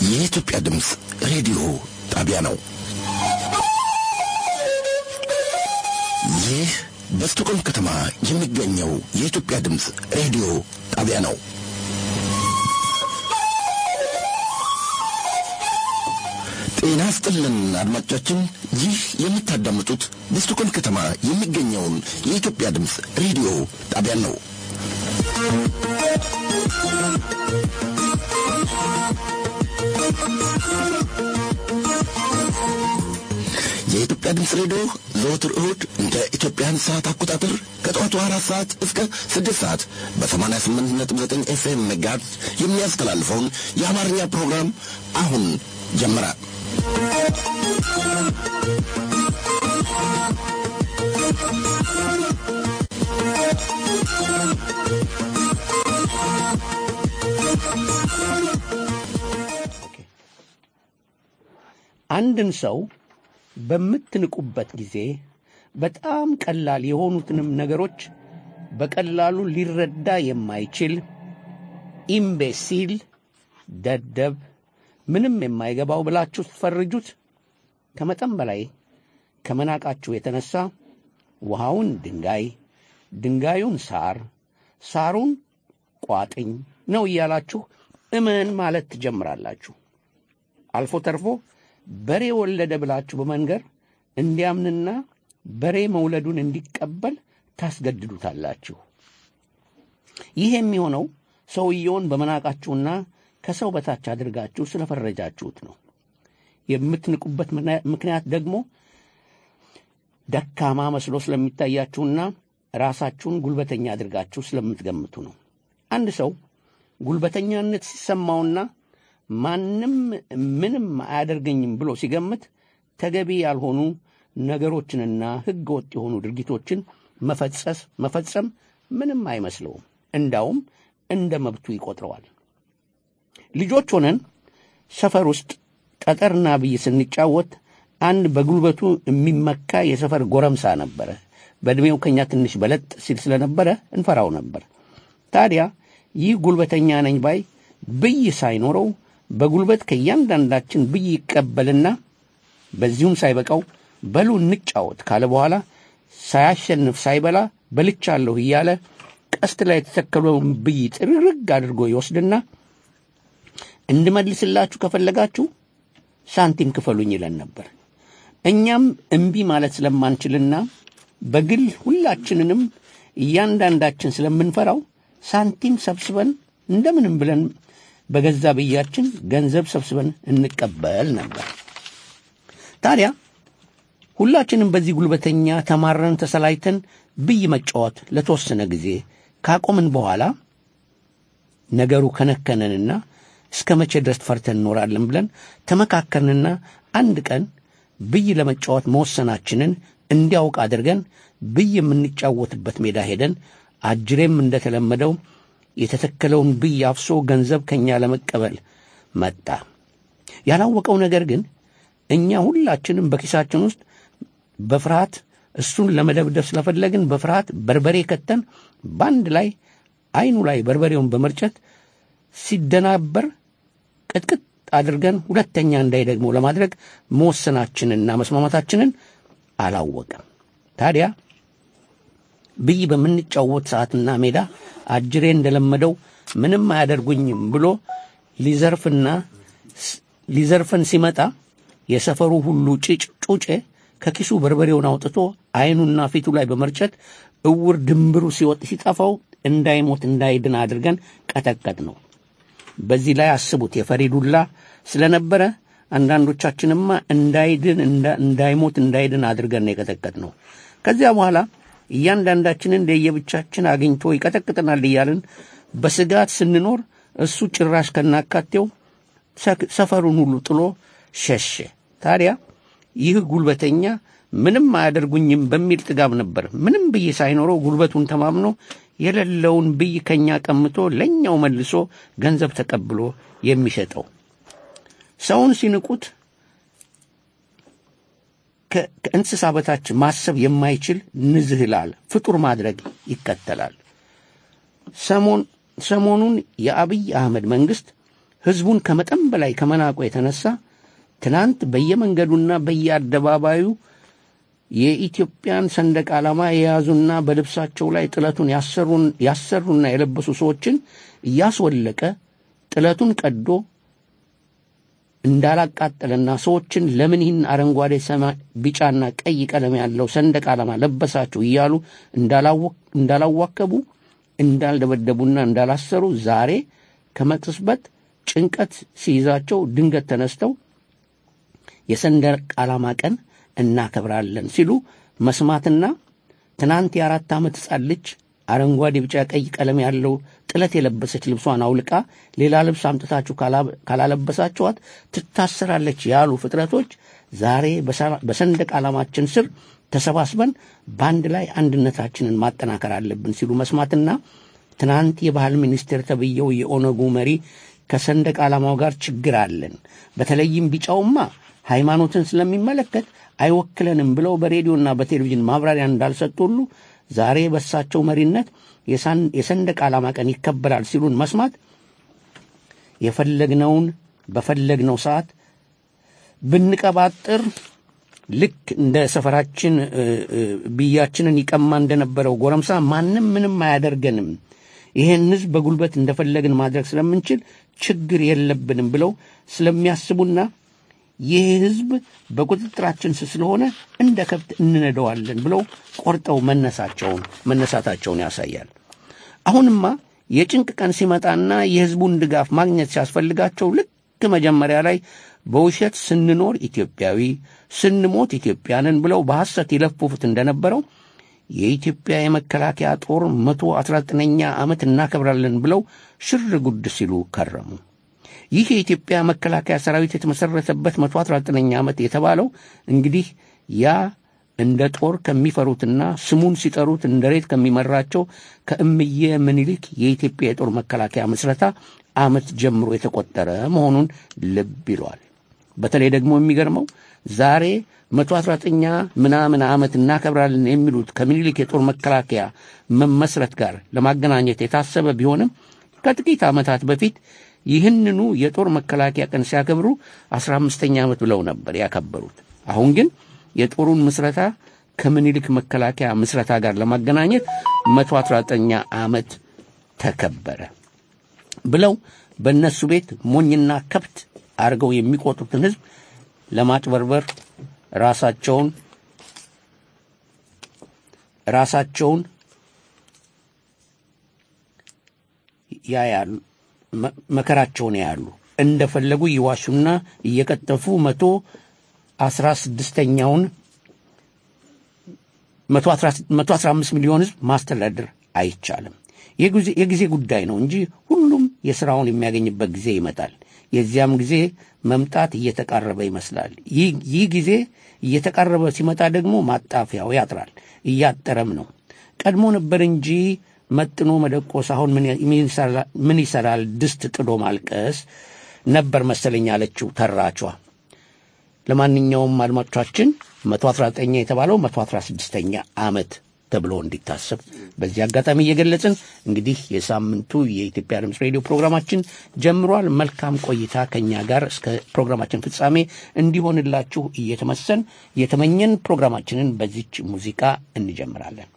የኢትዮጵያ ድምፅ ሬዲዮ ጣቢያ ነው። ይህ በስቶኮልም ከተማ የሚገኘው የኢትዮጵያ ድምፅ ሬዲዮ ጣቢያ ነው። ጤና ስጥልን አድማጮቻችን፣ ይህ የምታዳምጡት በስቶኮልም ከተማ የሚገኘውን የኢትዮጵያ ድምፅ ሬዲዮ ጣቢያን ነው። የኢትዮጵያ ድምፅ ሬዲዮ ዘወትር እሁድ እንደ ኢትዮጵያን ሰዓት አቆጣጠር ከጠዋቱ አራት ሰዓት እስከ ስድስት ሰዓት በሰማንያ ስምንት ነጥብ ዘጠኝ ኤፍኤም ሜጋሄርዝ የሚያስተላልፈውን የአማርኛ ፕሮግራም አሁን ጀመረ። አንድን ሰው በምትንቁበት ጊዜ በጣም ቀላል የሆኑትንም ነገሮች በቀላሉ ሊረዳ የማይችል ኢምቤሲል፣ ደደብ፣ ምንም የማይገባው ብላችሁ ስትፈርጁት ከመጠን በላይ ከመናቃችሁ የተነሳ ውሃውን ድንጋይ፣ ድንጋዩን ሳር፣ ሳሩን ቋጥኝ ነው እያላችሁ እመን ማለት ትጀምራላችሁ። አልፎ ተርፎ በሬ ወለደ ብላችሁ በመንገር እንዲያምንና በሬ መውለዱን እንዲቀበል ታስገድዱታላችሁ። ይህ የሚሆነው ሰውየውን በመናቃችሁና ከሰው በታች አድርጋችሁ ስለፈረጃችሁት ነው። የምትንቁበት ምክንያት ደግሞ ደካማ መስሎ ስለሚታያችሁና ራሳችሁን ጉልበተኛ አድርጋችሁ ስለምትገምቱ ነው። አንድ ሰው ጉልበተኛነት ሲሰማውና ማንም ምንም አያደርገኝም ብሎ ሲገምት ተገቢ ያልሆኑ ነገሮችንና ሕገ ወጥ የሆኑ ድርጊቶችን መፈጸስ መፈጸም ምንም አይመስለውም። እንዳውም እንደ መብቱ ይቆጥረዋል። ልጆች ሆነን ሰፈር ውስጥ ጠጠርና ብይ ስንጫወት አንድ በጉልበቱ የሚመካ የሰፈር ጎረምሳ ነበረ። በዕድሜው ከኛ ትንሽ በለጥ ሲል ስለነበረ እንፈራው ነበር። ታዲያ ይህ ጉልበተኛ ነኝ ባይ ብይ ሳይኖረው በጉልበት ከእያንዳንዳችን ብይ ይቀበልና በዚሁም ሳይበቃው በሉ እንጫወት ካለ በኋላ ሳያሸንፍ ሳይበላ በልቻለሁ እያለ ቀስት ላይ የተተከለውን ብይ ጥርግርግ አድርጎ ይወስድና እንድመልስላችሁ ከፈለጋችሁ ሳንቲም ክፈሉኝ ይለን ነበር። እኛም እምቢ ማለት ስለማንችልና በግል ሁላችንንም እያንዳንዳችን ስለምንፈራው ሳንቲም ሰብስበን እንደምንም ብለን በገዛ ብያችን ገንዘብ ሰብስበን እንቀበል ነበር። ታዲያ ሁላችንም በዚህ ጉልበተኛ ተማረን ተሰላይተን ብይ መጫወት ለተወሰነ ጊዜ ካቆምን በኋላ ነገሩ ከነከነንና እስከ መቼ ድረስ ፈርተን እንኖራለን ብለን ተመካከርንና አንድ ቀን ብይ ለመጫወት መወሰናችንን እንዲያውቅ አድርገን ብይ የምንጫወትበት ሜዳ ሄደን አጅሬም እንደተለመደው የተተከለውን ብይ አፍሶ ገንዘብ ከእኛ ለመቀበል መጣ። ያላወቀው ነገር ግን እኛ ሁላችንም በኪሳችን ውስጥ በፍርሃት እሱን ለመደብደብ ስለፈለግን በፍርሃት በርበሬ ከተን በአንድ ላይ አይኑ ላይ በርበሬውን በመርጨት ሲደናበር ቅጥቅጥ አድርገን ሁለተኛ እንዳይደግሞ ለማድረግ መወሰናችንና መስማማታችንን አላወቀም። ታዲያ ብይ በምንጫወት ሰዓትና ሜዳ አጅሬ እንደለመደው ምንም አያደርጉኝም ብሎ ሊዘርፍና ሊዘርፈን ሲመጣ የሰፈሩ ሁሉ ጭጭ ጩጬ ከኪሱ በርበሬውን አውጥቶ አይኑና ፊቱ ላይ በመርጨት እውር ድንብሩ ሲወጥ ሲጠፋው እንዳይሞት እንዳይድን አድርገን ቀጠቀጥ ነው። በዚህ ላይ አስቡት የፈሪ ዱላ ስለነበረ አንዳንዶቻችንማ እንዳይድን እንዳይሞት እንዳይድን አድርገን ነው የቀጠቀጥ ነው። ከዚያ በኋላ እያንዳንዳችንን ለየብቻችን አግኝቶ ይቀጠቅጠናል እያልን በስጋት ስንኖር እሱ ጭራሽ ከናካቴው ሰፈሩን ሁሉ ጥሎ ሸሸ። ታዲያ ይህ ጉልበተኛ ምንም አያደርጉኝም በሚል ጥጋብ ነበር ምንም ብይ ሳይኖረው ጉልበቱን ተማምኖ የሌለውን ብይ ከኛ ቀምቶ ለእኛው መልሶ ገንዘብ ተቀብሎ የሚሸጠው። ሰውን ሲንቁት ከእንስሳ በታች ማሰብ የማይችል ንዝህላል ፍጡር ማድረግ ይከተላል። ሰሞኑን የአብይ አህመድ መንግሥት ሕዝቡን ከመጠን በላይ ከመናቁ የተነሳ ትናንት በየመንገዱና በየአደባባዩ የኢትዮጵያን ሰንደቅ ዓላማ የያዙና በልብሳቸው ላይ ጥለቱን ያሰሩና የለበሱ ሰዎችን እያስወለቀ ጥለቱን ቀዶ እንዳላቃጠለና ሰዎችን ለምን ይህን አረንጓዴ፣ ሰማይ፣ ቢጫና ቀይ ቀለም ያለው ሰንደቅ ዓላማ ለበሳችሁ እያሉ እንዳላዋከቡ እንዳልደበደቡና እንዳላሰሩ ዛሬ ከመቅጽበት ጭንቀት ሲይዛቸው ድንገት ተነስተው የሰንደቅ ዓላማ ቀን እናከብራለን ሲሉ መስማትና ትናንት የአራት ዓመት ሕፃን ልጅ አረንጓዴ፣ ቢጫ፣ ቀይ ቀለም ያለው ጥለት የለበሰች ልብሷን አውልቃ ሌላ ልብስ አምጥታችሁ ካላለበሳችኋት ትታሰራለች ያሉ ፍጥረቶች ዛሬ በሰንደቅ ዓላማችን ስር ተሰባስበን በአንድ ላይ አንድነታችንን ማጠናከር አለብን ሲሉ መስማትና ትናንት የባህል ሚኒስቴር ተብዬው የኦነጉ መሪ ከሰንደቅ ዓላማው ጋር ችግር አለን፣ በተለይም ቢጫውማ ሃይማኖትን ስለሚመለከት አይወክለንም ብለው በሬዲዮና በቴሌቪዥን ማብራሪያ እንዳልሰጡ ሁሉ ዛሬ በሳቸው መሪነት የሰንደቅ ዓላማ ቀን ይከበራል ሲሉን መስማት የፈለግነውን በፈለግነው ሰዓት ብንቀባጥር ልክ እንደ ሰፈራችን ብያችንን ይቀማ እንደነበረው ጎረምሳ ማንም ምንም አያደርገንም፣ ይህን ሕዝብ በጉልበት እንደፈለግን ማድረግ ስለምንችል ችግር የለብንም ብለው ስለሚያስቡና ይህ ሕዝብ በቁጥጥራችን ስር ስለሆነ እንደ ከብት እንነደዋለን ብለው ቆርጠው መነሳቸውን መነሳታቸውን ያሳያል። አሁንማ የጭንቅ ቀን ሲመጣና የሕዝቡን ድጋፍ ማግኘት ሲያስፈልጋቸው ልክ መጀመሪያ ላይ በውሸት ስንኖር ኢትዮጵያዊ ስንሞት ኢትዮጵያንን ብለው በሐሰት ይለፍፉት እንደነበረው የኢትዮጵያ የመከላከያ ጦር መቶ አስራ ዘጠነኛ ዓመት እናከብራለን ብለው ሽር ጉድ ሲሉ ከረሙ። ይህ የኢትዮጵያ መከላከያ ሰራዊት የተመሠረተበት መቶ አስራ ዘጠነኛ ዓመት የተባለው እንግዲህ ያ እንደ ጦር ከሚፈሩትና ስሙን ሲጠሩት እንደ ሬት ከሚመራቸው ከእምዬ ምኒልክ የኢትዮጵያ የጦር መከላከያ ምስረታ ዓመት ጀምሮ የተቆጠረ መሆኑን ልብ ይሏል። በተለይ ደግሞ የሚገርመው ዛሬ መቶ አስራ ዘጠኛ ምናምን ዓመት እናከብራለን የሚሉት ከምኒልክ የጦር መከላከያ መመስረት ጋር ለማገናኘት የታሰበ ቢሆንም ከጥቂት ዓመታት በፊት ይህንኑ የጦር መከላከያ ቀን ሲያከብሩ አስራ አምስተኛ ዓመት ብለው ነበር ያከበሩት። አሁን ግን የጦሩን ምስረታ ከምኒልክ መከላከያ ምስረታ ጋር ለማገናኘት መቶ አስራ ዘጠኛ ዓመት ተከበረ ብለው በእነሱ ቤት ሞኝና ከብት አድርገው የሚቆጥሩትን ሕዝብ ለማጭበርበር ራሳቸውን ራሳቸውን ያያሉ መከራቸውን ያያሉ። እንደፈለጉ ይዋሹና እየቀጠፉ መቶ አስራ ስድስተኛውን መቶ አስራ አምስት ሚሊዮን ሕዝብ ማስተዳደር አይቻልም። የጊዜ ጉዳይ ነው እንጂ ሁሉም የሥራውን የሚያገኝበት ጊዜ ይመጣል። የዚያም ጊዜ መምጣት እየተቃረበ ይመስላል። ይህ ጊዜ እየተቃረበ ሲመጣ ደግሞ ማጣፊያው ያጥራል፣ እያጠረም ነው። ቀድሞ ነበር እንጂ መጥኖ መደቆስ አሁን ምን ይሰራል ድስት ጥዶ ማልቀስ ነበር መሰለኝ አለችው ተራቿ። ለማንኛውም አድማጮቻችን መቶ አስራ ዘጠኛ የተባለው መቶ አስራ ስድስተኛ ዓመት ተብሎ እንዲታሰብ በዚህ አጋጣሚ እየገለጽን እንግዲህ የሳምንቱ የኢትዮጵያ ድምፅ ሬዲዮ ፕሮግራማችን ጀምሯል። መልካም ቆይታ ከእኛ ጋር እስከ ፕሮግራማችን ፍጻሜ እንዲሆንላችሁ እየተመሰን እየተመኘን ፕሮግራማችንን በዚች ሙዚቃ እንጀምራለን።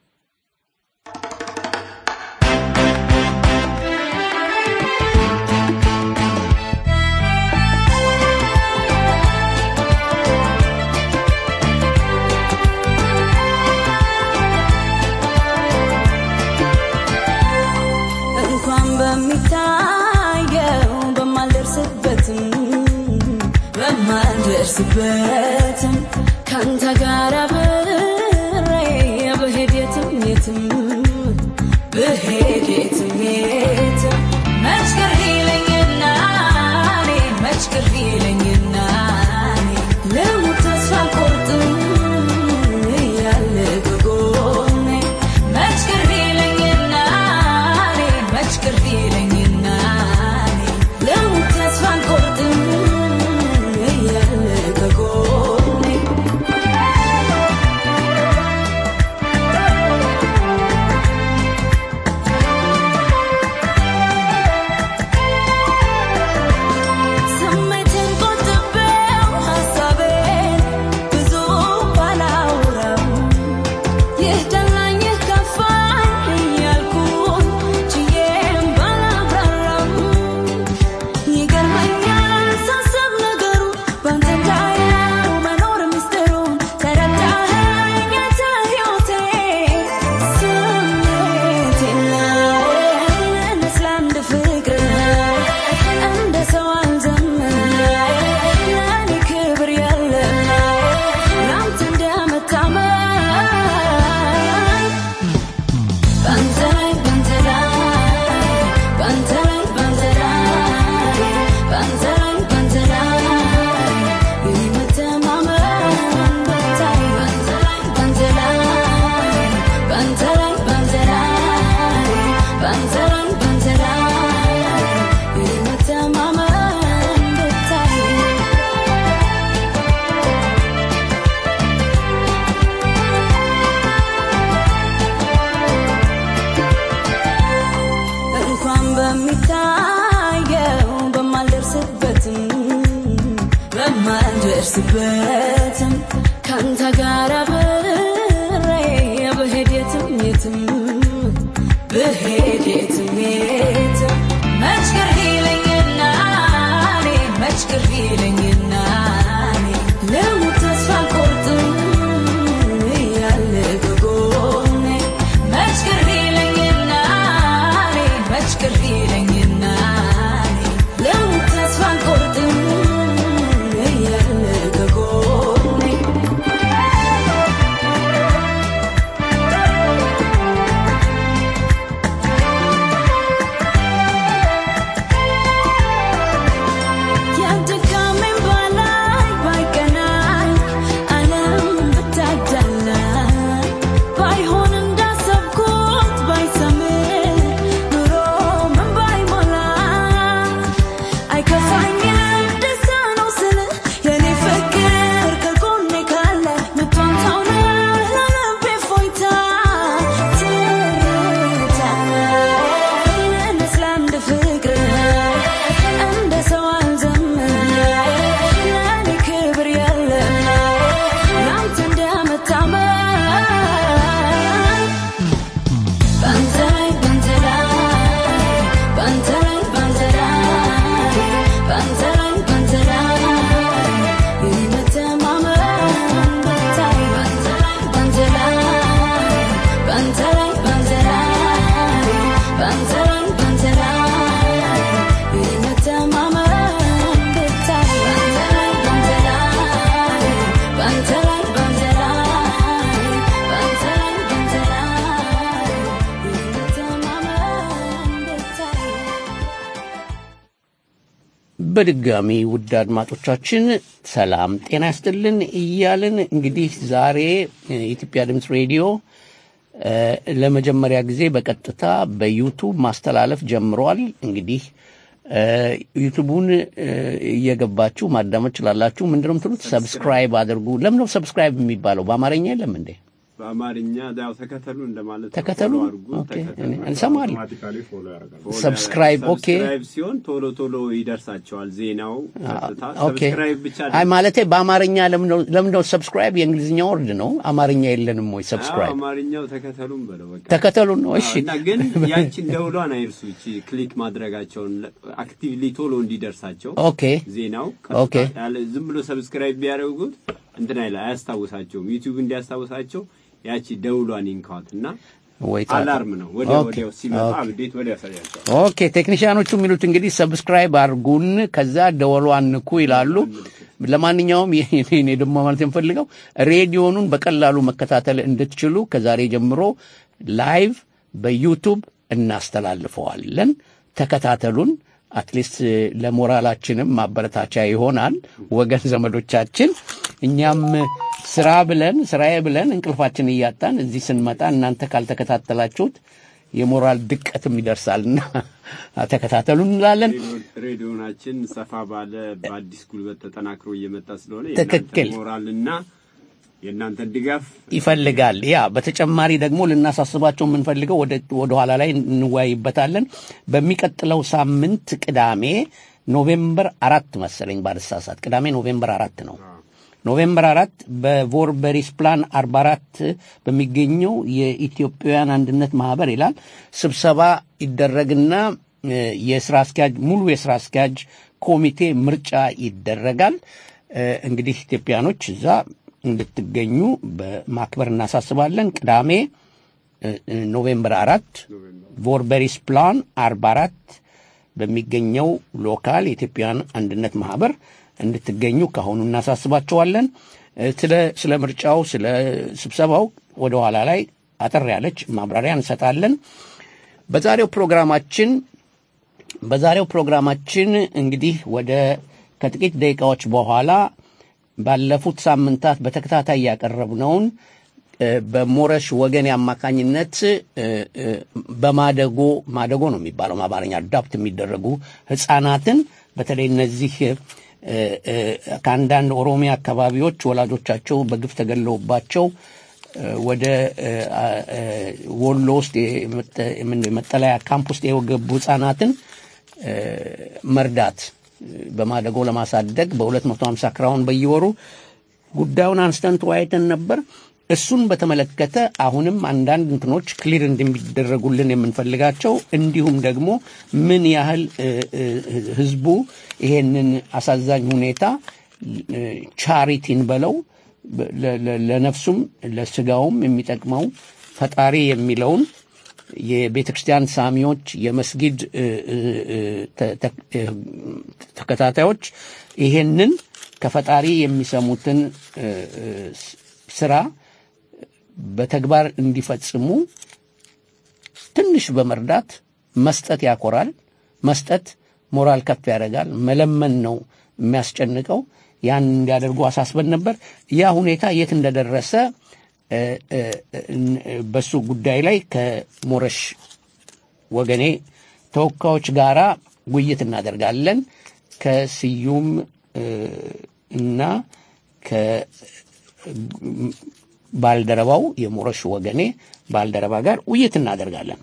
በሚታየው በማልደርስበትም በማልደርስበትም ካንተ ጋር አብሬ ብሄድ የትም የትም ብሄድ የትም የትም መች ቅር ይለኝና እኔ መች ቅር ይለኝና እኔ ልሙት ተስፋ አልቆርጥም እያለ ከጎኔ መች ቅር ይለኝና እኔ መች ቅር ይለኝና እኔ ልሙት ተስፋ አልቆርጥም እያለ ከጎኔ የማልደርስበትም ካንተ ጋር አብሬ ብሄድ የትም የትም ብሄድ የትም የትም መች ቅር ይለኝና እኔ መች ቅር ይለኝና እኔ ልሙት ተስፋ አልቆርጥም እያለ ከጎኔ መች ቅር ይለኝና እኔ መች ቅር ይለኝና እኔ ልሙት ተስፋ አልቆርጥም እያለ ከጎኔ ያድካሜን ባላይ ባይቀናኝ ዓለም ብታዳላ ባይሆን እንዳሰብኩት ባይሰምር ኑሮ ምን ባይሞላ አይከፋኝም ደስታ ነው ስልህ የኔ ፍቅር ከጎኔ ካለ ምትወንታው ነህ ለልቤ ፎይታ ትርታ እኔስ ለአንድ ፍቅር እንደ ሰው አልዘምር ለእኔ ክብር የለም ለአንተ እንደመታመን ባንተ ላይ ባንተ ላይ ባንተ ላይ ባንተ ላይ ባንተ ላይ ባንተ ላይ የመተማመን ብታይ ባንተ ላይ ባንተ ላይ ባንተ ላይ ባንተ ላይ ባንተ ላይ ባንተ ላይ የመተማመን ብታይ ባንተ ላይ ባንተ ላይ ባንተ ላይ ባንተ ላይ ባንተ ላይ ባንተ ላይ የመተማመን ብታይ በድጋሚ ውድ አድማጮቻችን ሰላም ጤና ያስጥልን እያልን እንግዲህ ዛሬ የኢትዮጵያ ድምፅ ሬዲዮ እ፣ ለመጀመሪያ ጊዜ በቀጥታ በዩቱብ ማስተላለፍ ጀምሯል። እንግዲህ እ፣ ዩቱቡን እ፣ እየገባችሁ ማዳመጥ ችላላችሁ። ምንድነው የምትሉት? ሰብስክራይብ አድርጉ። ለምን ነው ሰብስክራይብ የሚባለው? በአማርኛ የለም እንዴ? በአማርኛ ያው ተከተሉ እንደማለት ነው። ተከተሉ። ፎሎ አድርጉ፣ ኦኬ፣ ተከተሉ። እኔ- እንሰማለን። አውቶማቲካሊ ፎሎ ያደርጋል። ፎሎ ሰብስክራይብ፣ ያደርጋል። ኦኬ። ሰብስክራይብ ሲሆን ቶሎ ቶሎ ይደርሳቸዋል ዜናው ቀጥታ። ኦኬ። ሰብስክራይብ ብቻ አይ ማለቴ በአማርኛ ለምን ነው ሰብስክራይብ የእንግሊዝኛ ወርድ ነው። አማርኛ የለንም ወይ? አዎ፣ ሰብስክራይብ አማርኛው ተከተሉም በለው በቃ ተከተሉን ነው። እሺ እና ግን ያቺን ደውሏን አይርሱ። እቺ ክሊክ ማድረጋቸውን አክቲቭሊ ቶሎ እንዲደርሳቸው ኦኬ ዜናው ኦኬ። ቀጥታ ያለ ዝም ብሎ ሰብስክራይብ ቢያደርጉት እንትን አይላ አያስታውሳቸውም። ዩቲዩብ እንዲያስታውሳቸው ያቺ ደውሏን ይንካዋት እና ወይ ታ- አላርም ነው ወዲያው ኦኬ፣ ወዲያው ሲመጣ ኦኬ። አብዴት ወዲያው ያሳያቸዋል። ኦኬ ቴክኒሽያኖቹ የሚሉት እንግዲህ ሰብስክራይብ አድርጉን ከዛ ደወሏን ንኩ ይላሉ። ለማንኛውም ይሄ እኔ ደግሞ ማለት የምፈልገው ሬዲዮኑን በቀላሉ መከታተል እንድትችሉ ከዛሬ ጀምሮ ላይቭ በዩቱብ እናስተላልፈዋለን። ተከታተሉን። አትሊስት ለሞራላችንም ማበረታቻ ይሆናል። ወገን ዘመዶቻችን፣ እኛም ስራ ብለን ስራዬ ብለን እንቅልፋችን እያጣን እዚህ ስንመጣ እናንተ ካልተከታተላችሁት የሞራል ድቀትም ይደርሳልና ተከታተሉ እንላለን። ሬዲዮ- ሬዲዮናችን ሰፋ ባለ በአዲስ ጉልበት ተጠናክሮ እየመጣ ስለሆነ ትክክል። የእናንተን ሞራልና የእናንተን ድጋፍ ይፈልጋል። ያ በተጨማሪ ደግሞ ልናሳስባቸው የምንፈልገው ወደ ወደ ኋላ ላይ እንወያይበታለን። በሚቀጥለው ሳምንት ቅዳሜ ኖቬምበር አራት መሰለኝ ባልሳሳት፣ ቅዳሜ ኖቬምበር አራት ነው። ኖቬምበር አራት በቮርበሪስ ፕላን አርባ አራት በሚገኘው የኢትዮጵያውያን አንድነት ማህበር ይላል ስብሰባ ይደረግና እ፣ የስራ አስኪያጅ ሙሉ የስራ አስኪያጅ ኮሚቴ ምርጫ ይደረጋል። እ፣ እንግዲህ ኢትዮጵያኖች እዛ እንድትገኙ በማክበር እናሳስባለን። ቅዳሜ እ፣ እ፣ ኖቬምበር አራት ቮርበሪስ ፕላን አርባ አራት በሚገኘው ሎካል የኢትዮጵያውያን አንድነት ማህበር እንድትገኙ ከአሁኑ እናሳስባቸዋለን። እ፣ ስለ ስለ ምርጫው ስለ ስብሰባው ወደ ኋላ ላይ አጠር ያለች ማብራሪያ እንሰጣለን። በዛሬው ፕሮግራማችን በዛሬው ፕሮግራማችን እንግዲህ ወደ ከጥቂት ደቂቃዎች በኋላ ባለፉት ሳምንታት በተከታታይ ያቀረብነውን እ፣ በሞረሽ ወገን አማካኝነት እ፣ እ፣ በማደጎ ማደጎ ነው የሚባለው በአማርኛ አዳፕት የሚደረጉ ህጻናትን በተለይ እነዚህ እ፣ እ፣ ከአንዳንድ ኦሮሚያ አካባቢዎች ወላጆቻቸው በግፍ ተገለውባቸው እ፣ ወደ እ፣ አ- እ፣ ወሎ ውስጥ የመጠ- የምን- መጠለያ ካምፕ ውስጥ የገቡ ህጻናትን እ፣ መርዳት በማደጎ ለማሳደግ በ250 ክራውን በየወሩ ጉዳዩን አንስተን ተወያይተን ነበር። እሱን በተመለከተ አሁንም አንዳንድ እንትኖች ክሊር እንደሚደረጉልን የምንፈልጋቸው እንዲሁም ደግሞ ምን ያህል እ፣ እ፣ ህዝቡ ይሄንን አሳዛኝ ሁኔታ እ፣ ቻሪቲን በለው በ- ለ- ለ- ለነፍሱም ለስጋውም የሚጠቅመው ፈጣሪ የሚለውን የቤተ ክርስቲያን ሳሚዎች የመስጊድ እ፣ እ፣ እ፣ ተ- ተ- እ፣ ተከታታዮች ይሄንን ከፈጣሪ የሚሰሙትን እ፣ እ፣ ስ- ስራ በተግባር እንዲፈጽሙ ትንሽ በመርዳት መስጠት ያኮራል። መስጠት ሞራል ከፍ ያደርጋል። መለመን ነው የሚያስጨንቀው። ያን እንዲያደርጉ አሳስበን ነበር። ያ ሁኔታ የት እንደደረሰ እ፣ እ፣ እ፣ በሱ ጉዳይ ላይ ከሞረሽ ወገኔ ተወካዮች ጋራ ውይይት ከስዩም እ፣ እና ከባልደረባው የሞረሽ ወገኔ ባልደረባ ጋር ውይይት እናደርጋለን።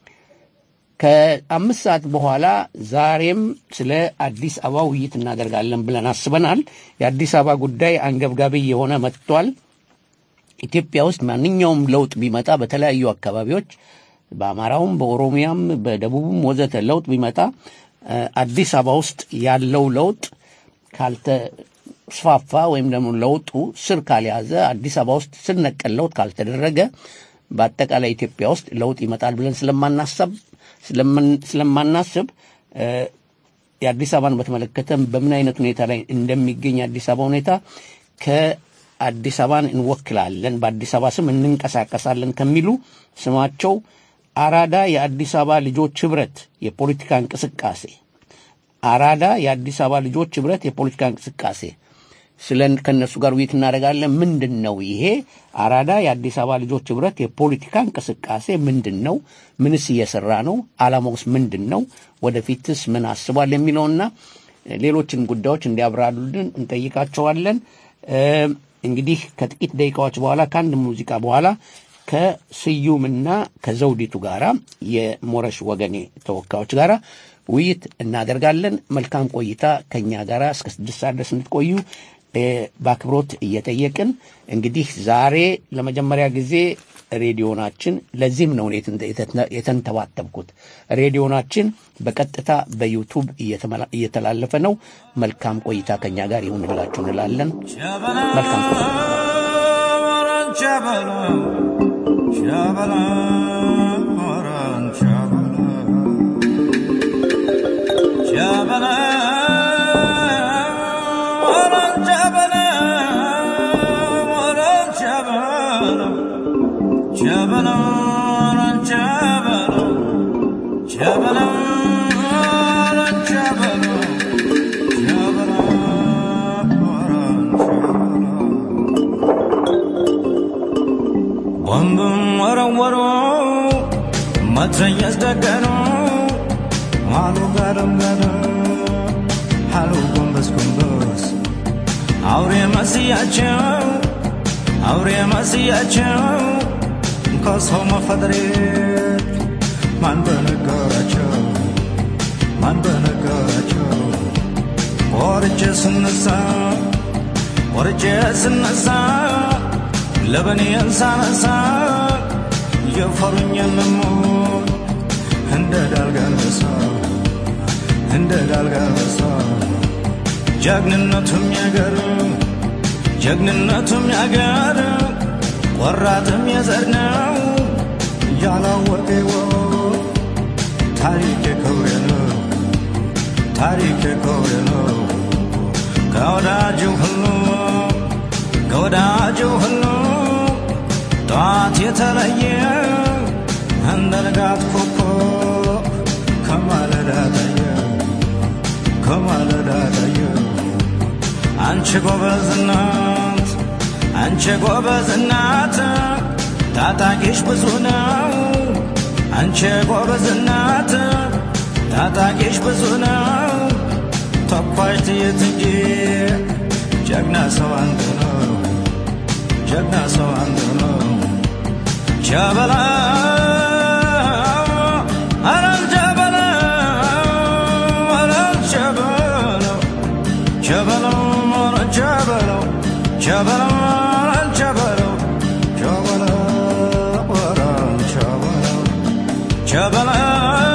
ከአምስት ሰዓት በኋላ ዛሬም ስለ አዲስ አበባ ውይይት እናደርጋለን ብለን አስበናል። የአዲስ አበባ ጉዳይ አንገብጋቢ የሆነ መጥቷል። ኢትዮጵያ ውስጥ ማንኛውም ለውጥ ቢመጣ በተለያዩ አካባቢዎች በአማራውም፣ በኦሮሚያም፣ በደቡብም ወዘተ ለውጥ ቢመጣ እ፣ አዲስ አበባ ውስጥ ያለው ለውጥ ካልተስፋፋ ወይም ደግሞ ለውጡ ስር ካልያዘ አዲስ አበባ ውስጥ ስር ነቀል ለውጥ ካልተደረገ በአጠቃላይ ኢትዮጵያ ውስጥ ለውጥ ይመጣል ብለን ስለማናሰብ ስለምን- ስለማናስብ እ፣ የአዲስ አበባን በተመለከተ በምን አይነት ሁኔታ ላይ እንደሚገኝ የአዲስ አበባ ሁኔታ ከአዲስ አበባን እንወክላለን፣ በአዲስ አበባ ስም እንንቀሳቀሳለን ከሚሉ ስማቸው አራዳ የአዲስ አበባ ልጆች ህብረት የፖለቲካ እንቅስቃሴ አራዳ የአዲስ አበባ ልጆች ህብረት የፖለቲካ እንቅስቃሴ ስለ ከእነሱ ጋር ውይይት እናደርጋለን። ምንድን ነው ይሄ አራዳ የአዲስ አበባ ልጆች ህብረት የፖለቲካ እንቅስቃሴ ምንድን ነው? ምንስ እየሰራ ነው? ዓላማውስ ምንድን ነው? ወደፊትስ ምን አስቧል? የሚለውና ሌሎችን ጉዳዮች እንዲያብራሩልን እንጠይቃቸዋለን። እ፣ እንግዲህ ከጥቂት ደቂቃዎች በኋላ ከአንድ ሙዚቃ በኋላ ከስዩምና ከዘውዲቱ ጋራ የሞረሽ ወገኔ ተወካዮች ጋራ ውይይት እናደርጋለን። መልካም ቆይታ ከኛ ጋራ እስከ ስድስት ሰዓት ድረስ እንድትቆዩ እ፣ በአክብሮት እየጠየቅን እንግዲህ ዛሬ ለመጀመሪያ ጊዜ ሬዲዮናችን ለዚህም ነው እኔ የተንተ- የተንተባተብኩት። ሬዲዮናችን በቀጥታ በዩቱብ እየተመላ- እየተላለፈ ነው። መልካም ቆይታ ከኛ ጋር ይሁንላችሁ እንላለን። መልካም ቆይታ። ወንብም ወረወሩ መትረየስ ደገኑ አሉ ጋደም ጋደም አሉ ጎንበስ ጎንበስ አውሬ መስያቸው አውሬ መስያቸው ከሰው መፈጠሬት ማን በነገራቸው ማን በነገራቸው ቆርጬ ስነሳ ቆርጬ ስነሳ ለበኔን ሳነሳ የፈሩኝ የምሞት እንደ ዳልጋንበሳ እንደ ዳልጋንበሳ ጀግንነቱም ያገር ጀግንነቱም ያገር ቆራጥም የዘር ነው ያላወቀ ይወቅ ታሪክ ክብሬ ነው ታሪክ ክብሬ ነው ከወዳጁ ሁሉ ከወዳጁ ሁሉ ጠዋት የተለየ እንደ ንጋት ኮከብ ከማለዳ ታየ ከማለዳ ታየ አንቺ ጎበዝ እናት አንቺ ጎበዝ እናት ታጣቂሽ ብዙ ነው አንቺ ጎበዝ እናት ታጣቂሽ ብዙ ነው ተኳሽ ትየት እንጂ ጀግና ሰው አንድ ነው ጀግና ሰው አንድ ነው ጀበላ አረ ጀበላ አረ ጀበላ ቸበለው ኧረ ቸበለው ቸበለው ኧረ ቸበለው ቸበለው ኧረ ቸበለው ቸበለው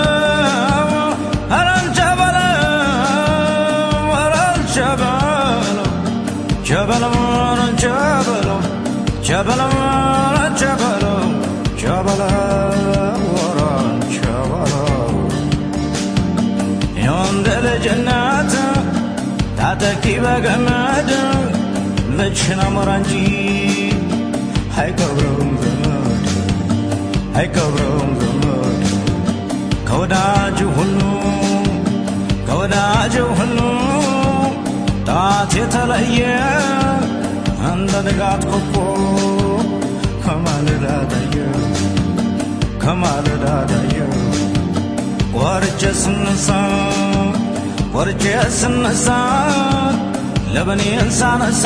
ኧረ ቸበለው ኧረ ቸበለው ቸበለው ኧረ ቸበለው ቸበለው ኧረ ቸበለው ቸበለው ኧረ ቸበለው የወንድ ልጅነት ታጠቂ በገመድ ልጅሽን አሞራ እንጂ አይቀብረውም ዘመድ አይቀብረውም ዘመድ ከወዳጅ ሁሉ ከወዳጅ ሁሉ ጣት የተለየ እንደ ንጋት ኮከብ ከማለዳ ታየ ከማለዳ ታየ ወርጄ ስነሳ ወርጄ ስነሳ ለበኔን ሳነሳ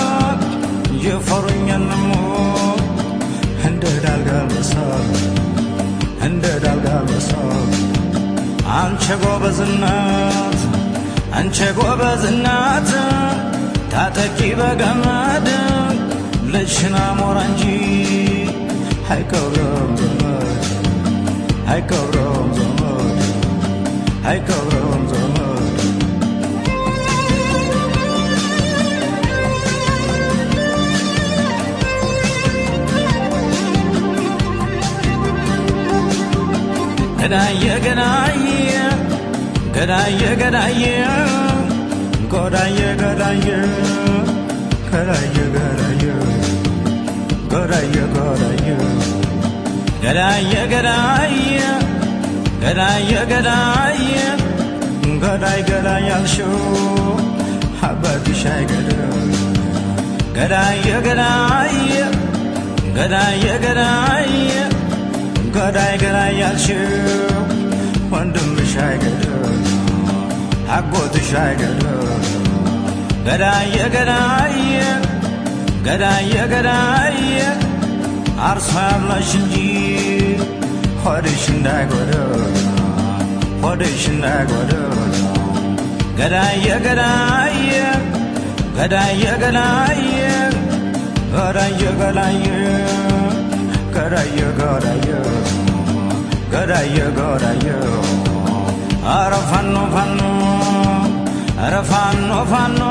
የፈሩኛል ነሞ እንደ ዳልጋ መሳ እንደ ዳልጋ መሳ አንቺ ጎበዝናት አንቺ ጎበዝናት ታጠቂ በገመድ ልጅሽን አሞራ እንጂ አይቀብረም ዘመድ አይቀብረውም ዘመድ አይቀብረውም ዘመድ ገዳየ ገዳየ ገዳየ ገዳየ ጎዳየ ገዳየ ገዳየ ገዳየ ገዳየ ገዳየ ገዳየ ገዳየ ገዳየ ገዳየ ገዳይ ገዳይ ያልሽው አባትሽ አይገድም ገዳየ ገዳየ ገዳየ ገዳየ ገዳይ ገዳይ ያልሽው ወንድምሽ አይገድም አጎትሽ አይገድም ገዳየ ገዳየ ገዳየ ገዳየ አርሶ ያብላሽ እንጂ ሆድሽ እንዳይጎድል ሆድሽ እንዳይጎድል ገዳየ ገዳየ ገዳየ ገዳየ ገዳየ ገዳየ ገዳየ ገዳየ ገዳየ ገዳየ አረ ፋኖ ፋኖ አረ ፋኖ ፋኖ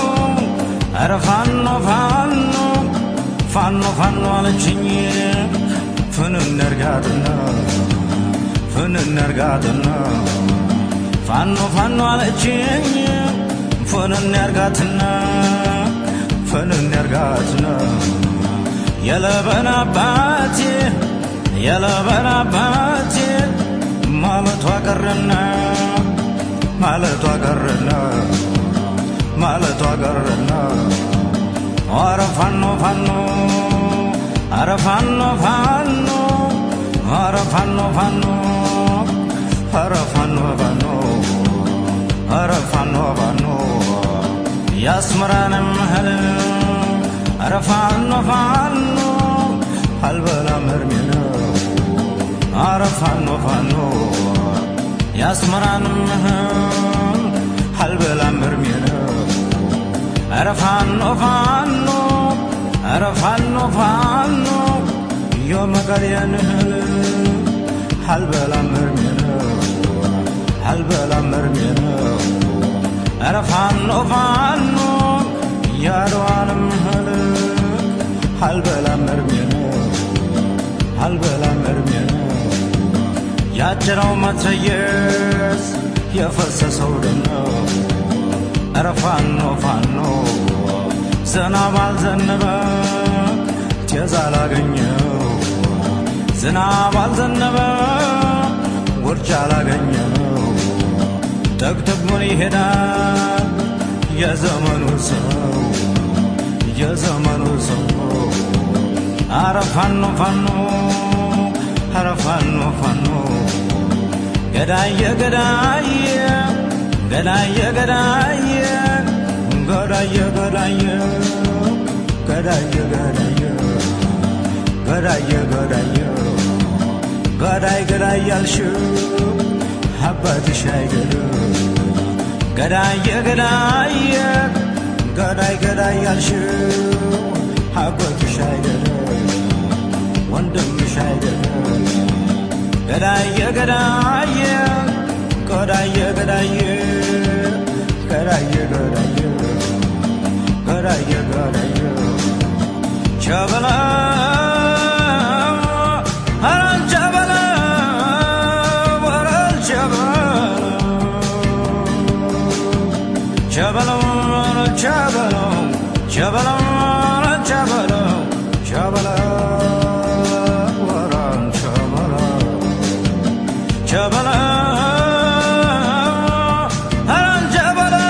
አረ ፋኖ ፋኖ ፋኖ ፋኖ አለችኝ ፍንን እርጋትና ፍንን እርጋትና ፋኖ ፋኖ አለችኝ ፍንን እርጋትና ፍንን እርጋትና የለበን አባቴ የለበን አባቴ ማለቷ ቀረና ማለቷ ቀረና ማለቷ ቀረና ኧረ ፋኖ ፋኖ ኧረ ፋኖ ፋኖ ኧረ ፋኖ ፋኖ ኧረ ፋኖ ፋኖ ኧረ ፋኖ ፋኖ ያስምራንም እህል ኧረ ፋኖ ፋኖ አልበላም እርሜ ነው ኧረ ፋኖ ፋኖ ያስመራንም እህል አልበላም እርሜ ነው ኧረ ፋኖ ፋኖ ኧረ ፋኖ ፋኖ የመቀሌን እህል አልበላም እርሜ ነው አልበላም እርሜ ነው ኧረ ፋኖ ፋኖ ያድዋንም እህል አልበላም እርሜ ነው አልበላም እርሜ ነው ያጭረው መትረየስ የፈሰሰው ደም ነው ኧረ ፋኖ ፋኖ ዝናብ አልዘነበ ጤዛ አላገኘው ዝናብ አልዘነበ ውርጭ አላገኘው ጠቅጥቁን ይሄዳል የዘመኑ ሰው የዘመኑ ሰው አረ ፋኖ ፋኖ አረ ፋኖ ፋኖ ገዳየ ገዳየ ገዳየ ገዳየ ገዳየ ገዳየ ገዳየ ገዳየ ገዳየ ገዳየ ገዳይ ገዳይ ያልሽው አባትሽ አይገድም ገዳየ ገዳየ ገዳይ ገዳይ ያልሽው አጎትሽ አይደለም ወንድምሽ አይደለም ገዳየ ገዳየ ገዳየ ገዳየ ገዳየ ገዳየ ገዳየ ገዳየ ቸበላ ኧረ ቸበላ ኧረ ቸበላ ቸበለው ቸበለው ቸበለው ቸበለው ቸበለው ወራን ቸበለው ቸበለው ኧረን ቸበለው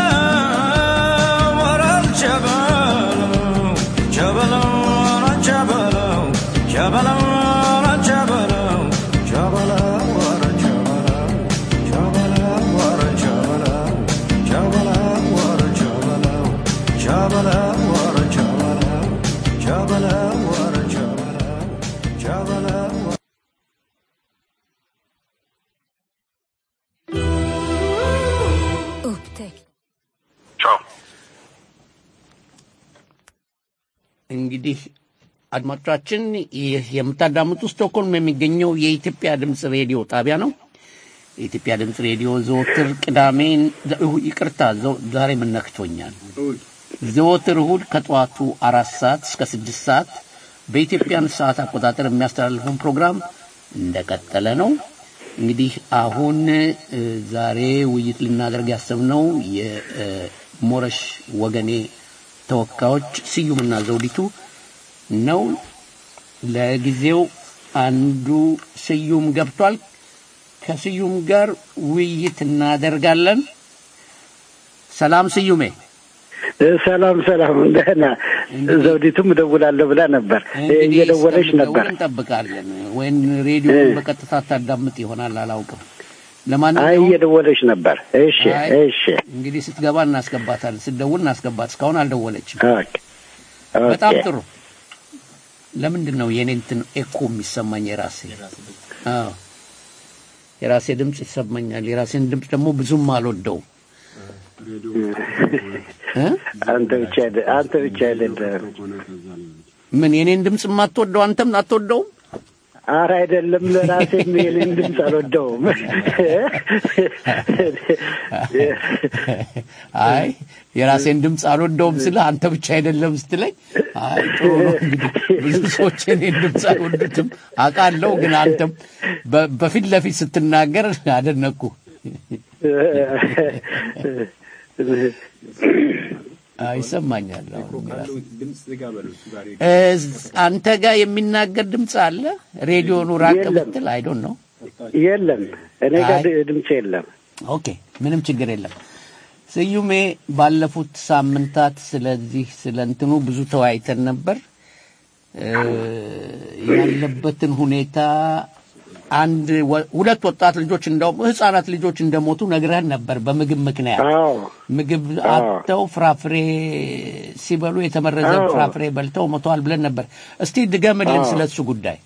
ወራን ቸበለው ቸበለው ወራን ቸበለው ቸበለው ወራን ቸበለው ቸበለው ወራን ቸበለው ቸበለው ወራን ቸበለው ቸበለው ወራን ቸበለው ቸበለው ወራን ቸበለው ቸበለው ወራን ቸበለው ቸበለው Upptäckt. እንግዲህ አድማጮቻችን ይህ የምታዳምጡ ስቶክሆልም የሚገኘው የኢትዮጵያ ድምፅ ሬዲዮ ጣቢያ ነው። የኢትዮጵያ ድምፅ ሬዲዮ ዘወትር ቅዳሜ ይቅርታ፣ ዘው- ዛሬ ምን ነክቶኛል? ዘወትር እሁድ ከጠዋቱ አራት ሰዓት እስከ ስድስት ሰዓት በኢትዮጵያን ሰዓት አቆጣጠር የሚያስተላልፈውን ፕሮግራም እንደቀጠለ ነው። እንግዲህ አሁን እ፣ ዛሬ ውይይት ልናደርግ ያሰብነው የሞረሽ ወገኔ ተወካዮች ስዩምና ዘውዲቱ ነው። ለጊዜው አንዱ ስዩም ገብቷል። ከስዩም ጋር ውይይት እናደርጋለን። ሰላም ስዩሜ። ሰላም ሰላም፣ ደህና ዘውዲቱም እደውላለሁ ብላ ነበር፣ እንግዲህ እየደወለች እስከምትደውል ነበር። እንጠብቃለን። ወይም ሬዲዮ በቀጥታ ታዳምጥ ይሆናል አላውቅም። አይ ለማንኛውም እየደወለች ነበር። እሺ አይ፣ እሺ፣ እንግዲህ ስትገባ እናስገባታለን። ስትደውል እናስገባት። እስካሁን አልደወለችም። ኦኬ በጣም ኦኬ። ጥሩ። ለምንድን ነው የኔ እንትን ኤኮ የሚሰማኝ? የራሴ አዎ፣ የራሴ ድምፅ ይሰማኛል። የራሴን ድምፅ ደግሞ ብዙም አልወደውም እ? አንተ ብቻ አይደ- አንተ ብቻ አይደለም። ምን የኔን ድምፅ የማትወደው አንተም አትወደውም? አረ አይደለም፣ ለራሴም የኔን ድምፅ አልወደውም። አይ የራሴን ድምፅ አልወደውም ስለ አንተ ብቻ አይደለም ስትለኝ፣ አይ ጥሩ ነው እንግዲህ ብዙ ሰዎች የኔን ድምፅ አይወዱትም አውቃለሁ። ግን አንተም በ- በፊት ለፊት ስትናገር አደነኩ። አይ ይሰማኛል። አሁን የራሴ ድምፅ ዝጋ በለው እሱ ጋር ሄዱ። እዝ- አንተ ጋር የሚናገር ድምፅ አለ? ሬዲዮኑ ራቅ የለም። ብትል አይዶን ነው። የለም፣ እኔ ጋር አይ። ድምፅ የለም። ኦኬ ምንም ችግር የለም። ስዩሜ ባለፉት ሳምንታት ስለዚህ ስለ እንትኑ ብዙ ተወያይተን ነበር። እ፣ ያለበትን ሁኔታ አንድ ወ- ሁለት ወጣት ልጆች እንደውም ህጻናት ልጆች እንደሞቱ ነግረህን ነበር በምግብ ምክንያት አዎ ምግብ አዎ። አጥተው ፍራፍሬ ሲበሉ የተመረዘ አዎ። ፍራፍሬ በልተው ሞተዋል ብለን ነበር። እስቲ ድገምልን አዎ። ስለሱ ጉዳይ።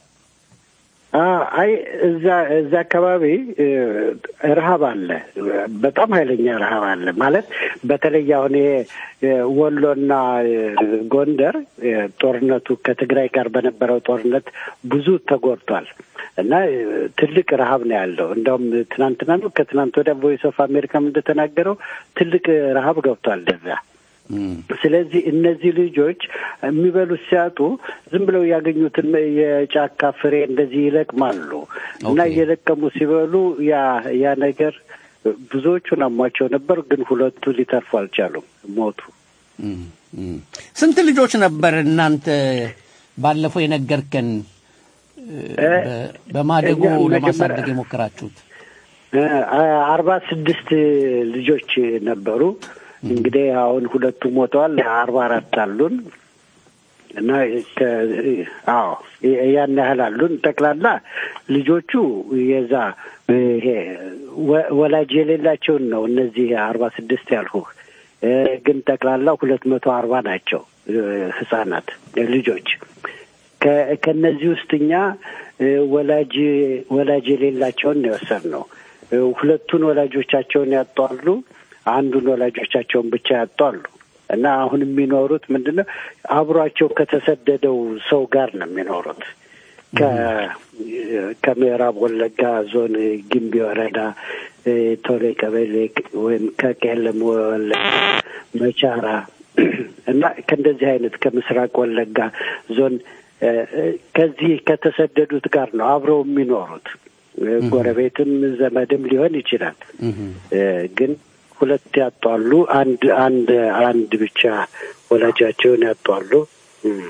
አ- አይ እዛ እዛ አካባቢ እ፣ ረሀብ አለ። በጣም ኃይለኛ ረሀብ አለ ማለት በተለይ አሁን ይሄ እ፣ ወሎና እ፣ ጎንደር እ፣ ጦርነቱ ከትግራይ ጋር በነበረው ጦርነት ብዙ ተጎድቷል እና እ፣ ትልቅ ረሀብ ነው ያለው። እንደውም ትናንትና ነው ከትናንት ወዲያ ቮይስ ኦፍ አሜሪካም እንደተናገረው ትልቅ ረሀብ ገብቷል እዛ። እም፣ ስለዚህ እነዚህ ልጆች የሚበሉት ሲያጡ ዝም ብለው ያገኙትን የጫካ ፍሬ እንደዚህ ይለቅማሉ እና ኦኬ። እየለቀሙ ሲበሉ ያ ያ ነገር ብዙዎቹን አሟቸው ነበር፣ ግን ሁለቱ ሊተርፉ አልቻሉም፣ ሞቱ። እም፣ እም። ስንት ልጆች ነበር እናንተ ባለፈው የነገርከን እ፣ በ- በማደጎ እኛ መጀመሪያ- ለማሳደግ የሞከራችሁት? እ፣ አርባ ስድስት ልጆች ነበሩ። እንግዲህ አሁን ሁለቱ ሞተዋል። አርባ አራት አሉን እና ከ- አዎ ያን ያህል አሉን። ጠቅላላ ልጆቹ የዛ ይሄ ወ- ወላጅ የሌላቸውን ነው እነዚህ አርባ ስድስት ያልሁህ እ፣ ግን ጠቅላላ ሁለት መቶ አርባ ናቸው እ፣ ህጻናት ልጆች ከ- ከእነዚህ ውስጥ እኛ እ፣ ወላጅ ወላጅ የሌላቸውን ነው የወሰድነው። እ፣ ሁለቱን ወላጆቻቸውን ያጧሉ። አንዱን ወላጆቻቸውን ብቻ ያጡ አሉ እና አሁን የሚኖሩት ምንድን ነው አብሯቸው ከተሰደደው ሰው ጋር ነው የሚኖሩት ከ- ከምዕራብ ወለጋ ዞን ጊምቢ ወረዳ እ፣ ቶሌ ቀበሌ ወይም ከቄለም ወለጋ መቻራ እና ከእንደዚህ አይነት ከምስራቅ ወለጋ ዞን እ፣ እ፣ ከዚህ ከተሰደዱት ጋር ነው አብረው የሚኖሩት። እ፣ ጎረቤትም ዘመድም ሊሆን ይችላል። እ፣ ግን ሁለት ያጧሉ። አንድ አንድ አንድ ብቻ ወላጃቸውን ያጧሉ። እም።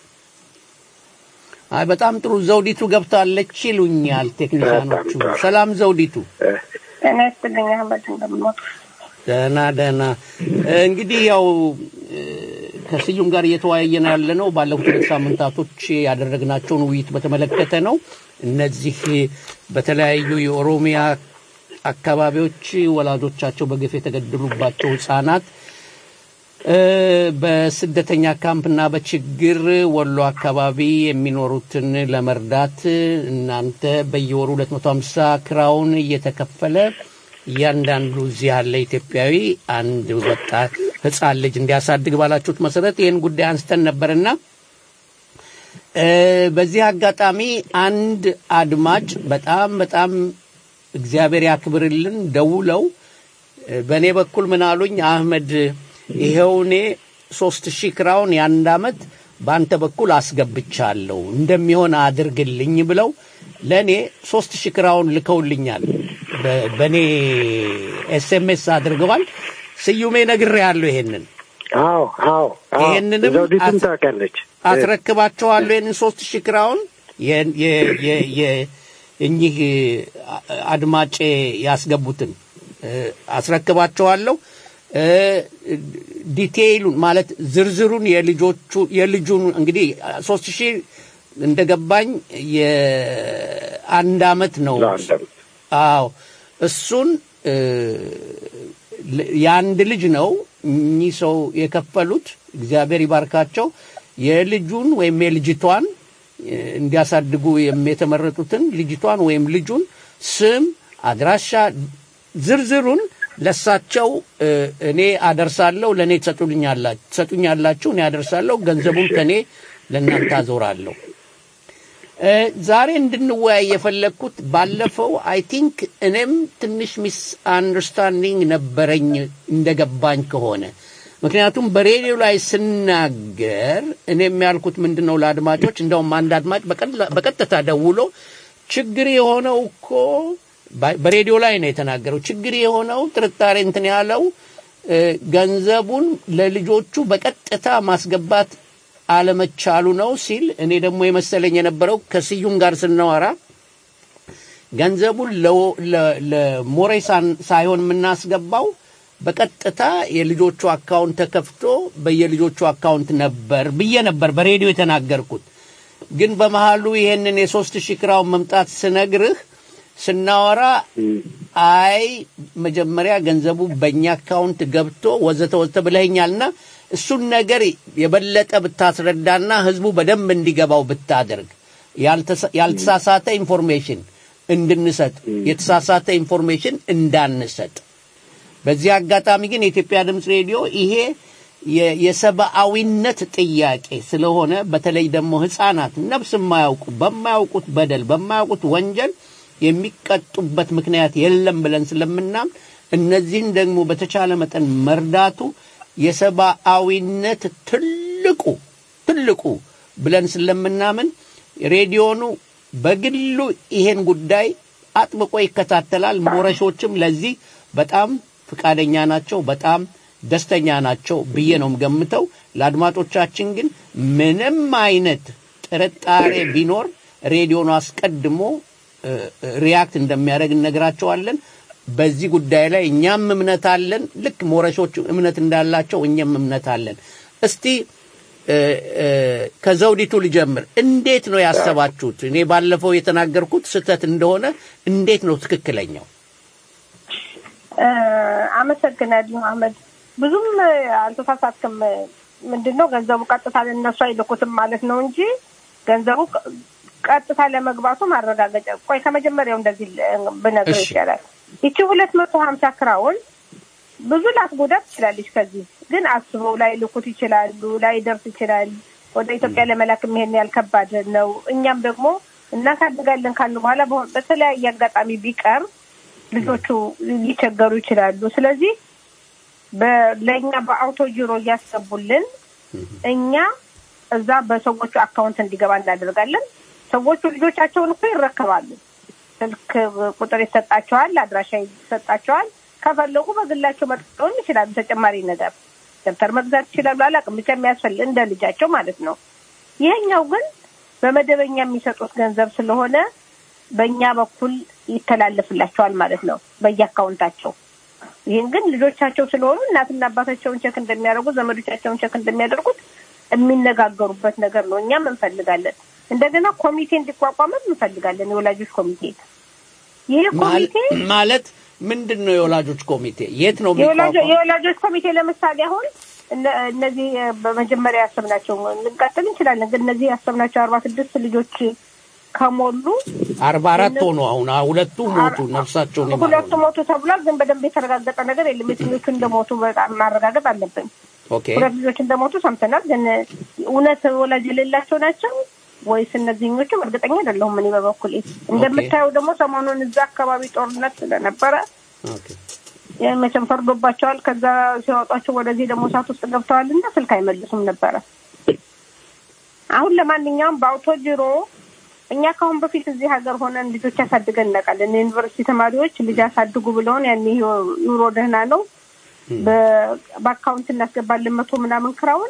አይ በጣም ጥሩ ዘውዲቱ ገብታለች ይሉኛል ቴክኒሻኖቹ። በጣም ጥሩ። ሰላም ዘውዲቱ። ጤና ይስጥልኝ አህመድ እንደምንወጡ ደህና ደህና። እንግዲህ ያው እ፣ ከስዩም ጋር እየተወያየን ያለ ነው ባለፉት ሁለት ሳምንታቶች ያደረግናቸውን ውይይት በተመለከተ ነው። እነዚህ በተለያዩ የኦሮሚያ አካባቢዎች ወላጆቻቸው በግፍ የተገደሉባቸው ህጻናት እ፣ በስደተኛ ካምፕና በችግር ወሎ አካባቢ የሚኖሩትን ለመርዳት እናንተ በየወሩ 250 ክራውን እየተከፈለ እያንዳንዱ እዚህ ያለ ኢትዮጵያዊ አንድ ወጣት ህፃን ልጅ እንዲያሳድግ ባላችሁት መሰረት ይህን ጉዳይ አንስተን ነበርና እ፣ በዚህ አጋጣሚ አንድ አድማጭ በጣም በጣም እግዚአብሔር ያክብርልን ደውለው እ፣ በእኔ በኩል ምን አሉኝ አህመድ ይኸው እኔ ሶስት ሺህ ክራውን የአንድ አመት በአንተ በኩል አስገብቻለሁ እንደሚሆን አድርግልኝ ብለው ለእኔ ሶስት ሺህ ክራውን ልከውልኛል በ- በእኔ ኤስኤምኤስ አድርገዋል ስዩሜ ነግሬያለሁ ይሄንን አዎ አዎ አዎ። ይሄንንም ዘውዲቱም አስ- ታውቃለች። አስረክባቸዋለሁ ይህንን ሶስት ሺህ ክራውን የ- የ- የ- የ- እኚህ አ- አድማጬ ያስገቡትን እ፣ አስረክባቸዋለሁ እ፣ ዲቴይሉን ማለት ዝርዝሩን የልጆቹ የልጁን እንግዲህ ሶስት ሺህ እንደገባኝ የአንድ አመት ነው ለአንድ ዓመት። አዎ እሱን እ፣ ል- የአንድ ልጅ ነው እኚህ ሰው የከፈሉት እግዚአብሔር ይባርካቸው የልጁን ወይም የልጅቷን እ፣ እንዲያሳድጉ የም- የተመረጡትን ልጅቷን ወይም ልጁን ስም አድራሻ ዝርዝሩን ለሳቸው እ፣ እኔ አደርሳለሁ ለእኔ ትሰጡልኛላ- ትሰጡኛላችሁ እኔ አደርሳለሁ ገንዘቡን ከእኔ ለእናንተ አዞራለሁ እ፣ ዛሬ እንድንወያይ የፈለግኩት ባለፈው አይ ቲንክ እኔም ትንሽ ሚስ አንደርስታንዲንግ ነበረኝ እንደገባኝ ከሆነ ምክንያቱም በሬዲዮ ላይ ስናገር እኔም ያልኩት ምንድን ነው ለአድማጮች እንደውም አንድ አድማጭ በቀላ- በቀጥታ ደውሎ ችግር የሆነው እኮ ባ- በሬዲዮ ላይ ነው የተናገረው ችግር የሆነው ጥርጣሬ እንትን ያለው እ፣ ገንዘቡን ለልጆቹ በቀጥታ ማስገባት አለመቻሉ ነው ሲል እኔ ደግሞ የመሰለኝ የነበረው ከስዩም ጋር ስናወራ ገንዘቡን ለ- ለ- ለሞሬሳን ሳይሆን የምናስገባው በቀጥታ የልጆቹ አካውንት ተከፍቶ በየልጆቹ አካውንት ነበር ብዬ ነበር በሬዲዮ የተናገርኩት። ግን በመሃሉ ይሄንን የሶስት ሺህ ክራውን መምጣት ስነግርህ ስናወራ አይ መጀመሪያ ገንዘቡ በእኛ አካውንት ገብቶ ወዘተ ወዘተ ብለኸኛልና እሱን ነገር የበለጠ ብታስረዳና ህዝቡ በደንብ እንዲገባው ብታደርግ ያልተሳ- ያልተሳሳተ ኢንፎርሜሽን እንድንሰጥ የተሳሳተ ኢንፎርሜሽን እንዳንሰጥ በዚህ አጋጣሚ ግን የኢትዮጵያ ድምፅ ሬዲዮ ይሄ የ- የሰብአዊነት ጥያቄ ስለሆነ በተለይ ደግሞ ህፃናት ነፍስ የማያውቁ በማያውቁት በደል በማያውቁት ወንጀል የሚቀጡበት ምክንያት የለም ብለን ስለምናም እነዚህን ደግሞ በተቻለ መጠን መርዳቱ የሰብአዊነት ትልቁ ትልቁ ብለን ስለምናምን ሬዲዮኑ በግሉ ይሄን ጉዳይ አጥብቆ ይከታተላል። ሞረሾችም ለዚህ በጣም ፍቃደኛ ናቸው፣ በጣም ደስተኛ ናቸው ብዬ ነው ገምተው። ለአድማጮቻችን ግን ምንም አይነት ጥርጣሬ ቢኖር ሬዲዮኑ አስቀድሞ እ፣ እ፣ ሪያክት እንደሚያደርግ እነግራቸዋለን። በዚህ ጉዳይ ላይ እኛም እምነት አለን። ልክ ሞረሾች እምነት እንዳላቸው እኛም እምነት አለን። እስቲ እ፣ እ፣ ከዘውዲቱ ልጀምር። እንዴት ነው ያሰባችሁት? እኔ ባለፈው የተናገርኩት ስህተት እንደሆነ እንዴት ነው ትክክለኛው? እ፣ አመሰግናለሁ አህመድ። ብዙም እ፣ አልተሳሳትክም። ምንድን ነው ገንዘቡ ቀጥታ ለእነሱ አይልኩትም ማለት ነው እንጂ ገንዘቡ ቀ- ቀጥታ ለመግባቱ ማረጋገጫ ቆይ ከመጀመሪያው እንደዚህ ል- ብነግር እሺ። ይቻላል። ይቺ ሁለት መቶ ሀምሳ ክራውን ብዙ ላትጎዳ ትችላለች። ከዚህ ግን አስበው ላይ ልኩት ይችላሉ፣ ላይ ደርስ ይችላል። ወደ ኢትዮጵያ ለመላክ ይሄን ያህል ከባድ ነው። እኛም ደግሞ እናሳድጋለን ካልን በኋላ በሆ- በተለያየ አጋጣሚ ቢቀር ልጆቹ ሊቸገሩ ይችላሉ። ስለዚህ በ- ለእኛ በአውቶ ጂሮ እያስገቡልን እኛ እዛ በሰዎቹ አካውንት እንዲገባ እናደርጋለን። ሰዎቹ ልጆቻቸውን እኮ ይረከባሉ። ስልክ ቁጥር ይሰጣቸዋል፣ አድራሻ ይሰጣቸዋል። ከፈለጉ በግላቸው መጠቀም ይችላሉ። ተጨማሪ ነገር ደብተር መግዛት ይችላሉ። አላውቅም ብቻ የሚያስፈልግ እንደ ልጃቸው ማለት ነው። ይሄኛው ግን በመደበኛ የሚሰጡት ገንዘብ ስለሆነ በእኛ በኩል ይተላለፍላቸዋል ማለት ነው በየአካውንታቸው። ይህን ግን ልጆቻቸው ስለሆኑ እናትና አባታቸውን ቸክ እንደሚያደርጉ ዘመዶቻቸውን ቸክ እንደሚያደርጉት የሚነጋገሩበት ነገር ነው። እኛም እንፈልጋለን። እንደገና ኮሚቴ እንዲቋቋምም እንፈልጋለን። የወላጆች ኮሚቴ ይህ ኮሚቴ ማል- ማለት ምንድን ነው የወላጆች ኮሚቴ? የት ነው የወላጆ- የሚቋቋመው? የወላጆች ኮሚቴ ለምሳሌ አሁን እነ- እነዚህ በመጀመሪያ ያሰብናቸው ልንቀጥል እንችላለን። ግን እነዚህ ያሰብናቸው አርባ ስድስት ልጆች ከሞሉ አርባ አራት ሆኖ አሁን አ- ሁለቱ ሞቱ ነፍሳቸውን ይማሩ። ሁለቱ ሞቱ ተብሏል። ግን በደንብ የተረጋገጠ ነገር የለም። የትኞቹ እንደሞቱ በጣም ማረጋገጥ አለብን። ኦኬ ሁለት ልጆች እንደሞቱ ሰምተናል። ግን እውነት ወላጅ የሌላቸው ናቸው ወይስ እነዚህኞቹም እርግጠኛ አይደለሁም። እኔ በበኩሌ እንደምታየው ደግሞ ሰሞኑን እዛ አካባቢ ጦርነት ስለነበረ ኦኬ ይህ መቼም ፈርዶባቸዋል። ከዛ ሲያወጧቸው ወደዚህ ደግሞ እሳት ውስጥ ገብተዋል እና ስልክ አይመልሱም ነበረ። አሁን ለማንኛውም በአውቶ ጂሮ እኛ ከአሁን በፊት እዚህ ሀገር ሆነን ልጆች ያሳድገን እናውቃለን። የዩኒቨርሲቲ ተማሪዎች ልጅ ያሳድጉ ብለውን ያን ኑሮ ደህና ነው በ- በአካውንት እናስገባለን መቶ ምናምን ክራውን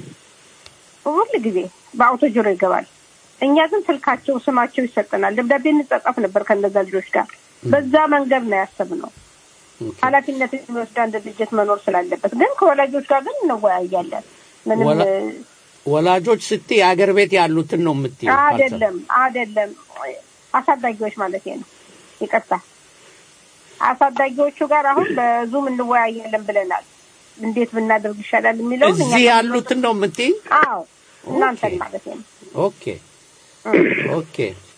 ሁል ጊዜ በአውቶ ጂሮ ይገባል። እኛ ግን ስልካቸው፣ ስማቸው ይሰጠናል። ደብዳቤ እንጻጻፍ ነበር ከነዛ ልጆች ጋር። በዛ መንገድ ነው ያሰብነው። ኃላፊነት የሚወስድ አንድ ድርጅት መኖር ስላለበት ግን ከወላጆች ጋር ግን እንወያያለን። ምንም ወላ- ወላጆች ስትይ አገር ቤት ያሉትን ነው የምትይው? አይደለም አይደለም፣ አሳዳጊዎች ማለት ነው። ይቅርታ አሳዳጊዎቹ ጋር አሁን በዙም እንወያያለን ብለናል። እንዴት ብናደርግ ይሻላል የሚለው እዚህ ያሉትን ነው የምትይኝ? አዎ እናንተን ማለት ነው። ኦኬ ኦኬ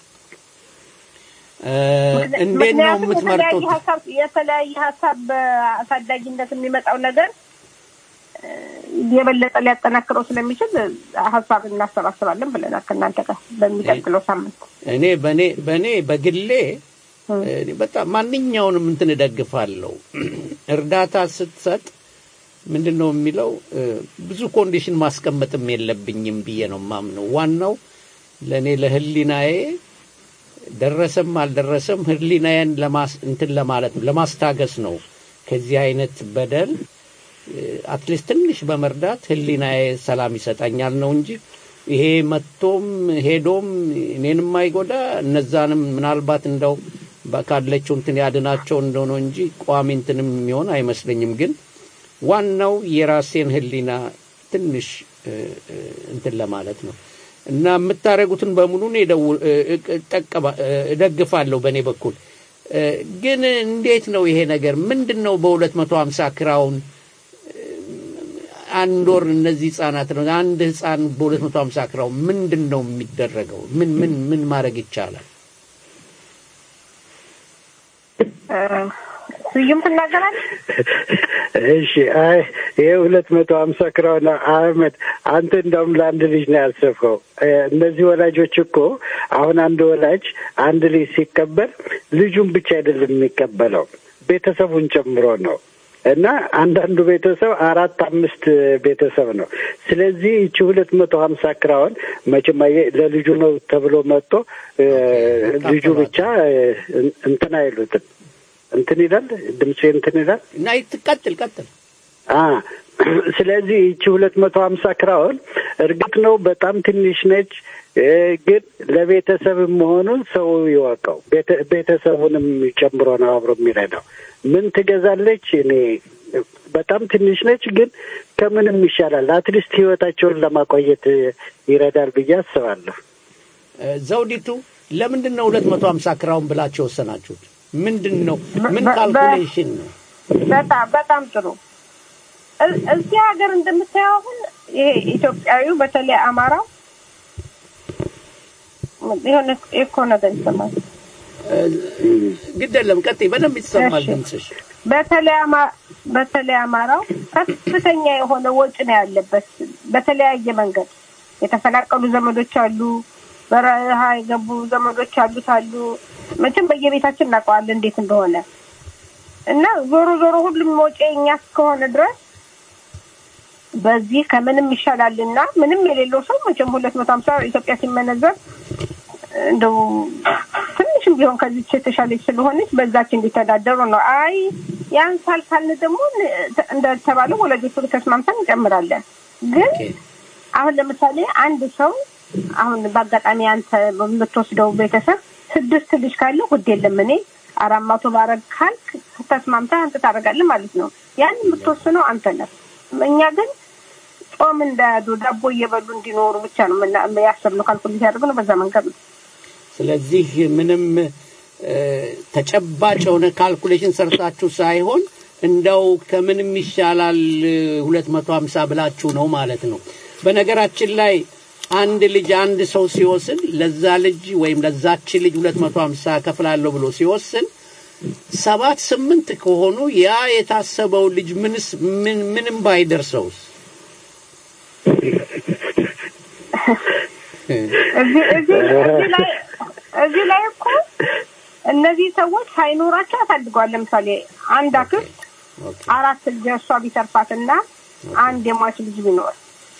እ፣ እንዴት ነው ምክንያቱም የምትመርጡት? የተለያየ ሀሳብ የተለያየ ሀሳብ በአሳዳጊነት የሚመጣው ነገር እ፣ የበለጠ ሊያጠናክረው ስለሚችል ሀሳብ እናሰባስባለን ብለናል ከእናንተ ጋር በሚቀጥለው ሳምንት። እኔ በእኔ በእኔ በግሌ እኔ በጣም ማንኛውንም እንትን እደግፋለሁ። እርዳታ ስትሰጥ ምንድን ነው የሚለው እ፣ ብዙ ኮንዲሽን ማስቀመጥም የለብኝም ብዬ ነው ማምነው። ዋናው ለእኔ ለህሊናዬ ደረሰም አልደረሰም ህሊናዬን ለማስ እንትን ለማለት ነው ለማስታገስ ነው ከዚህ አይነት በደል አትሊስት ትንሽ በመርዳት ህሊናዬ ሰላም ይሰጠኛል ነው እንጂ ይሄ መጥቶም ሄዶም እኔንም አይጎዳ እነዛንም ምናልባት እንደው በ- ካለችው እንትን ያድናቸው እንደሆነ እንጂ ቋሚ እንትንም የሚሆን አይመስለኝም። ግን ዋናው የራሴን ህሊና ትንሽ እ፣ እ፣ እንትን ለማለት ነው እና የምታደርጉትን በሙሉ እኔ ደው- እ- እ- እጠቀማ- እ፣ እደግፋለሁ በእኔ በኩል እ፣ ግን እንዴት ነው ይሄ ነገር ምንድን ነው በሁለት መቶ ሀምሳ ክራውን አንድ ወር እነዚህ ህጻናት ነው አንድ ህጻን በሁለት መቶ ሀምሳ ክራው ምንድን ነው የሚደረገው? ምን ምን ምን ማድረግ ይቻላል? ስዩም ትናገራለህ? እሺ አይ ይሄ ሁለት መቶ ሀምሳ ክራውን አህመድ አንተ እንደውም ለአንድ ልጅ ነው ያሰብከው። እ፣ እነዚህ ወላጆች እኮ አሁን አንድ ወላጅ አንድ ልጅ ሲቀበል ልጁን ብቻ አይደለም የሚቀበለው ቤተሰቡን ጨምሮ ነው እና አንዳንዱ ቤተሰብ አራት አምስት ቤተሰብ ነው። ስለዚህ ይቺ ሁለት መቶ ሀምሳ ክራውን መቼም አየህ ለልጁ ነው ተብሎ መጥቶ እ፣ ልጁ ብቻ እ፣ እንትን አይሉትም እንትን ይላል ድምፄ እንትን ይላል እና ትቀጥል ቀጥል። አ ስለዚህ ይቺ ሁለት መቶ ሀምሳ ክራውን እርግጥ ነው በጣም ትንሽ ነች እ፣ ግን ለቤተሰብ መሆኑን ሰው ይወቀው። ቤተ- ቤተሰቡንም ጨምሮ ነው አብሮ የሚረዳው። ምን ትገዛለች? እኔ በጣም ትንሽ ነች፣ ግን ከምንም ይሻላል። አትሊስት ህይወታቸውን ለማቆየት ይረዳል ብዬ አስባለሁ። እ፣ ዘውዲቱ ለምንድን ነው ሁለት መቶ ሀምሳ ክራውን ብላችሁ የወሰናችሁት? ምንድን ነው ምን በ- በ- ካልኩሌሽን ነው? በጣም በጣም ጥሩ። እ- እዚህ ሀገር እንደምታየው አሁን ይሄ ኢትዮጵያዊው በተለይ አማራው የሆነ ኤኮ ነገር ይሰማል። ግድ የለም ቀጥይ፣ በደንብ ይሰማል እሺ። ድምፅሽ። በተለይ አማ- በተለይ አማራው ከፍተኛ የሆነ ወጪ ነው ያለበት። በተለያየ መንገድ የተፈናቀሉ ዘመዶች አሉ፣ በረሃ የገቡ ዘመዶች አሉት አሉ። መቼም በየቤታችን እናውቀዋለን እንዴት እንደሆነ እና ዞሮ ዞሮ ሁሉም ወጪ እኛ እስከሆነ ድረስ በዚህ ከምንም ይሻላልና ምንም የሌለው ሰው መቼም ሁለት መቶ ሀምሳ ኢትዮጵያ ሲመነዘር እንደው ትንሽም ቢሆን ከዚች የተሻለች ስለሆነች በዛች እንዲተዳደሩ ነው። አይ ያንሳል ካልን ደግሞ እንደተባለው ወላጆቹ ተስማምተን እንጨምራለን። ግን አሁን ለምሳሌ አንድ ሰው አሁን በአጋጣሚ አንተ የምትወስደው ቤተሰብ ስድስት ልጅ ካለ ውድ የለም እኔ አራት መቶ ባረግ ካልክ ተስማምተህ አንተ ታደርጋለህ ማለት ነው። ያን የምትወስነው አንተ ነህ። እኛ ግን ጾም እንዳያዱ ዳቦ እየበሉ እንዲኖሩ ብቻ ነው ምና- ያሰብነው። ካልኩሌት ያደርግነው በዛ መንገድ ነው። ስለዚህ ምንም እ፣ ተጨባጭ የሆነ ካልኩሌሽን ሰርታችሁ ሳይሆን እንደው ከምንም ይሻላል ሁለት መቶ ሀምሳ ብላችሁ ነው ማለት ነው። በነገራችን ላይ አንድ ልጅ አንድ ሰው ሲወስን ለዛ ልጅ ወይም ለዛች ልጅ ሁለት መቶ ሀምሳ ከፍላለሁ ብሎ ሲወስን ሰባት ስምንት ከሆኑ ያ የታሰበው ልጅ ምንስ ምን ምንም ባይደርሰውስ እዚህ እዚህ እዚህ ላይ እዚህ ላይ እኮ እነዚህ ሰዎች ሳይኖራቸው ያሳድገዋል። ለምሳሌ አንድ አክስት አራት ልጅ እሷ ቢተርፋትና አንድ የሟች ልጅ ቢኖር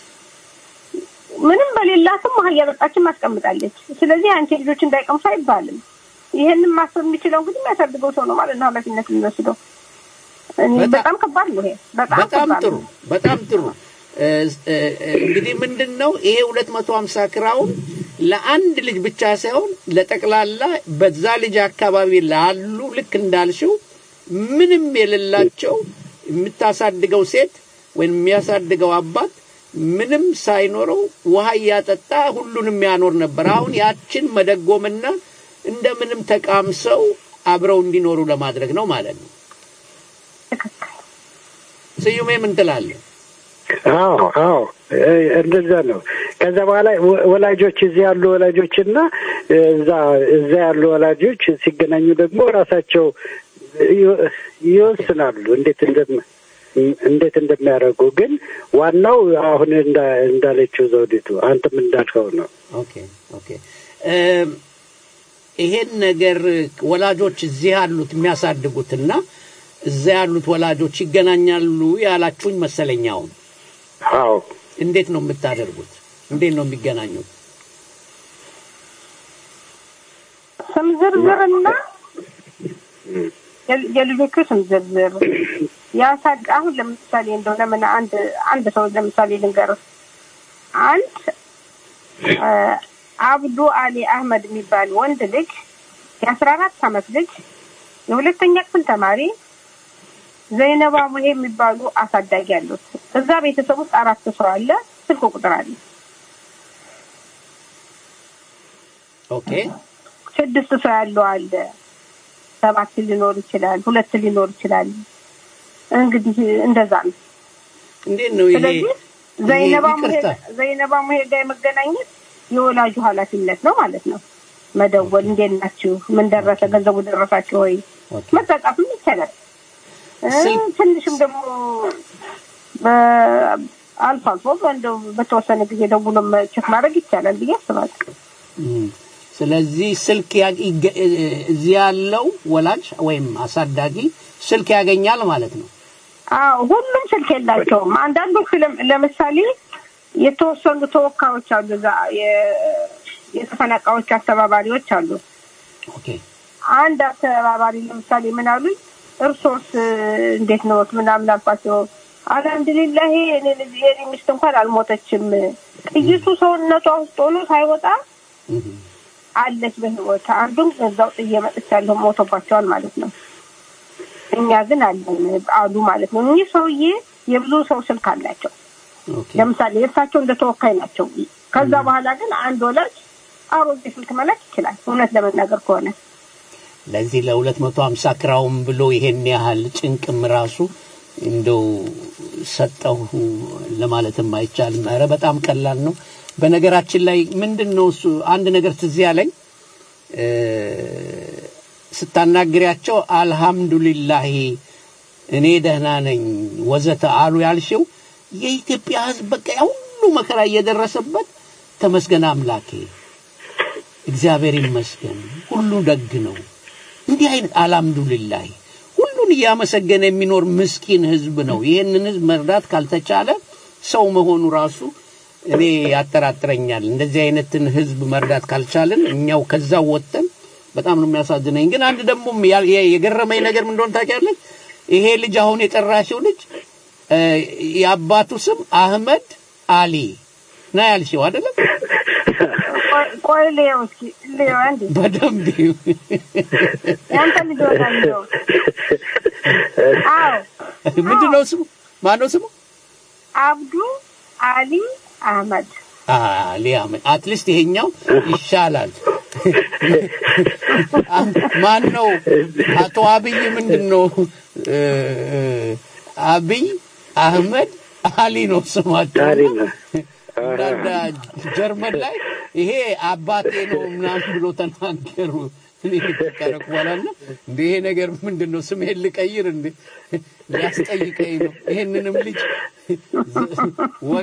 ምንም በሌላትም ውሃ እያጠጣችን ማስቀምጣለች። ስለዚህ አንቺ ልጆች እንዳይቀምሱ አይባልም። ይህንን ማሰብ የሚችለው እንግዲህ የሚያሳድገው ሰው ነው ማለት ነው ኃላፊነት የሚወስደው። እኔ በጣም- በጣም ከባድ ነው ይሄ በጣም በጣም ከባድ ጥሩ ነው። በጣም ጥሩ እ፣ እ፣ እ፣ እንግዲህ ምንድን ነው ይሄ ሁለት መቶ ሀምሳ ክራውን ለአንድ ልጅ ብቻ ሳይሆን ለጠቅላላ በዛ ልጅ አካባቢ ላሉ ልክ እንዳልሽው ምንም የሌላቸው የምታሳድገው ሴት ወይም የሚያሳድገው አባት ምንም ሳይኖረው ውሃ እያጠጣ ሁሉንም ያኖር ነበር። አሁን ያችን መደጎምና እንደምንም ተቃምሰው አብረው እንዲኖሩ ለማድረግ ነው ማለት ነው። ስዩሜ ምን ትላለህ? አዎ አዎ እ- እንደዛ ነው። ከዛ በኋላ ወ- ወላጆች እዚህ ያሉ ወላጆች እና እዛ እዛ ያሉ ወላጆች ሲገናኙ ደግሞ ራሳቸው ይወ- ይወስናሉ እንዴት እንደም እንዴት እንደሚያደርጉ። ግን ዋናው አሁን እንዳ- እንዳለችው ዘውዲቱ አንተም እንዳልከው ነው። ኦኬ ኦኬ እም፣ ይሄን ነገር ወላጆች እዚህ ያሉት የሚያሳድጉትና እዛ ያሉት ወላጆች ይገናኛሉ ያላችሁኝ መሰለኛውን አዎ እንዴት ነው የምታደርጉት? እንዴት ነው የሚገናኙት? ስም ዝርዝርና የል- የልጆቹ ስም ዝርዝር ያሳድ አሁን ለምሳሌ እንደው ለምን አንድ አንድ ሰው ለምሳሌ ልንገርህ አንድ አ፣ አብዱ አሊ አህመድ የሚባል ወንድ ልጅ የአስራ አራት አመት ልጅ የሁለተኛ ክፍል ተማሪ ዘይነባ ሙሄ የሚባሉ አሳዳጊ አሉት። እዛ ቤተሰብ ውስጥ አራት ሰው አለ። ስልክ ቁጥር አለ። ኦኬ ስድስት ሰው ያለው አለ። ሰባት ሊኖር ይችላል። ሁለት ሊኖር ይችላል። እንግዲህ እንደዛ ነው። እንዴት ነው ይሄ? ስለዚህ ዘይነባ ሙሄ ይቅርታ ዘይነባ ሙሄ ጋር የመገናኘት የወላጁ ኃላፊነት ነው ማለት ነው። መደወል፣ እንዴት ናችሁ? ምን ደረሰ? ገንዘቡ ደረሳችሁ ወይ? ኦኬ። መጻጻፍም ይቻላል። እ፣ ስልክ- ትንሽም ደግሞ በ- አልፎ አልፎ እንደው በተወሰነ ጊዜ ደውሎ ቼክ ማድረግ ይቻላል ብዬ አስባለሁ። እም፣ ስለዚህ ስልክ ያ- ይገ- እ- እዚህ ያለው ወላጅ ወይም አሳዳጊ ስልክ ያገኛል ማለት ነው። አዎ ሁሉም ስልክ የላቸውም። አንዳንዶቹ ለም- ለምሳሌ የተወሰኑ ተወካዮች አሉ፣ እዛ የ- የተፈናቃዮች አስተባባሪዎች አሉ። ኦኬ አንድ አስተባባሪ ለምሳሌ ምን አሉኝ፣ እርሶስ እንዴት ነው ምናምን አልኳቸው። አልሐምዱሊላህ እኔ ልጅ የኔ ሚስት እንኳን አልሞተችም፣ ጥይቱ ሰውነቷ ውስጥ ሆኖ ሳይወጣ እም፣ አለች በህይወት። አንዱም እዛው ጥዬ መጥቻለሁ፣ ሞቶባቸዋል ማለት ነው። እኛ ግን አለን አሉ ማለት ነው። እኚህ ሰውዬ የብዙ ሰው ስልክ አላቸው። ኦኬ ለምሳሌ የእርሳቸው እንደ ተወካይ ናቸው። ከዛ በኋላ ግን አንድ ወላጅ አሮጌ ስልክ መላክ ይችላል። እውነት ለመናገር ከሆነ ለዚህ ለሁለት መቶ ሀምሳ ክራውም ብሎ ይሄን ያህል ጭንቅም ራሱ እንደው ሰጠሁ ለማለትም አይቻልም። ኧረ በጣም ቀላል ነው። በነገራችን ላይ ምንድን ነው እሱ አንድ ነገር ትዝ ያለኝ እ፣ ስታናግሪያቸው አልሐምዱሊላሂ እኔ ደህና ነኝ ወዘተ አሉ ያልሽው የኢትዮጵያ ሕዝብ በቃ ያ ሁሉ መከራ እየደረሰበት ተመስገን አምላኬ እግዚአብሔር ይመስገን ሁሉ ደግ ነው። እንዲህ አይነት አልሐምዱሊላህ ሁሉን እያመሰገነ የሚኖር ምስኪን ህዝብ ነው። ይህንን ህዝብ መርዳት ካልተቻለ ሰው መሆኑ ራሱ እኔ ያጠራጥረኛል። እንደዚህ አይነትን ህዝብ መርዳት ካልቻልን እኛው ከዛው ወጥተን በጣም ነው የሚያሳዝነኝ። ግን አንድ ደግሞ ያ- የ- የገረመኝ ነገር ምን እንደሆነ ታውቂያለሽ? ይሄ ልጅ አሁን የጠራሽው ልጅ እ፣ የአባቱ ስም አህመድ አሊ ነው ያልሽው አይደለም? ቆይ- ቆይ ልየው እስኪ ልየው አንዴ በደንብ ይሁ። ያንተ ልጅ ወዳለው አዎ ምንድን ነው ስሙ? ማነው ስሙ? አብዱ አሊ አህመድ አሊ አህመድ። አትሊስት ይሄኛው ይሻላል። ማን ነው? አቶ አብይ ምንድን ነው? እ፣ አብይ አህመድ አሊ ነው ስማቸው። አሊ ነው። እንዳንዳ ጀርመን ላይ ይሄ አባቴ ነው ምናምን ብሎ ተናገሩ። እኔ ከረኩ በኋላ እንደ ይሄ ነገር ምንድን ነው ስሜን ልቀይር እንዴ ሊያስጠይቀኝ ነው ይሄንንም ልጅ ወግ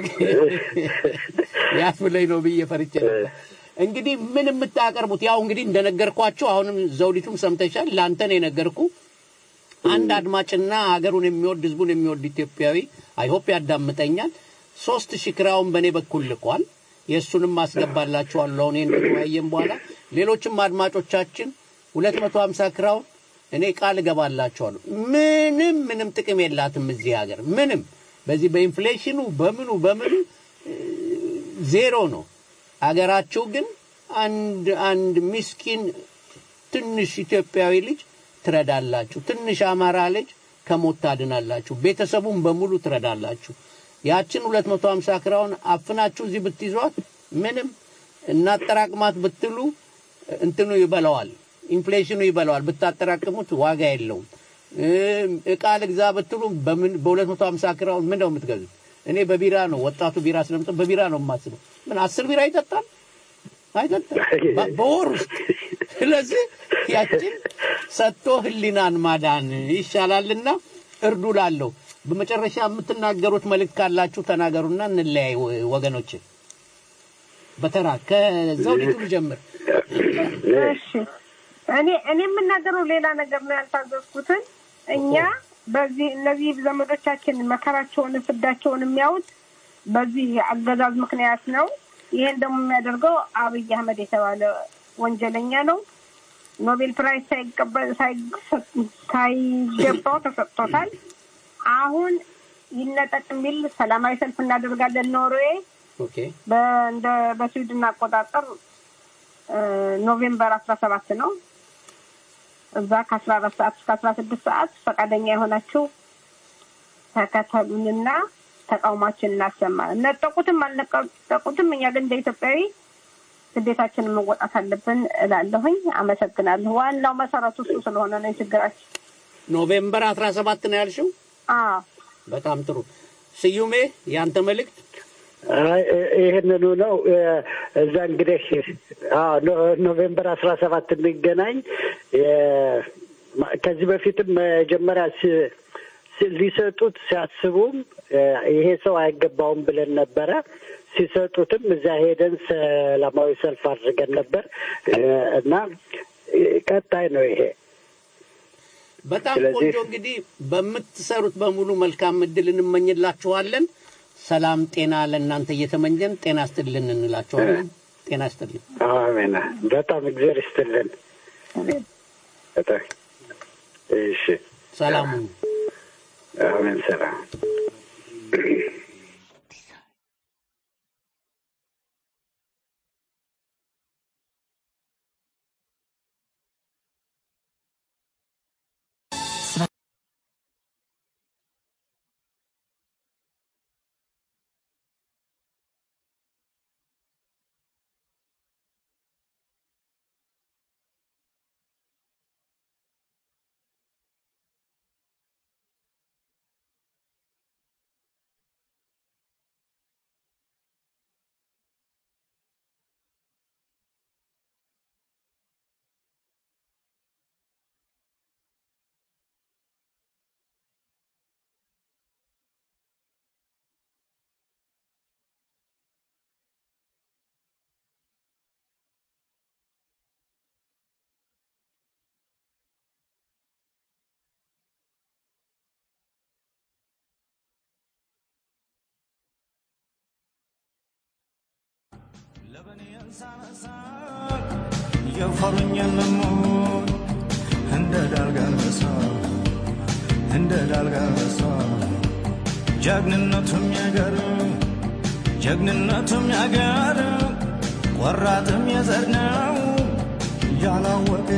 ያስብለኝ ነው ብዬ ፈርቼ ነበር። እንግዲህ ምን የምታቀርቡት ያው እንግዲህ እንደነገርኳቸው አሁንም ዘውዲቱም ሰምተሻል። ለአንተ ነው የነገርኩ አንድ አድማጭና ሀገሩን የሚወድ ህዝቡን የሚወድ ኢትዮጵያዊ አይሆፕ ያዳምጠኛል። ሶስት ሺህ ክራውን በእኔ በኩል ልኳል። የእሱንም ማስገባላችኋለሁ አሁን ይህን ከተወያየን በኋላ ሌሎችም አድማጮቻችን ሁለት መቶ ሀምሳ ክራውን እኔ ቃል እገባላችኋለሁ። ምንም ምንም ጥቅም የላትም እዚህ ሀገር ምንም በዚህ በኢንፍሌሽኑ በምኑ በምኑ እ፣ ዜሮ ነው። አገራችሁ ግን አንድ አንድ ምስኪን ትንሽ ኢትዮጵያዊ ልጅ ትረዳላችሁ። ትንሽ አማራ ልጅ ከሞት ታድናላችሁ። ቤተሰቡን በሙሉ ትረዳላችሁ። ያችን 250 ክራውን አፍናችሁ እዚህ ብትይዟት ምንም እናጠራቅማት ብትሉ እንትኑ ይበላዋል፣ ኢንፍሌሽኑ ይበላዋል። ብታጠራቅሙት ዋጋ የለውም። እ፣ እቃ ልግዛ ብትሉ በምን በ250 ክራውን ምን ነው የምትገዙት? እኔ በቢራ ነው ወጣቱ ቢራ ስለምጠ በቢራ ነው የማስበው። ምን አስር ቢራ ይጠጣል አይጠጣም በ- በወር ውስጥ። ስለዚህ ያችን ሰጥቶ ህሊናን ማዳን ይሻላልና እርዱ ላለሁ። በመጨረሻ የምትናገሩት መልእክት ካላችሁ ተናገሩና እንለያይ ወ- ወገኖች። በተራ ከዘውዲቱ ልጀምር። እሺ እኔ እኔ የምናገረው ሌላ ነገር ነው ያልታዘዝኩትን እኛ በዚህ እነዚህ ዘመዶቻችን መከራቸውን ፍዳቸውን የሚያዩት በዚህ አገዛዝ ምክንያት ነው። ይሄን ደግሞ የሚያደርገው አብይ አህመድ የተባለ ወንጀለኛ ነው። ኖቤል ፕራይዝ ሳይቀበል ሳይ- ሳይገባው ተሰጥቶታል። አሁን ይነጠቅ የሚል ሰላማዊ ሰልፍ እናደርጋለን ኖርዌይ ኦኬ በእንደ በስዊድን አቆጣጠር እ፣ ኖቬምበር አስራ ሰባት ነው። እዛ ከአስራ አራት ሰዓት እስከ አስራ ስድስት ሰዓት ፈቃደኛ የሆናችሁ ተከተሉንና ተቃውሟችን እናሰማ። ነጠቁትም አልነጠቁትም እኛ ግን እንደ ኢትዮጵያዊ ግዴታችንን መወጣት አለብን እላለሁኝ። አመሰግናለሁ። ዋናው መሰረቱ እሱ ስለሆነ ነው የችግራችን። ኖቬምበር 17 ነው ያልሽው? አዎ በጣም ጥሩ። ስዩሜ ያንተ መልእክት አይ፣ እ- ይህንኑ ነው እ፣ እዛ እንግዲህ አዎ ኖ- ኖቬምበር አስራ ሰባት እንገናኝ። የ- ማ- ከዚህ በፊትም መጀመሪያ ሲ- ሲ- ሊሰጡት ሲያስቡም እ፣ ይሄ ሰው አይገባውም ብለን ነበረ። ሲሰጡትም እዚያ ሄደን ሰላማዊ ሰልፍ አድርገን ነበር እ፣ እና እ፣ ቀጣይ ነው ይሄ በጣም ስለዚህ- ቆንጆ። እንግዲህ በምትሰሩት በሙሉ መልካም እድል እንመኝላችኋለን። ሰላም ጤና ለእናንተ እየተመኘን ጤና ይስጥልን እንላችኋለን። ጤና ይስጥልን። አሜን። በጣም እግዚአብሔር ይስጥልን። በጣም እሺ። ሰላሙ አሜን። ሰላም የፈሩኝ ልሙት እንደ ዳልጋለሳ እንደ ዳልጋለሳ ጀግንነቱም ያገር ጀግንነቱም ያገር ቆራጥም የዘር ነው ያላወቀ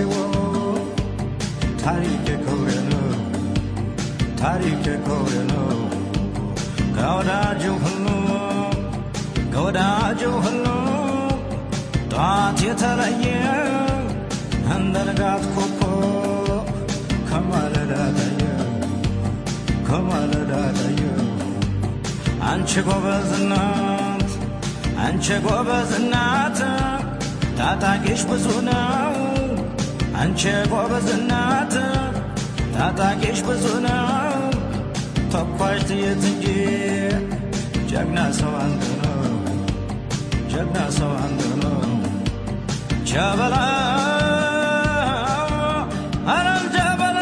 ታሪክ ክብሬ ነው ታሪክ ክብሬ ነው ከወዳጁ ሁሉ ከወዳጁ ሁሉ ጧት የተለየ እንደ ንጋት ኮከብ ከማለዳ ታየ ከማለዳ ታየ አንቺ ጎበዝ እናት አንቺ ጎበዝ እናት ታጣቂሽ ብዙ ነው አንቺ ጎበዝ እናት ታጣቂሽ ብዙ ነው ተኳሽ ጥይት እንጂ ጀግና ሰው አንድ ነው ጀግና ሰው አንድ ነው ጀበላ አረም ጀበላ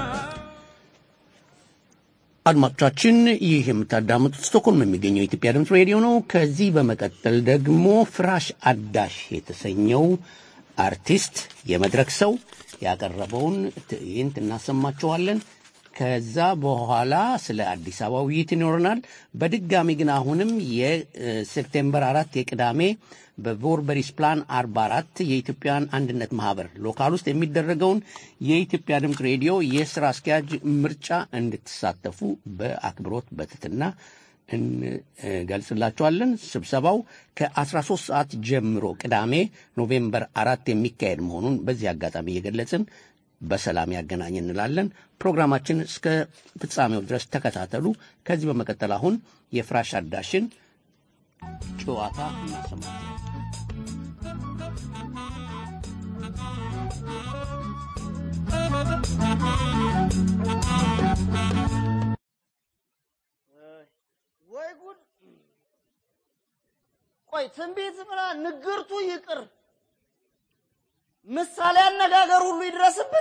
አድማጮቻችን ይህ የምታዳምጡት ስቶኮልም የሚገኘው የኢትዮጵያ ድምፅ ሬዲዮ ነው። ከዚህ በመቀጠል ደግሞ ፍራሽ አዳሽ የተሰኘው አርቲስት የመድረክ ሰው ያቀረበውን ትዕይንት እናሰማችኋለን። ከዛ በኋላ ስለ አዲስ አበባ ውይይት ይኖረናል። በድጋሚ ግን አሁንም የሴፕቴምበር አራት የቅዳሜ በቮርበሪስ ፕላን አርባ አራት የኢትዮጵያን አንድነት ማህበር ሎካል ውስጥ የሚደረገውን የኢትዮጵያ ድምፅ ሬዲዮ የስራ አስኪያጅ ምርጫ እንድትሳተፉ በአክብሮት በትትና እንገልጽላችኋለን። ስብሰባው ከ13 ሰዓት ጀምሮ ቅዳሜ ኖቬምበር አራት የሚካሄድ መሆኑን በዚህ አጋጣሚ እየገለጽን በሰላም ያገናኝ እንላለን። ፕሮግራማችን እስከ ፍጻሜው ድረስ ተከታተሉ። ከዚህ በመቀጠል አሁን የፍራሽ አዳሽን ጨዋታ እናሰማለን። ወይ ጉድ! ቆይ ትንቢት ምና ንግርቱ ይቅር፣ ምሳሌ አነጋገር ሁሉ ይድረስብን።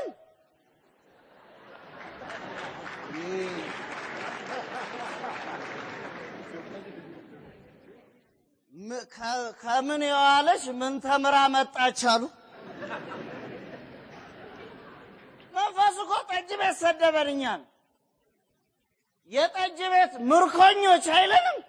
ም- ከ- ከምን የዋለች ምን ተምራ መጣች አሉ። መንፈስ እኮ ጠጅ ቤት ሰደበን እኛን። የጠጅ ቤት ምርኮኞች አይለንም።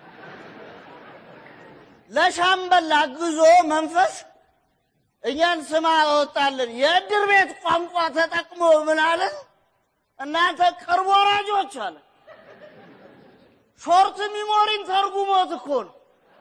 ለሻምበል አግዞ መንፈስ እኛን ስማ አወጣልን። የእድር ቤት ቋንቋ ተጠቅሞ ምን አለን? እናንተ ቅርብ ወራጆች አለ። ሾርት ሚሞሪን ተርጉሞት እኮ ነው።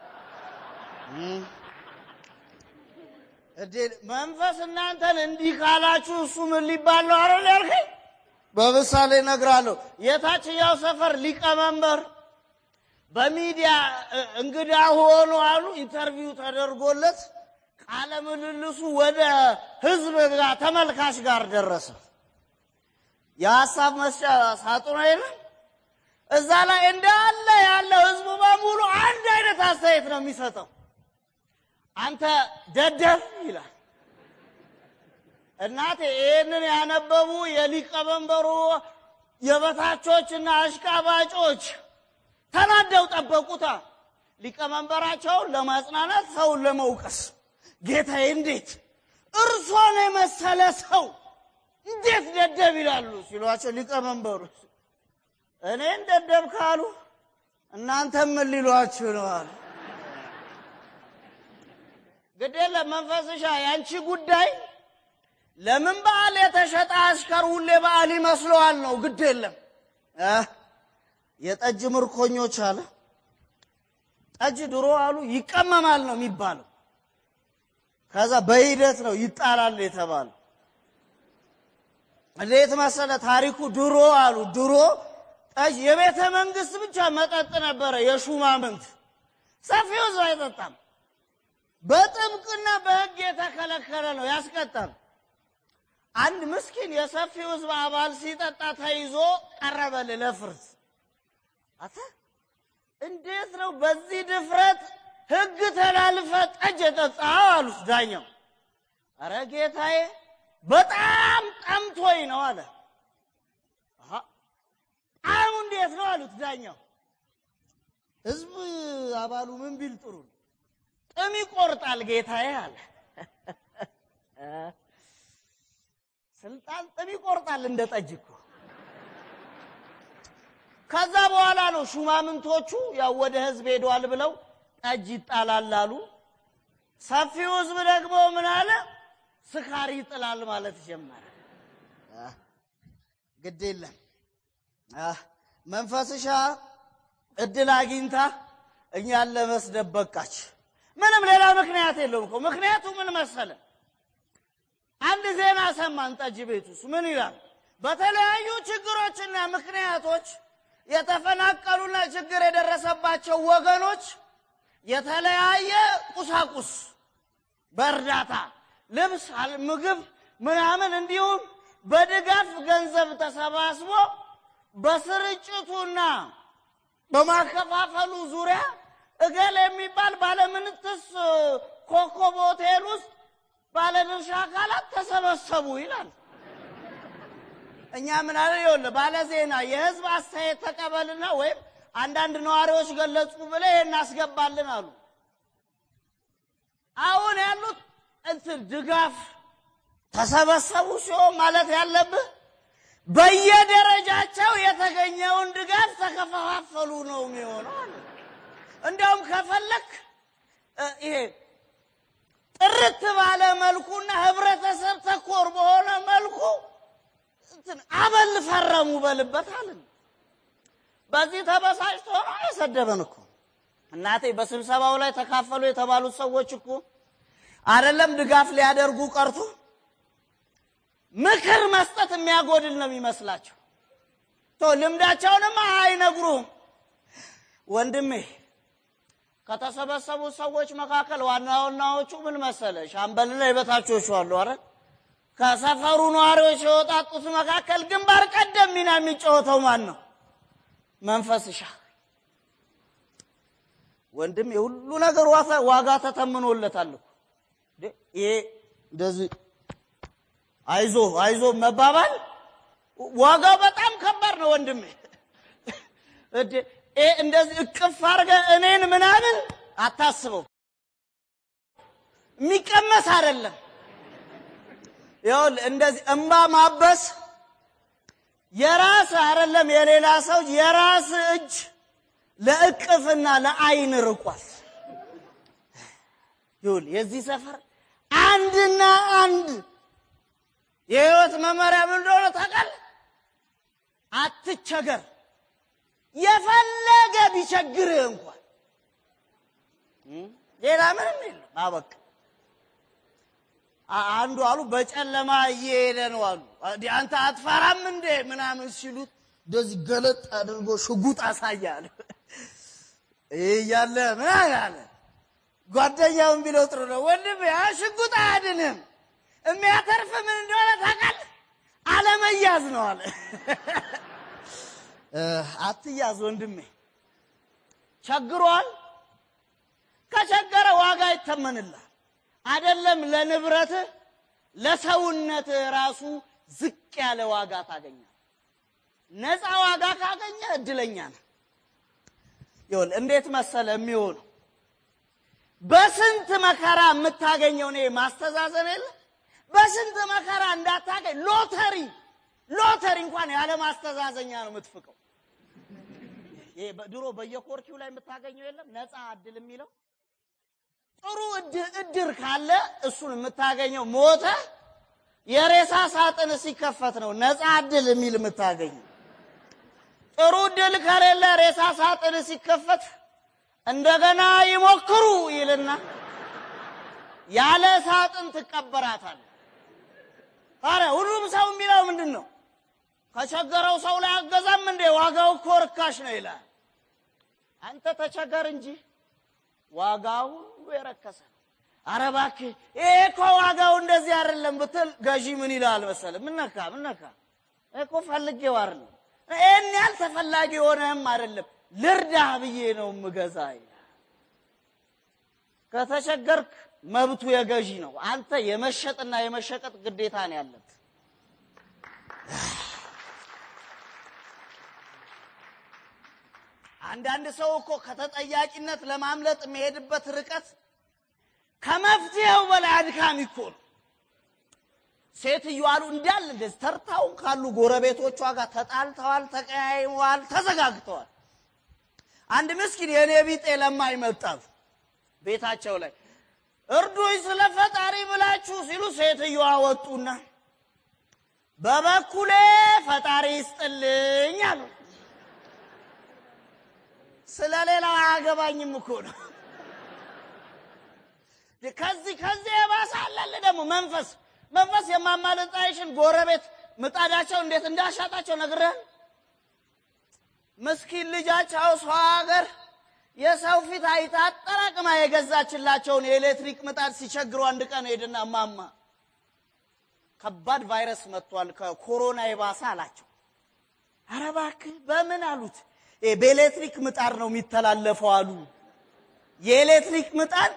እዴ መንፈስ እናንተን እንዲህ ካላችሁ እሱ ምን ሊባል ነው? አረ ያልከኝ በምሳሌ እነግራለሁ። የታችኛው ሰፈር ሊቀመንበር በሚዲያ እ፣ እንግዳ ሆኖ አሉ ኢንተርቪው ተደርጎለት ቃለ ምልልሱ ወደ ህዝብ ጋር ተመልካች ጋር ደረሰ። የሀሳብ መስጫ ሳጥኑ የለም እዛ ላይ እንዳለ ያለው ህዝቡ በሙሉ አንድ አይነት አስተያየት ነው የሚሰጠው። አንተ ደደብ ይላል። እናቴ ይህንን ያነበቡ የሊቀመንበሩ የበታቾችና አሽቃባጮች ተናደው ጠበቁታ። ሊቀመንበራቸውን ለማጽናናት ሰውን ለመውቀስ ጌታዬ፣ እንዴት እርሶን የመሰለ ሰው እንዴት ደደብ ይላሉ ሲሏቸው ሊቀመንበሩ እኔን ደደብ ካሉ እናንተም ምን ሊሏችሁ ነው አሉ። ግድ የለም መንፈስሻ ያንቺ ጉዳይ ለምን በዓል የተሸጠ አሽከር ሁሌ በዓል ይመስለዋል ነው። ግድ የለም እ የጠጅ ምርኮኞች አለ። ጠጅ ድሮ አሉ ይቀመማል ነው የሚባለው። ከዛ በሂደት ነው ይጣላል የተባለው። እንዴት መሰለ ታሪኩ ድሮ አሉ ድሮ ጠጅ የቤተ መንግስት ብቻ መጠጥ ነበረ፣ የሹማምንት ሰፊው ህዝብ አይጠጣም። በጥብቅና በህግ የተከለከለ ነው፣ ያስቀጣል። አንድ ምስኪን የሰፊው ህዝብ አባል ሲጠጣ ተይዞ ቀረበል ለፍርድ። አተ እንዴት ነው በዚህ ድፍረት ህግ ተላልፈ ጠጅ የጠጣኸው አሉት ዳኛው። አረ ጌታዬ በጣም ጠምቶኝ ነው አለ። አሃ ጣዕሙ እንዴት ነው አሉት ዳኛው። ህዝብ አባሉ ምን ቢል ጥሩ ነው? ጥም ይቆርጣል ጌታዬ አለ። ስልጣን ጥም ይቆርጣል እንደ ጠጅ እኮ። ከዛ በኋላ ነው ሹማምንቶቹ ያው ወደ ህዝብ ሄዷል ብለው ጠጅ ይጣላል አሉ። ሰፊው ህዝብ ደግሞ ምን አለ? ስካር ይጥላል ማለት ጀመረ። አህ፣ ግድ የለም አህ፣ መንፈስሻ እድል አግኝታ እኛን ለመስደብ በቃች። ምንም ሌላ ምክንያት የለውም እኮ። ምክንያቱ ምን መሰለ? አንድ ዜና ሰማን ጠጅ ቤት ውስጥ ምን ይላል? በተለያዩ ችግሮችና ምክንያቶች የተፈናቀሉና ችግር የደረሰባቸው ወገኖች የተለያየ ቁሳቁስ በእርዳታ ልብስ፣ አል- ምግብ ምናምን እንዲሁም በድጋፍ ገንዘብ ተሰባስቦ በስርጭቱና በማከፋፈሉ ዙሪያ እገል የሚባል ባለምንትስ ኮከብ ሆቴል ውስጥ ባለድርሻ አካላት ተሰበሰቡ ይላል። እኛ ምን አለ ይኸውልህ፣ ባለ ዜና የህዝብ አስተያየት ተቀበልና ወይም አንዳንድ ነዋሪዎች ገለጹ ብለህ ይሄን እናስገባልን አሉ። አሁን ያሉት እንትን ድጋፍ ተሰበሰቡ ሲሆን ማለት ያለብህ በየደረጃቸው የተገኘውን ድጋፍ ተከፋፈሉ ነው የሚሆነው አለ። እንዲያውም ከፈለክ እ፣ ይሄ ጥርት ባለ መልኩና ህብረተሰብ ተኮር በሆነ መልኩ እንትን አበል ፈረሙ በልበት አለን። በዚህ ተበሳጭቶ ነው የሰደበን እኮ እናቴ። በስብሰባው ላይ ተካፈሉ የተባሉት ሰዎች እኮ አይደለም ድጋፍ ሊያደርጉ ቀርቶ ምክር መስጠት የሚያጎድል ነው የሚመስላቸው። ቶ ልምዳቸውንም አይነግሩም። ወንድሜ ከተሰበሰቡ ሰዎች መካከል ዋና ዋናዎቹ ምን መሰለ? ሻምበልና የበታቾቹ አሉ። አረ ከሰፈሩ ነዋሪዎች የወጣጡት መካከል ግንባር ቀደም ሚና የሚጫወተው ማን ነው? መንፈስሻ ወንድም የሁሉ ነገር ዋጋ- ዋጋ ተተምኖለታል እኮ እንዴ! ይሄ እንደዚህ አይዞ አይዞ መባባል ዋጋው በጣም ከባድ ነው ወንድሜ። እንዴ! ይሄ እንደዚህ እቅፍ አድርገህ እኔን ምናምን አታስበው፣ የሚቀመስ አይደለም። ይኸውልህ እንደዚህ እምባ ማበስ የራስ አይደለም የሌላ ሰው የራስ እጅ ለእቅፍና ለአይን ርቋል። ይኸውልህ የዚህ ሰፈር አንድና አንድ የህይወት መመሪያ ምን እንደሆነ ታውቃለህ? አትቸገር። የፈለገ ቢቸግርህ እንኳን እም፣ ሌላ ምንም የለም። አበቃ። አ- አንዱ አሉ በጨለማ እየሄደ ነው አሉ። እንዴ አንተ አትፈራም እንዴ ምናምን ሲሉት እንደዚህ ገለጥ አድርጎ ሽጉጥ አሳያል። ይህ እያለ ምን አለ ጓደኛውን ቢለው ጥሩ ነው ወንድም፣ ያ ሽጉጥ አያድንም። የሚያተርፍ ምን እንደሆነ ታውቃለህ? አለመያዝ ነው አለ። እ፣ አትያዝ ወንድሜ። ቸግሯል። ከቸገረ ዋጋ ይተመንላል። አይደለም ለንብረትህ ለሰውነትህ ራሱ ዝቅ ያለ ዋጋ ታገኛል። ነፃ ዋጋ ካገኘ እድለኛ ነህ። ይኸውልህ እንዴት መሰለ የሚሆነው በስንት መከራ የምታገኘው እኔ ማስተዛዘን የለ በስንት መከራ እንዳታገኝ ሎተሪ ሎተሪ እንኳን ያለ ማስተዛዘኛ ነው የምትፍቀው። ይሄ ድሮ በየኮርኪው ላይ የምታገኘው የለም ነፃ እድል የሚለው ጥሩ እድ- እድር ካለ እሱን የምታገኘው ሞተ የሬሳ ሳጥን ሲከፈት ነው ነፃ እድል የሚል የምታገኘው። ጥሩ እድል ከሌለ ሬሳ ሳጥን ሲከፈት እንደገና ይሞክሩ ይልና ያለ ሳጥን ትቀበራታል። ታዲያ ሁሉም ሰው የሚለው ምንድን ነው? ከቸገረው ሰው ላይ አገዛም እንዴ ዋጋው እኮ ርካሽ ነው ይላል። አንተ ተቸገር እንጂ ዋጋው ሁሉ የረከሰ ነው። ኧረ እባክህ ይሄ እኮ ዋጋው እንደዚህ አይደለም ብትል ገዢ ምን ይላል መሰለህ? ምን ነካ ምን ነካ? ይሄ እኮ ፈልጌው አይደለም ይህን ያህል ተፈላጊ የሆነህም አይደለም ልርዳህ ብዬ ነው የምገዛ ይላል። ከተቸገርክ መብቱ የገዢ ነው። አንተ የመሸጥና የመሸቀጥ ግዴታ ነው ያለብህ። አንዳንድ ሰው እኮ ከተጠያቂነት ለማምለጥ የሚሄድበት ርቀት ከመፍትሄው በላይ አድካሚ እኮ ነው። ሴትዮ አሉ እንዳለ እንደዚህ ተርታውን ካሉ ጎረቤቶቿ ጋር ተጣልተዋል፣ ተቀያይመዋል፣ ተዘጋግተዋል። አንድ ምስኪን የእኔ ቢጤ ለማኝ መጣሉ ቤታቸው ላይ እርዱኝ ስለ ፈጣሪ ብላችሁ ሲሉ ሴትዮዋ ወጡና በበኩሌ ፈጣሪ ይስጥልኝ አሉ። ስለ ሌላው አያገባኝም እኮ ነው። ከዚህ ከዚህ የባሰ አለል ደግሞ መንፈስ መንፈስ የማማለጣይሽን ጎረቤት ምጣዳቸው እንዴት እንዳሻጣቸው ነግረን ምስኪን ልጃቸው ሰው ሀገር የሰው ፊት አይታ አጠራቅማ የገዛችላቸውን የኤሌክትሪክ ምጣድ ሲቸግሩ አንድ ቀን ሄድና ማማ ከባድ ቫይረስ መጥቷል ከኮሮና የባሰ አላቸው። ኧረ እባክህ በምን አሉት። "ይሄ በኤሌክትሪክ ምጣድ ነው የሚተላለፈው አሉ። የኤሌክትሪክ ምጣድ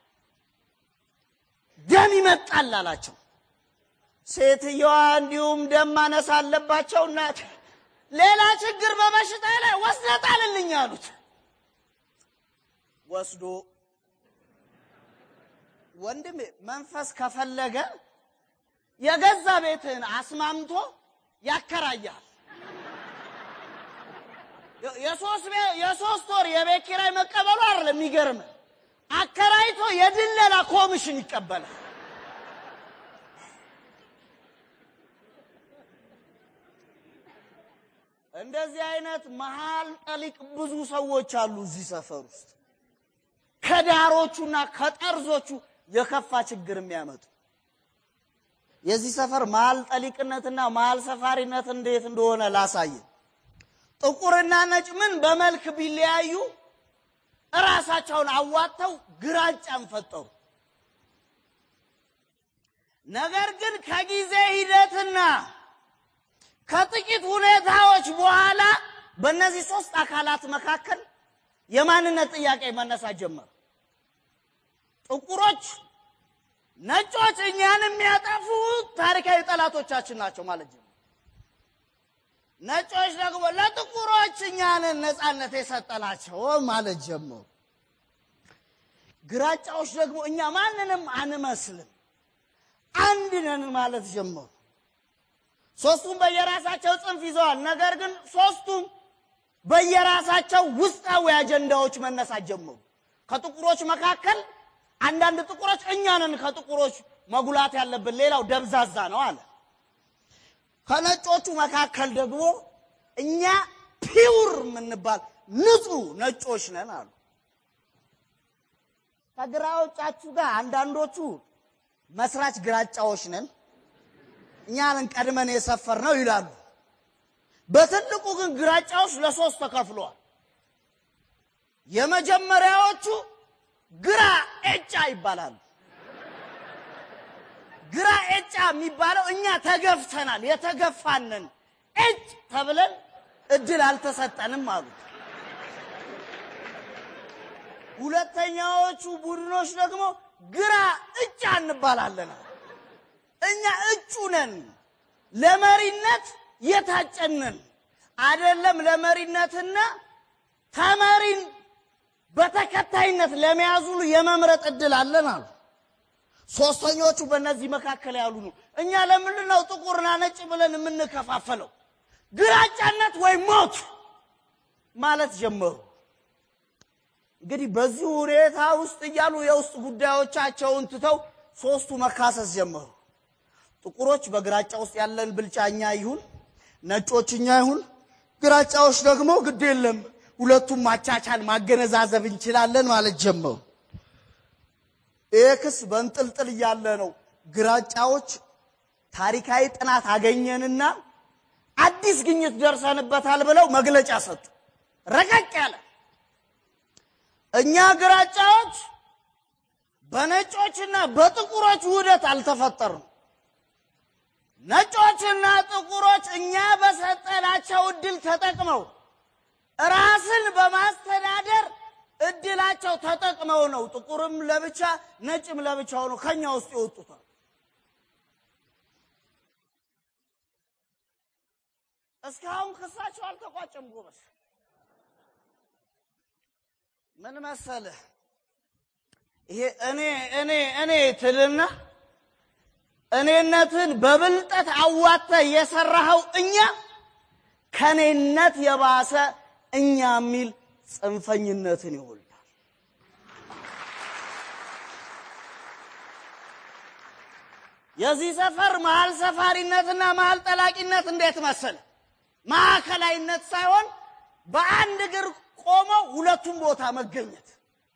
ደም ይመጣል አላቸው። ሴትየዋ እንዲሁም ደም ማነስ አለባቸውና ሌላ ችግር በበሽታ ላይ ወስደህ ጣልልኝ አሉት። ወስዶ ወንድም መንፈስ ከፈለገ የገዛ ቤትህን አስማምቶ ያከራያል። የሶስት ቤ- የሶስት ወር የቤት ኪራይ መቀበሉ አይደለም የሚገርም አከራይቶ የድለላ ኮሚሽን ይቀበላል። እንደዚህ አይነት መሀል ጠሊቅ ብዙ ሰዎች አሉ እዚህ ሰፈር ውስጥ ከዳሮቹና ከጠርዞቹ የከፋ ችግር የሚያመጡ የዚህ ሰፈር መሀል ጠሊቅነትና መሀል ሰፋሪነት እንዴት እንደሆነ ላሳየ። ጥቁርና ነጭ ምን በመልክ ቢለያዩ እራሳቸውን አዋጥተው ግራጫን ፈጠሩ። ነገር ግን ከጊዜ ሂደትና ከጥቂት ሁኔታዎች በኋላ በእነዚህ ሶስት አካላት መካከል የማንነት ጥያቄ መነሳት ጀመረ። ጥቁሮች፣ ነጮች እኛን የሚያጠፉ ታሪካዊ ጠላቶቻችን ናቸው ማለት ጀመሩ። ነጮች ደግሞ ለጥቁሮች እኛንን ነፃነት የሰጠናቸው ማለት ጀመሩ። ግራጫዎች ደግሞ እኛ ማንንም አንመስልም አንድ ነን ማለት ጀመሩ። ሶስቱም በየራሳቸው ጽንፍ ይዘዋል። ነገር ግን ሶስቱም በየራሳቸው ውስጣዊ አጀንዳዎች መነሳት ጀመሩ። ከጥቁሮች መካከል አንዳንድ ጥቁሮች እኛ ነን ከጥቁሮች መጉላት ያለብን፣ ሌላው ደብዛዛ ነው አለ። ከነጮቹ መካከል ደግሞ እኛ ፒውር የምንባል ንጹህ ነጮች ነን አሉ። ከግራዎቻችሁ ጋር አንዳንዶቹ መስራች ግራጫዎች ነን እኛንን ቀድመን የሰፈር ነው ይላሉ። በትልቁ ግን ግራጫዎች ለሶስት ተከፍለዋል። የመጀመሪያዎቹ ግራ ኤጫ ይባላሉ። ግራ ኤጫ የሚባለው እኛ ተገፍተናል፣ የተገፋንን ኤጭ ተብለን እድል አልተሰጠንም አሉ። ሁለተኛዎቹ ቡድኖች ደግሞ ግራ እጫ እንባላለን አሉ። እኛ እጩ ነን፣ ለመሪነት የታጨንን አይደለም። ለመሪነትና ተመሪን በተከታይነት ለመያዝ ሁሉ የመምረጥ እድል አለን አሉ። ሶስተኞቹ በእነዚህ መካከል ያሉ ነው። እኛ ለምንድን ነው ጥቁርና ነጭ ብለን የምንከፋፈለው? ግራጫነት ወይ ሞት ማለት ጀመሩ። እንግዲህ በዚህ ሁኔታ ውስጥ እያሉ የውስጥ ጉዳዮቻቸውን ትተው ሶስቱ መካሰስ ጀመሩ። ጥቁሮች በግራጫ ውስጥ ያለን ብልጫ እኛ ይሁን፣ ነጮች እኛ ይሁን፣ ግራጫዎች ደግሞ ግድ የለም ሁለቱም ማቻቻል ማገነዛዘብ እንችላለን ማለት ጀመሩ። ይህ ክስ በንጥልጥል እያለ ነው ግራጫዎች ታሪካዊ ጥናት አገኘንና አዲስ ግኝት ደርሰንበታል ብለው መግለጫ ሰጡ። ረቀቅ ያለ እኛ ግራጫዎች በነጮችና በጥቁሮች ውህደት አልተፈጠርም። ነጮችና ጥቁሮች እኛ በሰጠናቸው እድል ተጠቅመው ራስን በማስተዳደር እድላቸው ተጠቅመው ነው ጥቁርም ለብቻ ነጭም ለብቻ ሆኖ ከኛ ውስጥ የወጡታል። እስካሁን ክሳቸው አልተቋጨም። ጎበስ ምን መሰለህ፣ ይሄ እኔ እኔ እኔ ትልና እኔነትን በብልጠት አዋተ የሰራኸው እኛ ከኔነት የባሰ እኛ የሚል ጽንፈኝነትን ይወልዳል። የዚህ ሰፈር መሀል ሰፋሪነትና መሀል ጠላቂነት እንዴት መሰለ? ማዕከላዊነት ሳይሆን በአንድ እግር ቆመው ሁለቱም ቦታ መገኘት፣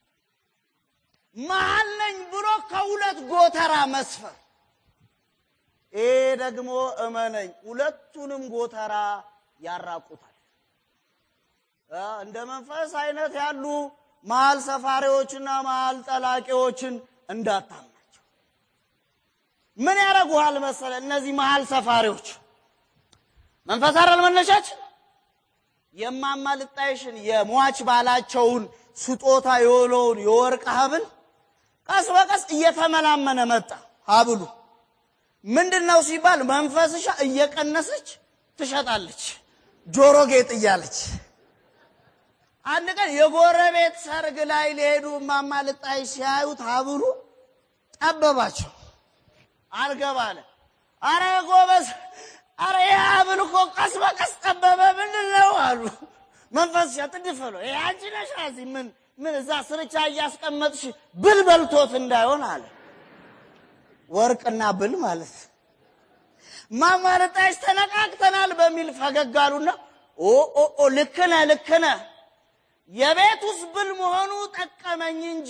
መሀል ነኝ ብሎ ከሁለት ጎተራ መስፈር። ይሄ ደግሞ እመነኝ ሁለቱንም ጎተራ ያራቁታል። እ እንደ መንፈስ አይነት ያሉ መሀል ሰፋሪዎችና መሀል ጠላቂዎችን እንዳታምናቸው። ምን ያደርጉሃል መሰለ? እነዚህ መሀል ሰፋሪዎች መንፈስ አይደል መነሻችን የማማ ልጣይሽን የሟች ባላቸውን ስጦታ የሆነውን የወርቅ ሀብል ቀስ በቀስ እየተመናመነ መጣ። ሀብሉ ምንድን ነው ሲባል መንፈስሻ እየቀነሰች ትሸጣለች፣ ጆሮ ጌጥ እያለች። አንድ ቀን የጎረቤት ሰርግ ላይ ሊሄዱ እማማ ልጣይሽ ሲያዩት ሀብሉ ጠበባቸው፣ አልገባለ። አረ ጎበዝ አረ ይህ ሀብል እኮ ቀስ በቀስ ጠበበ፣ ምንድን ነው አሉ። መንፈስሻ ጥድፍ ብሎ ይሄ አንቺ ነሽ እዚህ ምን ምን እዛ ስርቻ እያስቀመጥሽ ብል በልቶት እንዳይሆን አለ። ወርቅና ብል ማለት እማማ ልጣይሽ ተነቃቅተናል በሚል ፈገግ አሉና ኦ ኦ ኦ ልክ ነህ ልክ ነህ የቤት ውስጥ ብል መሆኑ ጠቀመኝ እንጂ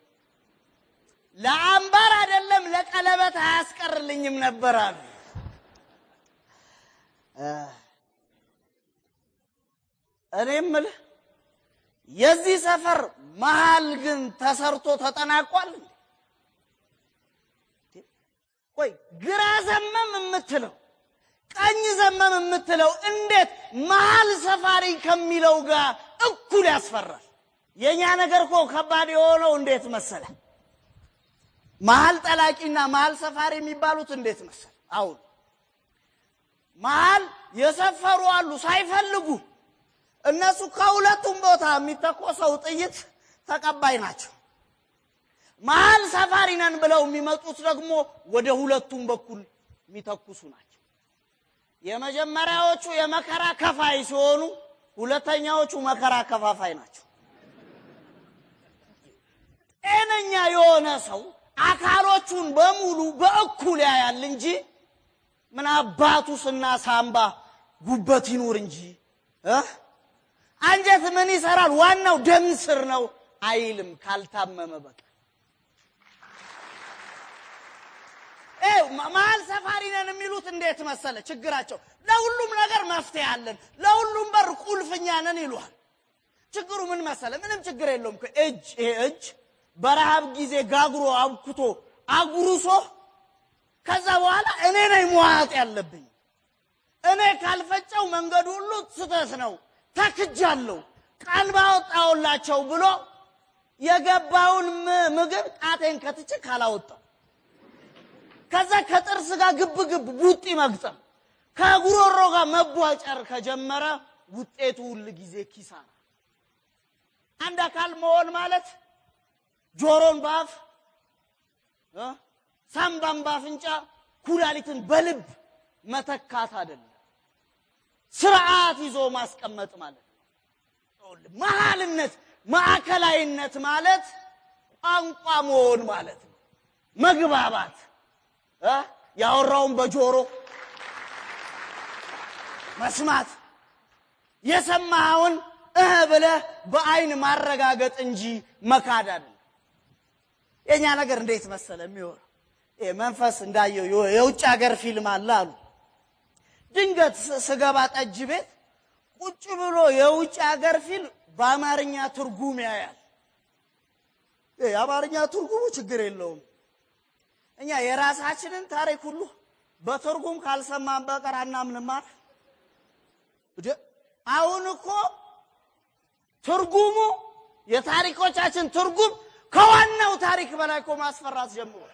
ለአምባር አይደለም ለቀለበት አያስቀርልኝም ነበር አሉ። እኔ የምልህ የዚህ ሰፈር መሀል ግን ተሰርቶ ተጠናቋል እንዴ? ቆይ ግራ ዘመም የምትለው ቀኝ ዘመም የምትለው እንዴት መሀል ሰፋሪ ከሚለው ጋር እኩል ያስፈራል? የእኛ ነገር እኮ ከባድ የሆነው እንዴት መሰለ? መሀል ጠላቂና መሀል ሰፋሪ የሚባሉት እንዴት መሰለ? አሁን መሀል የሰፈሩ አሉ ሳይፈልጉ እነሱ ከሁለቱም ቦታ የሚተኮሰው ጥይት ተቀባይ ናቸው። መሀል ሰፋሪ ነን ብለው የሚመጡት ደግሞ ወደ ሁለቱም በኩል የሚተኩሱ ናቸው። የመጀመሪያዎቹ የመከራ ከፋይ ሲሆኑ፣ ሁለተኛዎቹ መከራ ከፋፋይ ናቸው። ጤነኛ የሆነ ሰው አካሎቹን በሙሉ በእኩል ያያል እንጂ ምን አባቱ ስና ሳምባ ጉበት ይኑር እንጂ እ አንጀት ምን ይሰራል ዋናው ደም ስር ነው አይልም ካልታመመ በቀር። ይኸው መሀል ሰፋሪ ነን የሚሉት እንዴት መሰለ ችግራቸው፣ ለሁሉም ነገር መፍትሄ አለን፣ ለሁሉም በር ቁልፍኛ ነን ይሏል። ችግሩ ምን መሰለ? ምንም ችግር የለውም እኮ እጅ ይሄ እጅ በረሃብ ጊዜ ጋግሮ አብኩቶ አጉርሶ ከዛ በኋላ እኔ ነኝ መዋጥ ያለብኝ እኔ ካልፈጨው መንገዱ ሁሉ ስተት ነው ተክጃለሁ ቃል ባወጣውላቸው ብሎ የገባውን ም- ምግብ ጣቴን ከትቼ ካላወጣው ከዛ ከጥርስ ጋር ግብ ግብ ቡጢ መግጠም ከጉሮሮ ጋር መቧጨር ከጀመረ ውጤቱ ሁል ጊዜ ኪሳራ። አንድ አካል መሆን ማለት ጆሮን በአፍ እ ሳምባን በአፍንጫ ኩላሊትን በልብ መተካት አይደለም። ስርዓት ይዞ ማስቀመጥ ማለት ነው። ይኸውልህ፣ መሀልነት ማዕከላዊነት ማለት ቋንቋ መሆን ማለት ነው። መግባባት እ ያወራውን በጆሮ መስማት የሰማኸውን እህ ብለህ በአይን ማረጋገጥ እንጂ መካድ አይደለም። የእኛ ነገር እንዴት መሰለ የሚሆነው ይሄ መንፈስ እንዳየው የው- የውጭ ሀገር ፊልም አለ አሉ። ድንገት ስ- ስገባ ጠጅ ቤት ቁጭ ብሎ የውጭ ሀገር ፊልም በአማርኛ ትርጉም ያያል። ይሄ የአማርኛ ትርጉሙ ችግር የለውም። እኛ የራሳችንን ታሪክ ሁሉ በትርጉም ካልሰማን በቀር አናምንም አይደል? እንዴ! አሁን እኮ ትርጉሙ የታሪኮቻችን ትርጉም ከዋናው ታሪክ በላይ እኮ ማስፈራት ጀምሯል።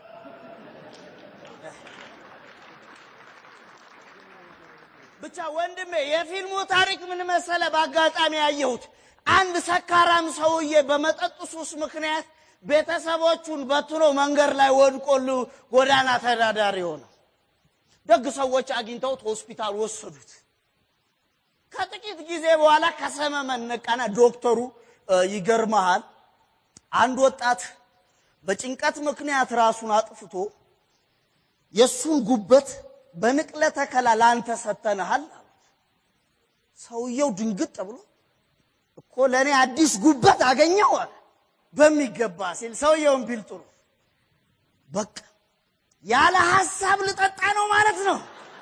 ብቻ ወንድሜ የፊልሙ ታሪክ ምን መሰለ? በአጋጣሚ ያየሁት አንድ ሰካራም ሰውዬ በመጠጥ ሱስ ምክንያት ቤተሰቦቹን በትኖ መንገድ ላይ ወድቆል ጎዳና ተዳዳሪ ሆነው ደግ ሰዎች አግኝተውት ሆስፒታል ወሰዱት። ከጥቂት ጊዜ በኋላ ከሰመመን ነቃና ዶክተሩ እ፣ ይገርመሃል አንድ ወጣት በጭንቀት ምክንያት ራሱን አጥፍቶ የእሱን ጉበት በንቅለ ተከላ ለአንተ ሰተንሃል አሉት። ሰውየው ድንግጥ ብሎ እኮ ለእኔ አዲስ ጉበት አገኘው አለ። በሚገባ ሲል ሰውየውን ቢል ጥሩ በቃ ያለ ሀሳብ ልጠጣ ነው ማለት ነው።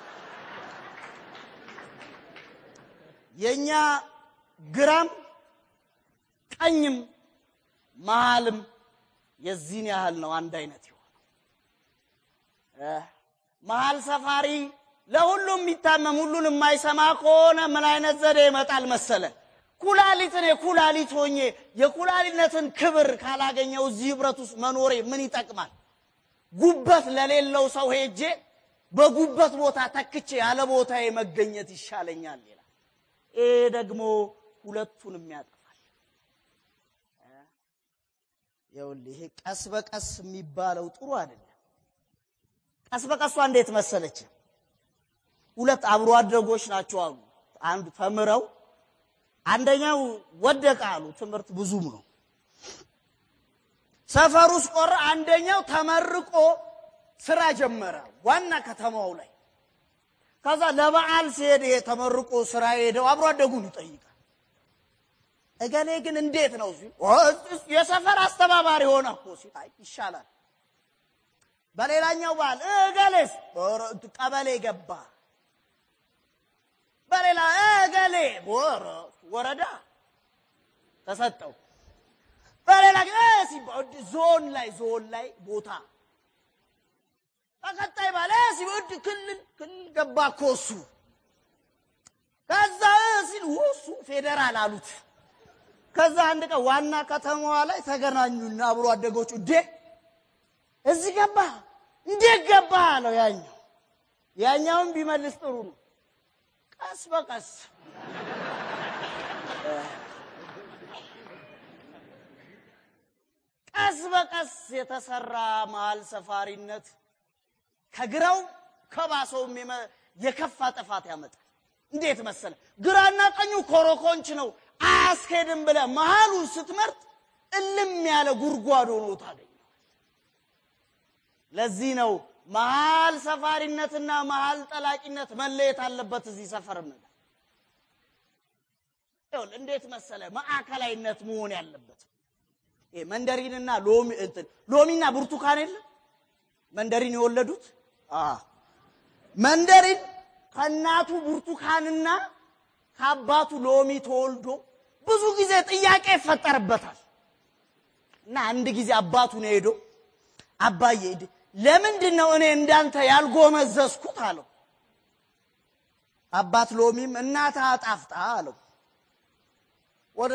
የእኛ ግራም ቀኝም መሃልም የዚህን ያህል ነው አንድ አይነት የሆነው። እ፣ መሀል ሰፋሪ ለሁሉም የሚታመም ሁሉን የማይሰማ ከሆነ ምን አይነት ዘዴ ይመጣል መሰለ? ኩላሊትን የኩላሊት ሆኜ የኩላሊነትን ክብር ካላገኘው እዚህ ህብረት ውስጥ መኖሬ ምን ይጠቅማል? ጉበት ለሌለው ሰው ሄጄ በጉበት ቦታ ተክቼ ያለ ቦታዬ መገኘት ይሻለኛል ይላል። ይሄ ደግሞ ሁለቱንም ያጠፋል። ይኸውልህ ይሄ ቀስ በቀስ የሚባለው ጥሩ አይደለም። ቀስ በቀሷ እንዴት መሰለች? ሁለት አብሮ አደጎች ናቸው አሉ። አንድ ተምረው አንደኛው ወደቀ አሉ። ትምህርት ብዙም ነው። ሰፈር ውስጥ ቆረ። አንደኛው ተመርቆ ስራ ጀመረ ዋና ከተማው ላይ። ከዛ ለበዓል ሲሄድ ይሄ ተመርቆ ስራ ሄደው አብሮ አደጉን ይጠይቃል። እገሌ ግን እንዴት ነው ሲል የሰፈር አስተባባሪ ሆነ እኮ ሲል አይ ይሻላል። በሌላኛው በዓል እገሌስ ኧረ ቀበሌ ገባ። በሌላ እገሌ ኧረ ወረዳ ተሰጠው። በሌላ ጊዜ እ ሲባል ዞን ላይ ዞን ላይ ቦታ በቀጣይ ባለ ሲወድ ክልል ክልል ገባ እኮ እሱ። ከዛ እ ሲል እሱ ፌዴራል አሉት። ከዛ አንድ ቀን ዋና ከተማዋ ላይ ተገናኙና አብሮ አደጎቹ እንዴ እዚህ ገባ እንዴት ገባ አለው ያኛው። ያኛውን ቢመልስ ጥሩ ነው። ቀስ በቀስ ቀስ በቀስ የተሰራ መሀል ሰፋሪነት ከግራው ከባሰውም የመ- የከፋ ጥፋት ያመጣል። እንዴት መሰለ? ግራና ቀኙ ኮረኮንች ነው አያስኬድም ብለ መሀሉን ስትመርጥ እልም ያለ ጉድጓድ ሆኖ ታገኘዋል። ለዚህ ነው መሀል ሰፋሪነትና መሀል ጠላቂነት መለየት አለበት። እዚህ ሰፈር ምን ይኸውልህ፣ እንዴት መሰለ ማዕከላዊነት መሆን ያለበት ይሄ መንደሪንና ሎሚ እንትን ሎሚና ብርቱካን የለም መንደሪን የወለዱት አ መንደሪን ከእናቱ ብርቱካንና ከአባቱ ሎሚ ተወልዶ ብዙ ጊዜ ጥያቄ ይፈጠርበታል። እና አንድ ጊዜ አባቱ ነው ሄዶ አባዬ ድ- ለምንድን ነው እኔ እንዳንተ ያልጎመዘዝኩት አለው። አባት ሎሚም እናትህ አጣፍጣ አለው። ወደ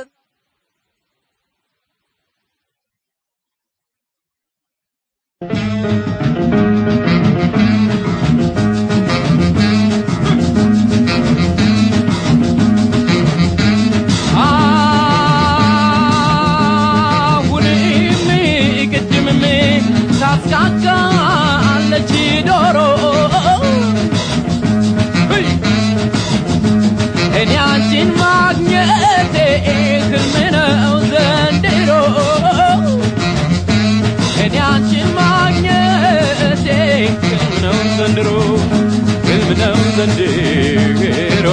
አሁንም ቅድምም ታስቃቃለች ዶሮ እይ! እኔ አንቺን ማግኘቴ ህልም ነው ዘንድሮ እኔ አንቺን ማግኘቴ ህልም ነው ዘንድሮ ህልም ነው ዘንድሮ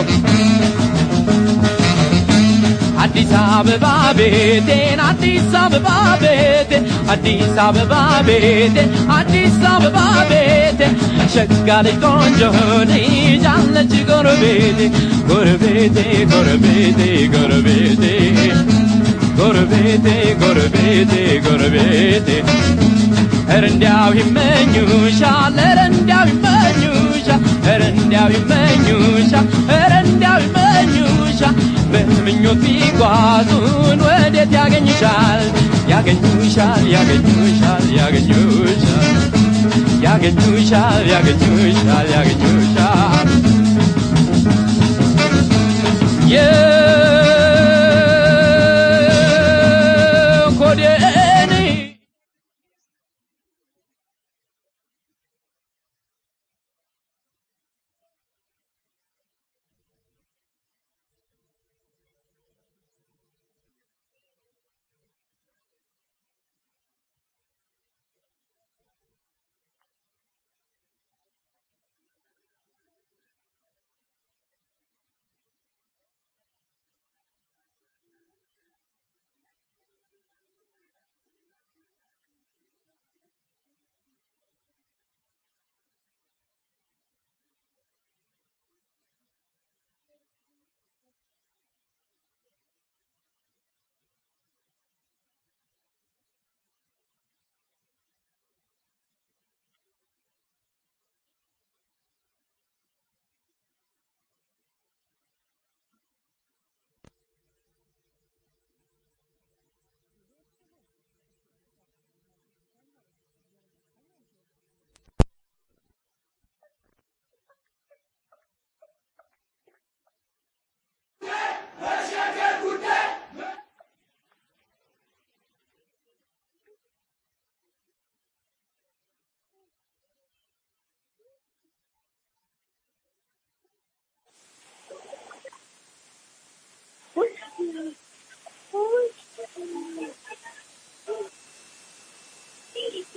አዲስ አበባ ቤቴን አዲስ አበባ ቤቴ አዲስ አበባ ቤቴ አዲስ አበባ ቤቴ ሸጋ ልጅ ቆንጆ ልጅ አለች ጎረቤቴ ጎረቤቴ ጎረቤቴ ጎረቤቴ ጎረቤቴ ጎረቤቴ ጎረቤቴ ኧረ እንዲያው ይመኙሻል ኧረ እንዲያው ይመኙሻል ኧረ እንዲያው ይመኙሻል ኧረ እንዲያው ይመኙሻል በምኞት ቢጓዙን ወዴት ያገኙሻል ያገኙሻል ያገኙሻል ያገኙሻል ያገኙሻል ያገኙሻል ያገኙሻል የኮዴን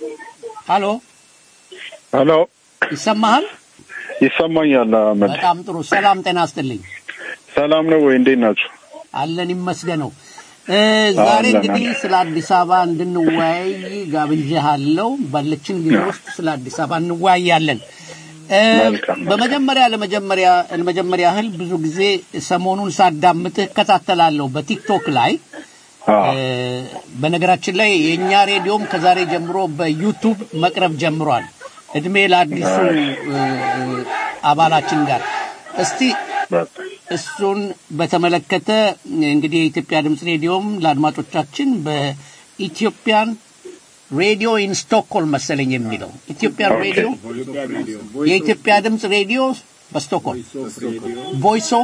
ሀሎ ሄሎ ይሰማሃል? ይሰማኛል አህመድ በጣም ጥሩ። ሰላም ጤና አስጥልኝ። ሰላም ነው ወይ እንዴት ናችሁ አለን ይመስገነው። እ፣ ዛሬ አለን፣ እንግዲህ አለን። ስለ አዲስ አበባ እንድንወያይ ጋብዣለሁ። ባለችን ጊዜ ውስጥ ስለ አዲስ አበባ እንወያያለን። እ፣ በመጀመሪያ ለመጀመሪያ ለመጀመሪያ ያህል ብዙ ጊዜ ሰሞኑን ሳዳምጥህ እከታተላለሁ በቲክቶክ ላይ እ፣ በነገራችን ላይ የእኛ ሬዲዮም ከዛሬ ጀምሮ በዩቱብ መቅረብ ጀምሯል። እድሜ ለአዲሱ እ፣ አባላችን ጋር እስቲ እሱን በተመለከተ እንግዲህ የኢትዮጵያ ድምፅ ሬዲዮም ለአድማጮቻችን በኢትዮጵያን ሬዲዮ ኢን ስቶክሆልም መሰለኝ የሚለው ኢትዮጵያን ሬዲዮ የኢትዮጵያ ድምፅ ሬዲዮ በስቶክሆልም ቮይስ ኦፍ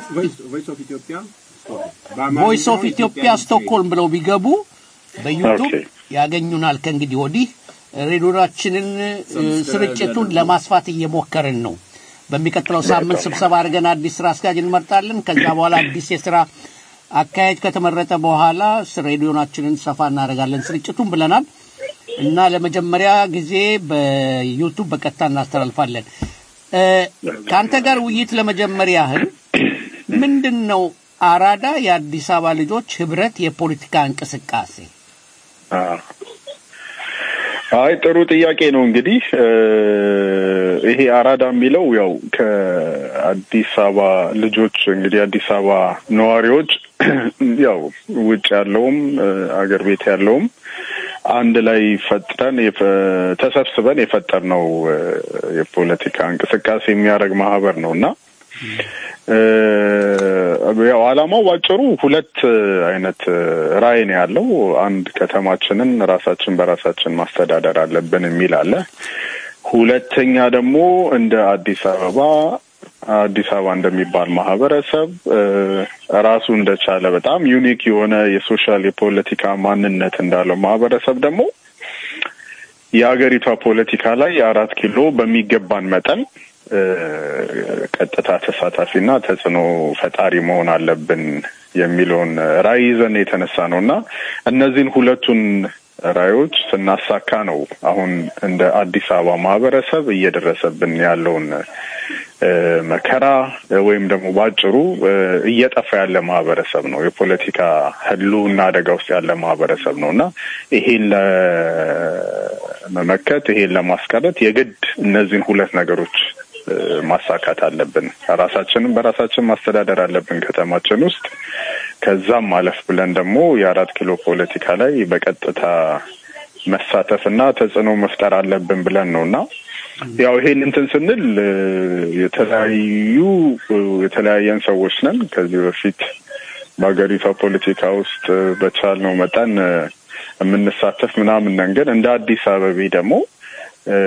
ቮይስ ኦፍ ኢትዮጵያ ስቶክሆልም ብለው ቢገቡ በዩቱብ ያገኙናል። ከእንግዲህ ወዲህ ሬዲዮናችንን እ፣ ስርጭቱን ለማስፋት እየሞከርን ነው። በሚቀጥለው ሳምንት ስብሰባ አድርገን አዲስ ስራ አስኪያጅ እንመርጣለን። ከዛ በኋላ አዲስ የስራ አካሄድ ከተመረጠ በኋላ ስ- ሬዲዮናችንን ሰፋ እናደርጋለን ስርጭቱን ብለናል እና ለመጀመሪያ ጊዜ በዩቱብ በቀጥታ እናስተላልፋለን። እ፣ ከአንተ ጋር ውይይት ለመጀመር ያህል ምንድን ነው አራዳ የአዲስ አበባ ልጆች ህብረት የፖለቲካ እንቅስቃሴ? አዎ። አይ ጥሩ ጥያቄ ነው። እንግዲህ እ፣ ይሄ አራዳ የሚለው ያው ከአዲስ አበባ ልጆች እንግዲህ አዲስ አበባ ነዋሪዎች ያው ውጭ ያለውም እ፣ አገር ቤት ያለውም አንድ ላይ ፈጥረን የፈ- ተሰብስበን የፈጠርነው እ፣ የፖለቲካ እንቅስቃሴ የሚያደርግ ማህበር ነው እና እ፣ ያው ዓላማው ባጭሩ ሁለት እ፣ አይነት እ፣ ራዕይ ነው ያለው። አንድ ከተማችንን ራሳችን በራሳችን ማስተዳደር አለብን የሚል አለ። ሁለተኛ ደግሞ እንደ አዲስ አበባ አዲስ አበባ እንደሚባል ማህበረሰብ እ፣ ራሱ እንደቻለ በጣም ዩኒክ የሆነ የሶሻል የፖለቲካ ማንነት እንዳለው ማህበረሰብ ደግሞ የሀገሪቷ ፖለቲካ ላይ አራት ኪሎ በሚገባን መጠን እ፣ ቀጥታ ተሳታፊና ተጽዕኖ ፈጣሪ መሆን አለብን የሚለውን ራዕይ ይዘን የተነሳ ነው እና እነዚህን ሁለቱን ራዕዮች ስናሳካ ነው አሁን እንደ አዲስ አበባ ማህበረሰብ እየደረሰብን ያለውን እ፣ መከራ እ፣ ወይም ደግሞ ባጭሩ እ፣ እየጠፋ ያለ ማህበረሰብ ነው። የፖለቲካ ህልውና አደጋ ውስጥ ያለ ማህበረሰብ ነው እና ይሄን ለመመከት ይሄን ለማስቀረት የግድ እነዚህን ሁለት ነገሮች እ፣ ማሳካት አለብን። ራሳችንን በራሳችን ማስተዳደር አለብን ከተማችን ውስጥ። ከዛም አለፍ ብለን ደግሞ የአራት ኪሎ ፖለቲካ ላይ በቀጥታ መሳተፍና ተጽዕኖ መፍጠር አለብን ብለን ነው እና ያው ይሄን እንትን ስንል እ፣ የተለያዩ እ፣ የተለያየን ሰዎች ነን። ከዚህ በፊት በሀገሪቷ ፖለቲካ ውስጥ እ፣ በቻልነው መጠን እ፣ የምንሳተፍ ምናምን ነን። ግን እንደ አዲስ አበቤ ደግሞ እ፣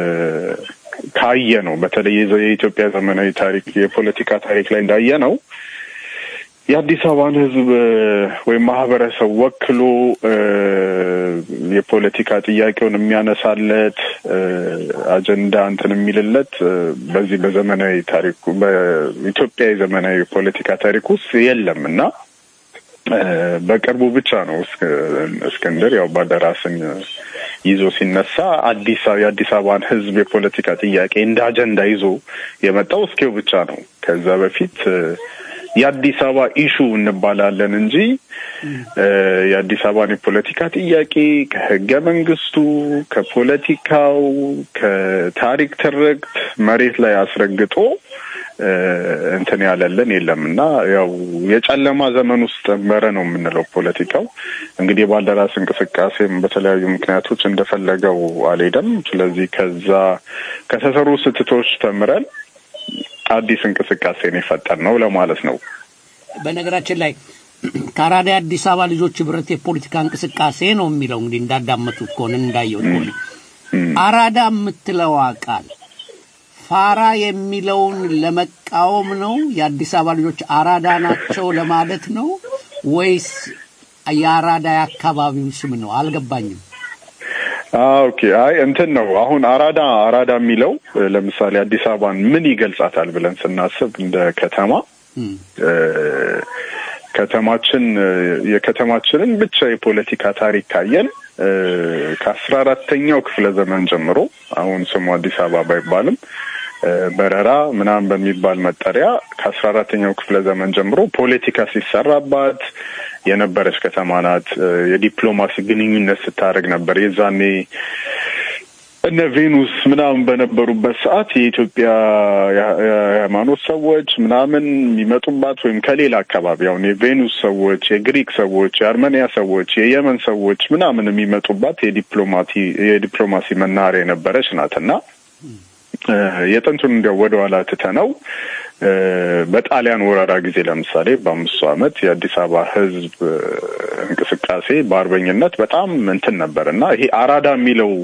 ካየ ነው በተለይ የዘ- የኢትዮጵያ ዘመናዊ ታሪክ የፖለቲካ ታሪክ ላይ እንዳየ ነው የአዲስ አበባን ሕዝብ እ፣ ወይም ማህበረሰብ ወክሎ እ፣ የፖለቲካ ጥያቄውን የሚያነሳለት እ፣ አጀንዳ እንትን የሚልለት እ፣ በዚህ በዘመናዊ ታሪኩ በኢትዮጵያ የዘመናዊ ፖለቲካ ታሪክ ውስጥ የለም እና እ፣ በቅርቡ ብቻ ነው እስክ- እስክንድር ያው ባልደራስን ይዞ ሲነሳ አዲስ አበባ የአዲስ አበባን ህዝብ የፖለቲካ ጥያቄ እንደ አጀንዳ ይዞ የመጣው እስኪው ብቻ ነው። ከዛ በፊት እ፣ የአዲስ አበባ ኢሹ እንባላለን እንጂ እ፣ የአዲስ አበባን የፖለቲካ ጥያቄ ከህገ መንግስቱ፣ ከፖለቲካው፣ ከታሪክ ትርክት መሬት ላይ አስረግጦ እ፣ እንትን ያለልን የለም እና ያው የጨለማ ዘመን ውስጥ ነበረ ነው የምንለው ፖለቲካው። እንግዲህ የባልደራስ እንቅስቃሴም በተለያዩ ምክንያቶች እንደፈለገው አልሄደም። ስለዚህ ከዛ ከተሰሩ ስህተቶች ተምረን አዲስ እንቅስቃሴን የፈጠር ነው ለማለት ነው። በነገራችን ላይ ከአራዳ የአዲስ አበባ ልጆች ህብረት የፖለቲካ እንቅስቃሴ ነው የሚለው እንግዲህ እንዳዳመጡት ከሆነ እንዳየሁት ከሆነ አራዳ የምትለዋ ቃል ፋራ የሚለውን ለመቃወም ነው? የአዲስ አበባ ልጆች አራዳ ናቸው ለማለት ነው ወይስ የአራዳ የአካባቢው ስም ነው? አልገባኝም። ኦኬ አይ እንትን ነው አሁን አራዳ አራዳ የሚለው እ፣ ለምሳሌ አዲስ አበባን ምን ይገልጻታል ብለን ስናስብ እንደ ከተማ እ፣ ከተማችን እ፣ የከተማችንን ብቻ የፖለቲካ ታሪክ ካየን ከአስራ አራተኛው ክፍለ ዘመን ጀምሮ አሁን ስሙ አዲስ አበባ ባይባልም በረራ ምናምን በሚባል መጠሪያ ከአስራ አራተኛው ክፍለ ዘመን ጀምሮ ፖለቲካ ሲሰራባት የነበረች ከተማ ናት። የዲፕሎማሲ ግንኙነት ስታደርግ ነበር። የዛኔ እነ ቬኑስ ምናምን በነበሩበት ሰዓት የኢትዮጵያ የሃይማኖት ሰዎች ምናምን የሚመጡባት ወይም ከሌላ አካባቢ አሁን የቬኑስ ሰዎች፣ የግሪክ ሰዎች፣ የአርሜኒያ ሰዎች፣ የየመን ሰዎች ምናምን የሚመጡባት የዲፕሎማቲ የዲፕሎማሲ መናኸሪያ የነበረች ናት እና የጥንቱን እንዲያው ወደ ኋላ ትተነው በጣሊያን ወረራ ጊዜ ለምሳሌ በአምስቱ ዓመት የአዲስ አበባ ሕዝብ እንቅስቃሴ በአርበኝነት በጣም እንትን ነበር እና ይሄ አራዳ የሚለው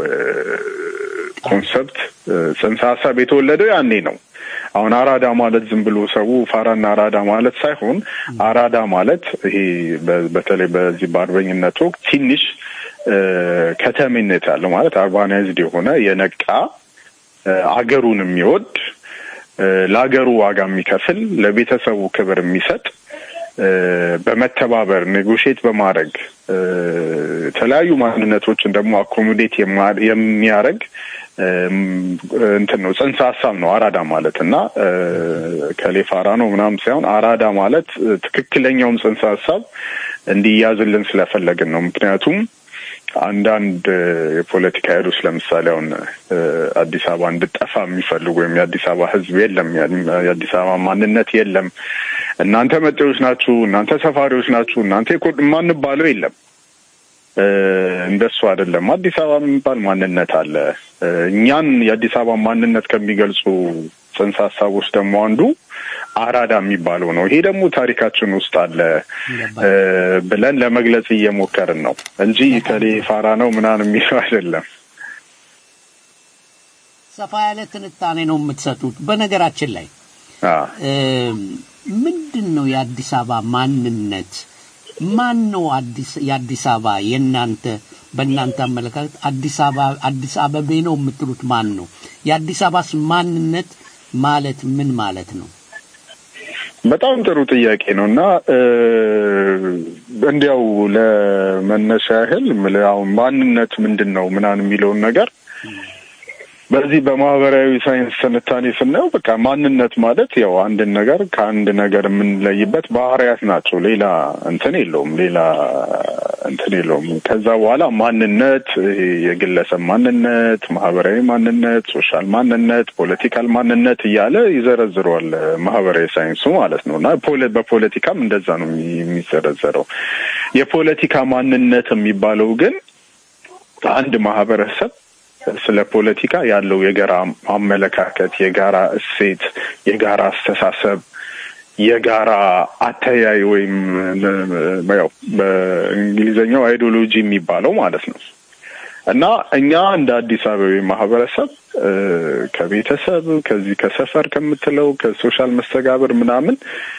ኮንሰፕት ጽንሰ ሀሳብ የተወለደው ያኔ ነው። አሁን አራዳ ማለት ዝም ብሎ ሰው ፋራና አራዳ ማለት ሳይሆን አራዳ ማለት ይሄ በተለይ በዚህ በአርበኝነት ወቅት ትንሽ ከተሜነት ያለው ማለት አርባናይዝድ የሆነ የነቃ አገሩን የሚወድ ለአገሩ ዋጋ የሚከፍል ለቤተሰቡ ክብር የሚሰጥ በመተባበር ኔጎሽት በማድረግ የተለያዩ ማንነቶችን ደግሞ አኮሞዴት የሚያደርግ እንትን ነው ጽንሰ ሀሳብ ነው አራዳ ማለት እና ከሌፋራ ነው ምናምን ሳይሆን አራዳ ማለት ትክክለኛውም ጽንሰ ሀሳብ እንዲያዝልን ስለፈለግን ነው። ምክንያቱም አንዳንድ የፖለቲካ ኃይሎች ለምሳሌ አሁን አዲስ አበባ እንድጠፋ የሚፈልጉ ወይም የአዲስ አበባ ሕዝብ የለም የአዲስ አበባ ማንነት የለም፣ እናንተ መጤዎች ናችሁ፣ እናንተ ሰፋሪዎች ናችሁ፣ እናንተ የማንባለው የለም። እንደሱ አይደለም። አዲስ አበባ የሚባል ማንነት አለ። እኛን የአዲስ አበባ ማንነት ከሚገልጹ ጽንሰ ሀሳቦች ደግሞ አንዱ አራዳ የሚባለው ነው። ይሄ ደግሞ ታሪካችን ውስጥ አለ ብለን ለመግለጽ እየሞከርን ነው እንጂ ከሌ ፋራ ነው ምናምን የሚለው አይደለም። ሰፋ ያለ ትንታኔ ነው የምትሰጡት። በነገራችን ላይ ምንድን ነው የአዲስ አበባ ማንነት? ማን ነው አዲስ የአዲስ አበባ የእናንተ በእናንተ አመለካከት አዲስ አበባ አዲስ አበቤ ነው የምትሉት ማን ነው? የአዲስ አበባስ ማንነት ማለት ምን ማለት ነው? በጣም ጥሩ ጥያቄ ነው እና እንዲያው ለመነሻ ያህል አሁን ማንነት ምንድን ነው ምናምን የሚለውን ነገር በዚህ በማህበራዊ ሳይንስ ትንታኔ ስናየው በቃ ማንነት ማለት ያው አንድን ነገር ከአንድ ነገር የምንለይበት ባህሪያት ናቸው። ሌላ እንትን የለውም። ሌላ እንትን የለውም። ከዛ በኋላ ማንነት የግለሰብ ማንነት፣ ማህበራዊ ማንነት፣ ሶሻል ማንነት፣ ፖለቲካል ማንነት እያለ ይዘረዝረዋል ማህበራዊ ሳይንሱ ማለት ነው እና በፖለቲካም እንደዛ ነው የሚዘረዘረው። የፖለቲካ ማንነት የሚባለው ግን አንድ ማህበረሰብ ስለ ፖለቲካ ያለው የጋራ አመለካከት፣ የጋራ እሴት፣ የጋራ አስተሳሰብ፣ የጋራ አተያይ ወይም ያው በእንግሊዝኛው አይዲዮሎጂ የሚባለው ማለት ነው እና እኛ እንደ አዲስ አበባ ማህበረሰብ ከቤተሰብ ከዚህ ከሰፈር ከምትለው ከሶሻል መስተጋብር ምናምን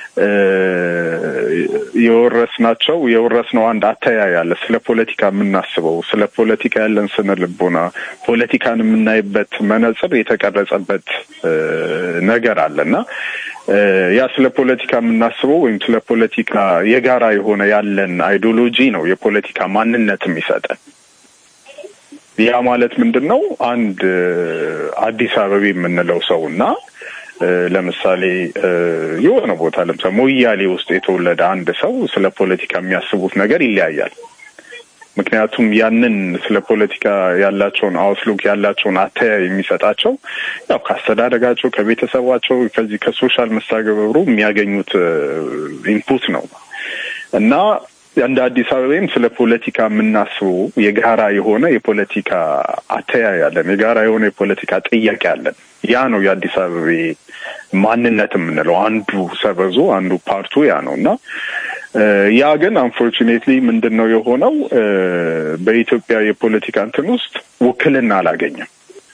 የወረስናቸው የወረስነው አንድ አተያይ አለ። ስለ ፖለቲካ የምናስበው ስለ ፖለቲካ ያለን ስነ ልቦና፣ ፖለቲካን የምናይበት መነጽር የተቀረጸበት ነገር አለ እና ያ ስለ ፖለቲካ የምናስበው ወይም ስለ ፖለቲካ የጋራ የሆነ ያለን አይዲዮሎጂ ነው የፖለቲካ ማንነት የሚሰጠን። ያ ማለት ምንድን ነው? አንድ አዲስ አበባ የምንለው ሰው እና ለምሳሌ የሆነ ቦታ ለምሳሌ ሞያሌ ውስጥ የተወለደ አንድ ሰው ስለ ፖለቲካ የሚያስቡት ነገር ይለያያል። ምክንያቱም ያንን ስለ ፖለቲካ ያላቸውን አውትሉክ ያላቸውን አተያይ የሚሰጣቸው ያው ከአስተዳደጋቸው፣ ከቤተሰባቸው፣ ከዚህ ከሶሻል መስተጋብሩ የሚያገኙት ኢንፑት ነው እና እንደ አዲስ አበባም ስለ ፖለቲካ የምናስበው የጋራ የሆነ የፖለቲካ አተያይ አለን። የጋራ የሆነ የፖለቲካ ጥያቄ አለን። ያ ነው የአዲስ አበባ ማንነት የምንለው አንዱ ሰበዙ አንዱ ፓርቱ ያ ነው እና ያ ግን አንፎርቹኔትሊ ምንድን ነው የሆነው በኢትዮጵያ የፖለቲካ እንትን ውስጥ ውክልና አላገኘም።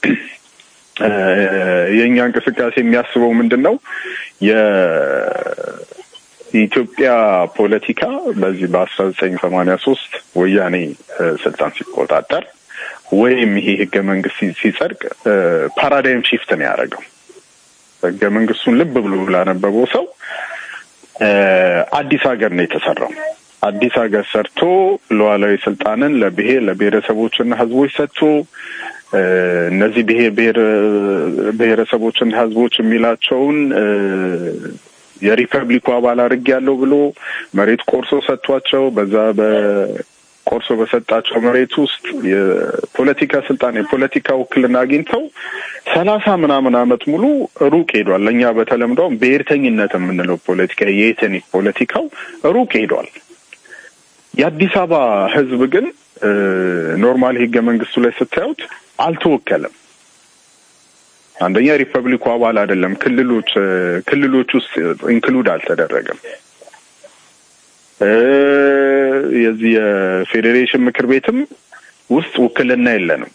የእኛ እንቅስቃሴ የሚያስበው ምንድን ነው የኢትዮጵያ ፖለቲካ በዚህ በአስራ ዘጠኝ ሰማንያ ሶስት ወያኔ ስልጣን ሲቆጣጠር ወይም ይሄ ህገ መንግስት ሲጸድቅ ፓራዳይም ሺፍት ነው ያደረገው። ህገ መንግስቱን ልብ ብሎ ላነበበው ሰው አዲስ ሀገር ነው የተሰራው። አዲስ ሀገር ሰርቶ ሉዓላዊ ስልጣንን ለብሔር ለብሔረሰቦችና ህዝቦች ሰጥቶ እ፣ እነዚህ ብሔር ብሔር ብሔረሰቦችና ህዝቦች የሚላቸውን እ፣ የሪፐብሊኩ አባል አድርግ ያለው ብሎ መሬት ቆርሶ ሰጥቷቸው በዛ በቆርሶ በሰጣቸው መሬት ውስጥ የፖለቲካ ስልጣን የፖለቲካ ውክልና አግኝተው ሰላሳ ምናምን አመት ሙሉ ሩቅ ሄዷል። ለእኛ በተለምዶም ብሔርተኝነት የምንለው ፖለቲካ የኤትኒክ ፖለቲካው ሩቅ ሄዷል። የአዲስ አበባ ህዝብ ግን ኖርማል ህገ መንግስቱ ላይ ስታዩት አልተወከለም። አንደኛ ሪፐብሊኩ አባል አይደለም። ክልሎች ክልሎች ውስጥ ኢንክሉድ አልተደረገም። እ የዚህ የፌዴሬሽን ምክር ቤትም ውስጥ ውክልና የለንም።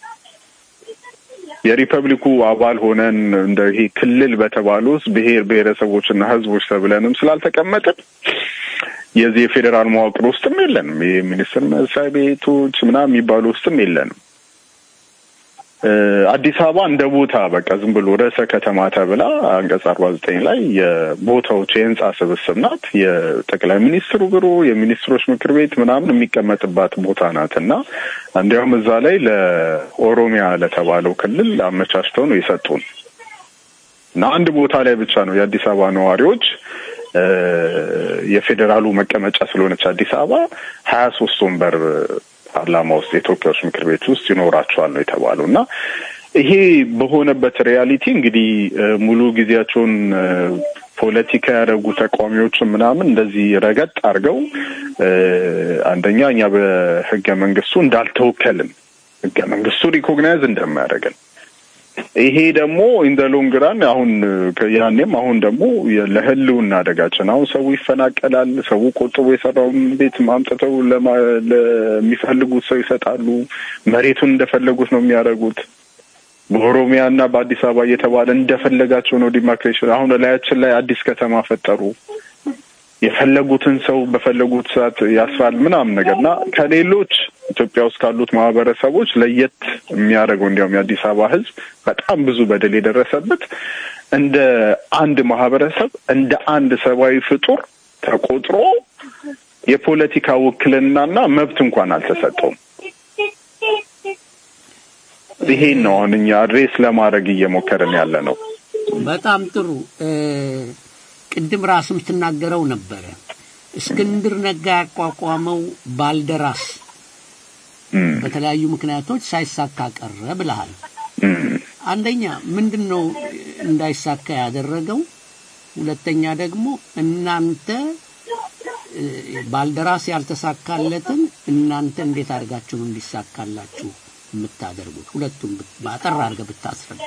የሪፐብሊኩ አባል ሆነን እንደ ይሄ ክልል በተባሉ ውስጥ ብሔር ብሔረሰቦችና ህዝቦች ተብለንም ስላልተቀመጥን የዚህ የፌዴራል መዋቅር ውስጥም የለንም። የሚኒስትር መስሪያ ቤቶች ምናምን የሚባሉ ውስጥም የለንም። እ አዲስ አበባ እንደ ቦታ በቃ ዝም ብሎ ርዕሰ ከተማ ተብላ አንቀጽ አርባ ዘጠኝ ላይ የቦታዎች የህንጻ ስብስብ ናት። የጠቅላይ ሚኒስትሩ ቢሮ፣ የሚኒስትሮች ምክር ቤት ምናምን የሚቀመጥባት ቦታ ናት እና እንዲያውም እዛ ላይ ለኦሮሚያ ለተባለው ክልል አመቻችተው ነው የሰጡን እና አንድ ቦታ ላይ ብቻ ነው የአዲስ አበባ ነዋሪዎች እ የፌዴራሉ መቀመጫ ስለሆነች አዲስ አበባ ሀያ ሶስት ወንበር ፓርላማ ውስጥ የተወካዮች ምክር ቤት ውስጥ ይኖራቸዋል ነው የተባለው እና ይሄ በሆነበት ሪያሊቲ እንግዲህ እ ሙሉ ጊዜያቸውን እ ፖለቲካ ያደረጉ ተቃዋሚዎችን ምናምን እንደዚህ ረገጥ አድርገው እ አንደኛ እኛ በህገ መንግስቱ እንዳልተወከልን ህገ መንግስቱ ሪኮግናይዝ እንደማያደርገን ይሄ ደግሞ ኢንደ ሎንግ ራን አሁን ያኔም አሁን ደግሞ ለህልውና አደጋችን አሁን ሰው ይፈናቀላል። ሰው ቆጥቦ የሰራውን ቤት ማምጥተው ለማ- ለሚፈልጉት ሰው ይሰጣሉ። መሬቱን እንደፈለጉት ነው የሚያደርጉት። በኦሮሚያ እና በአዲስ አበባ እየተባለ እንደፈለጋቸው ነው ዲማርኬሽን። አሁን ላያችን ላይ አዲስ ከተማ ፈጠሩ። የፈለጉትን ሰው በፈለጉት ሰዓት ያስራል ምናምን ነገር እና ከሌሎች ኢትዮጵያ ውስጥ ካሉት ማህበረሰቦች ለየት የሚያደርገው እንዲያውም የአዲስ አበባ ህዝብ በጣም ብዙ በደል የደረሰበት እንደ አንድ ማህበረሰብ እንደ አንድ ሰብአዊ ፍጡር ተቆጥሮ የፖለቲካ ውክልናና መብት እንኳን አልተሰጠውም። ይሄን ነው አሁን እኛ አድሬስ ለማድረግ እየሞከርን ያለ ነው። በጣም ጥሩ እ ቅድም ራስም ትናገረው ነበረ እስክንድር ነጋ ያቋቋመው ባልደራስ በተለያዩ ምክንያቶች ሳይሳካ ቀረ ብለሃል። አንደኛ ምንድን ነው እንዳይሳካ ያደረገው? ሁለተኛ ደግሞ እናንተ እ ባልደራስ ያልተሳካለትን እናንተ እንዴት አድርጋችሁ ነው እንዲሳካላችሁ የምታደርጉት? ሁለቱም ብት- በአጠር አድርገህ ብታስረዳ።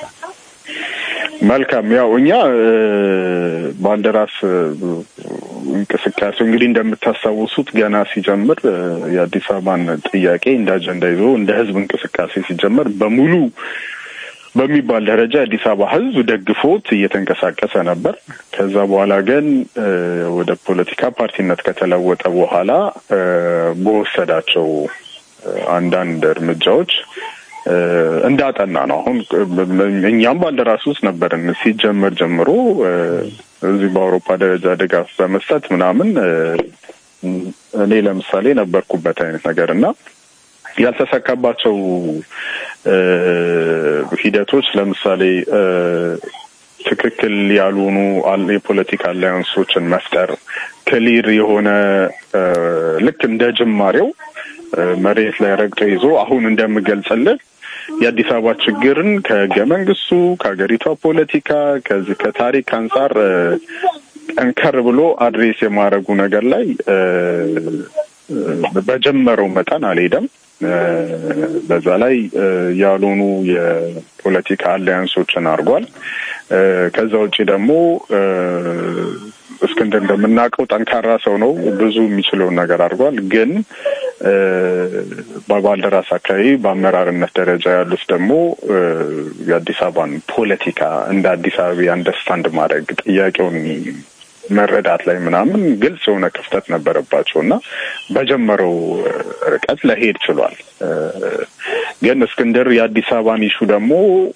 መልካም ያው እኛ እ ባልደራስ እ እንቅስቃሴው እንግዲህ እንደምታስታውሱት ገና ሲጀምር እ የአዲስ አበባን ጥያቄ እንደ አጀንዳ ይዞ እንደ ህዝብ እንቅስቃሴ ሲጀመር በሙሉ በሚባል ደረጃ የአዲስ አበባ ህዝብ ደግፎት እየተንቀሳቀሰ ነበር። ከዛ በኋላ ግን እ ወደ ፖለቲካ ፓርቲነት ከተለወጠ በኋላ እ በወሰዳቸው እ አንዳንድ እርምጃዎች እ እንዳጠና ነው። አሁን እኛም ባልደራስ ውስጥ ነበርን ሲጀመር ጀምሮ እ እዚህ በአውሮፓ ደረጃ ድጋፍ በመስጠት ምናምን እ እኔ ለምሳሌ ነበርኩበት አይነት ነገር እና ያልተሳካባቸው እ ሂደቶች ለምሳሌ እ ትክክል ያልሆኑ አል- የፖለቲካ አላያንሶችን መፍጠር ክሊር የሆነ እ ልክ እንደ ጅማሬው እ መሬት ላይ ረግጦ ይዞ አሁን እንደምገልጽልህ የአዲስ አበባ ችግርን ከህገ መንግስቱ ከሀገሪቷ ፖለቲካ ከዚህ ከታሪክ አንጻር እ ጠንከር ብሎ አድሬስ የማድረጉ ነገር ላይ እ እ በጀመረው መጠን አልሄደም። እ በዛ ላይ እ ያልሆኑ የፖለቲካ አላያንሶችን አድርጓል። እ ከዛ ውጭ ደግሞ እ እስክንድር እንደምናውቀው ጠንካራ ሰው ነው። ብዙ የሚችለውን ነገር አድርጓል። ግን እ በባልደራስ አካባቢ በአመራርነት ደረጃ ያሉት ደግሞ እ የአዲስ አበባን ፖለቲካ እንደ አዲስ አበባ አንደርስታንድ ማድረግ ጥያቄውን መረዳት ላይ ምናምን ግልጽ የሆነ ክፍተት ነበረባቸው እና በጀመረው ርቀት ለሄድ ችሏል። እ ግን እስክንድር የአዲስ አበባን ኢሹ ደግሞ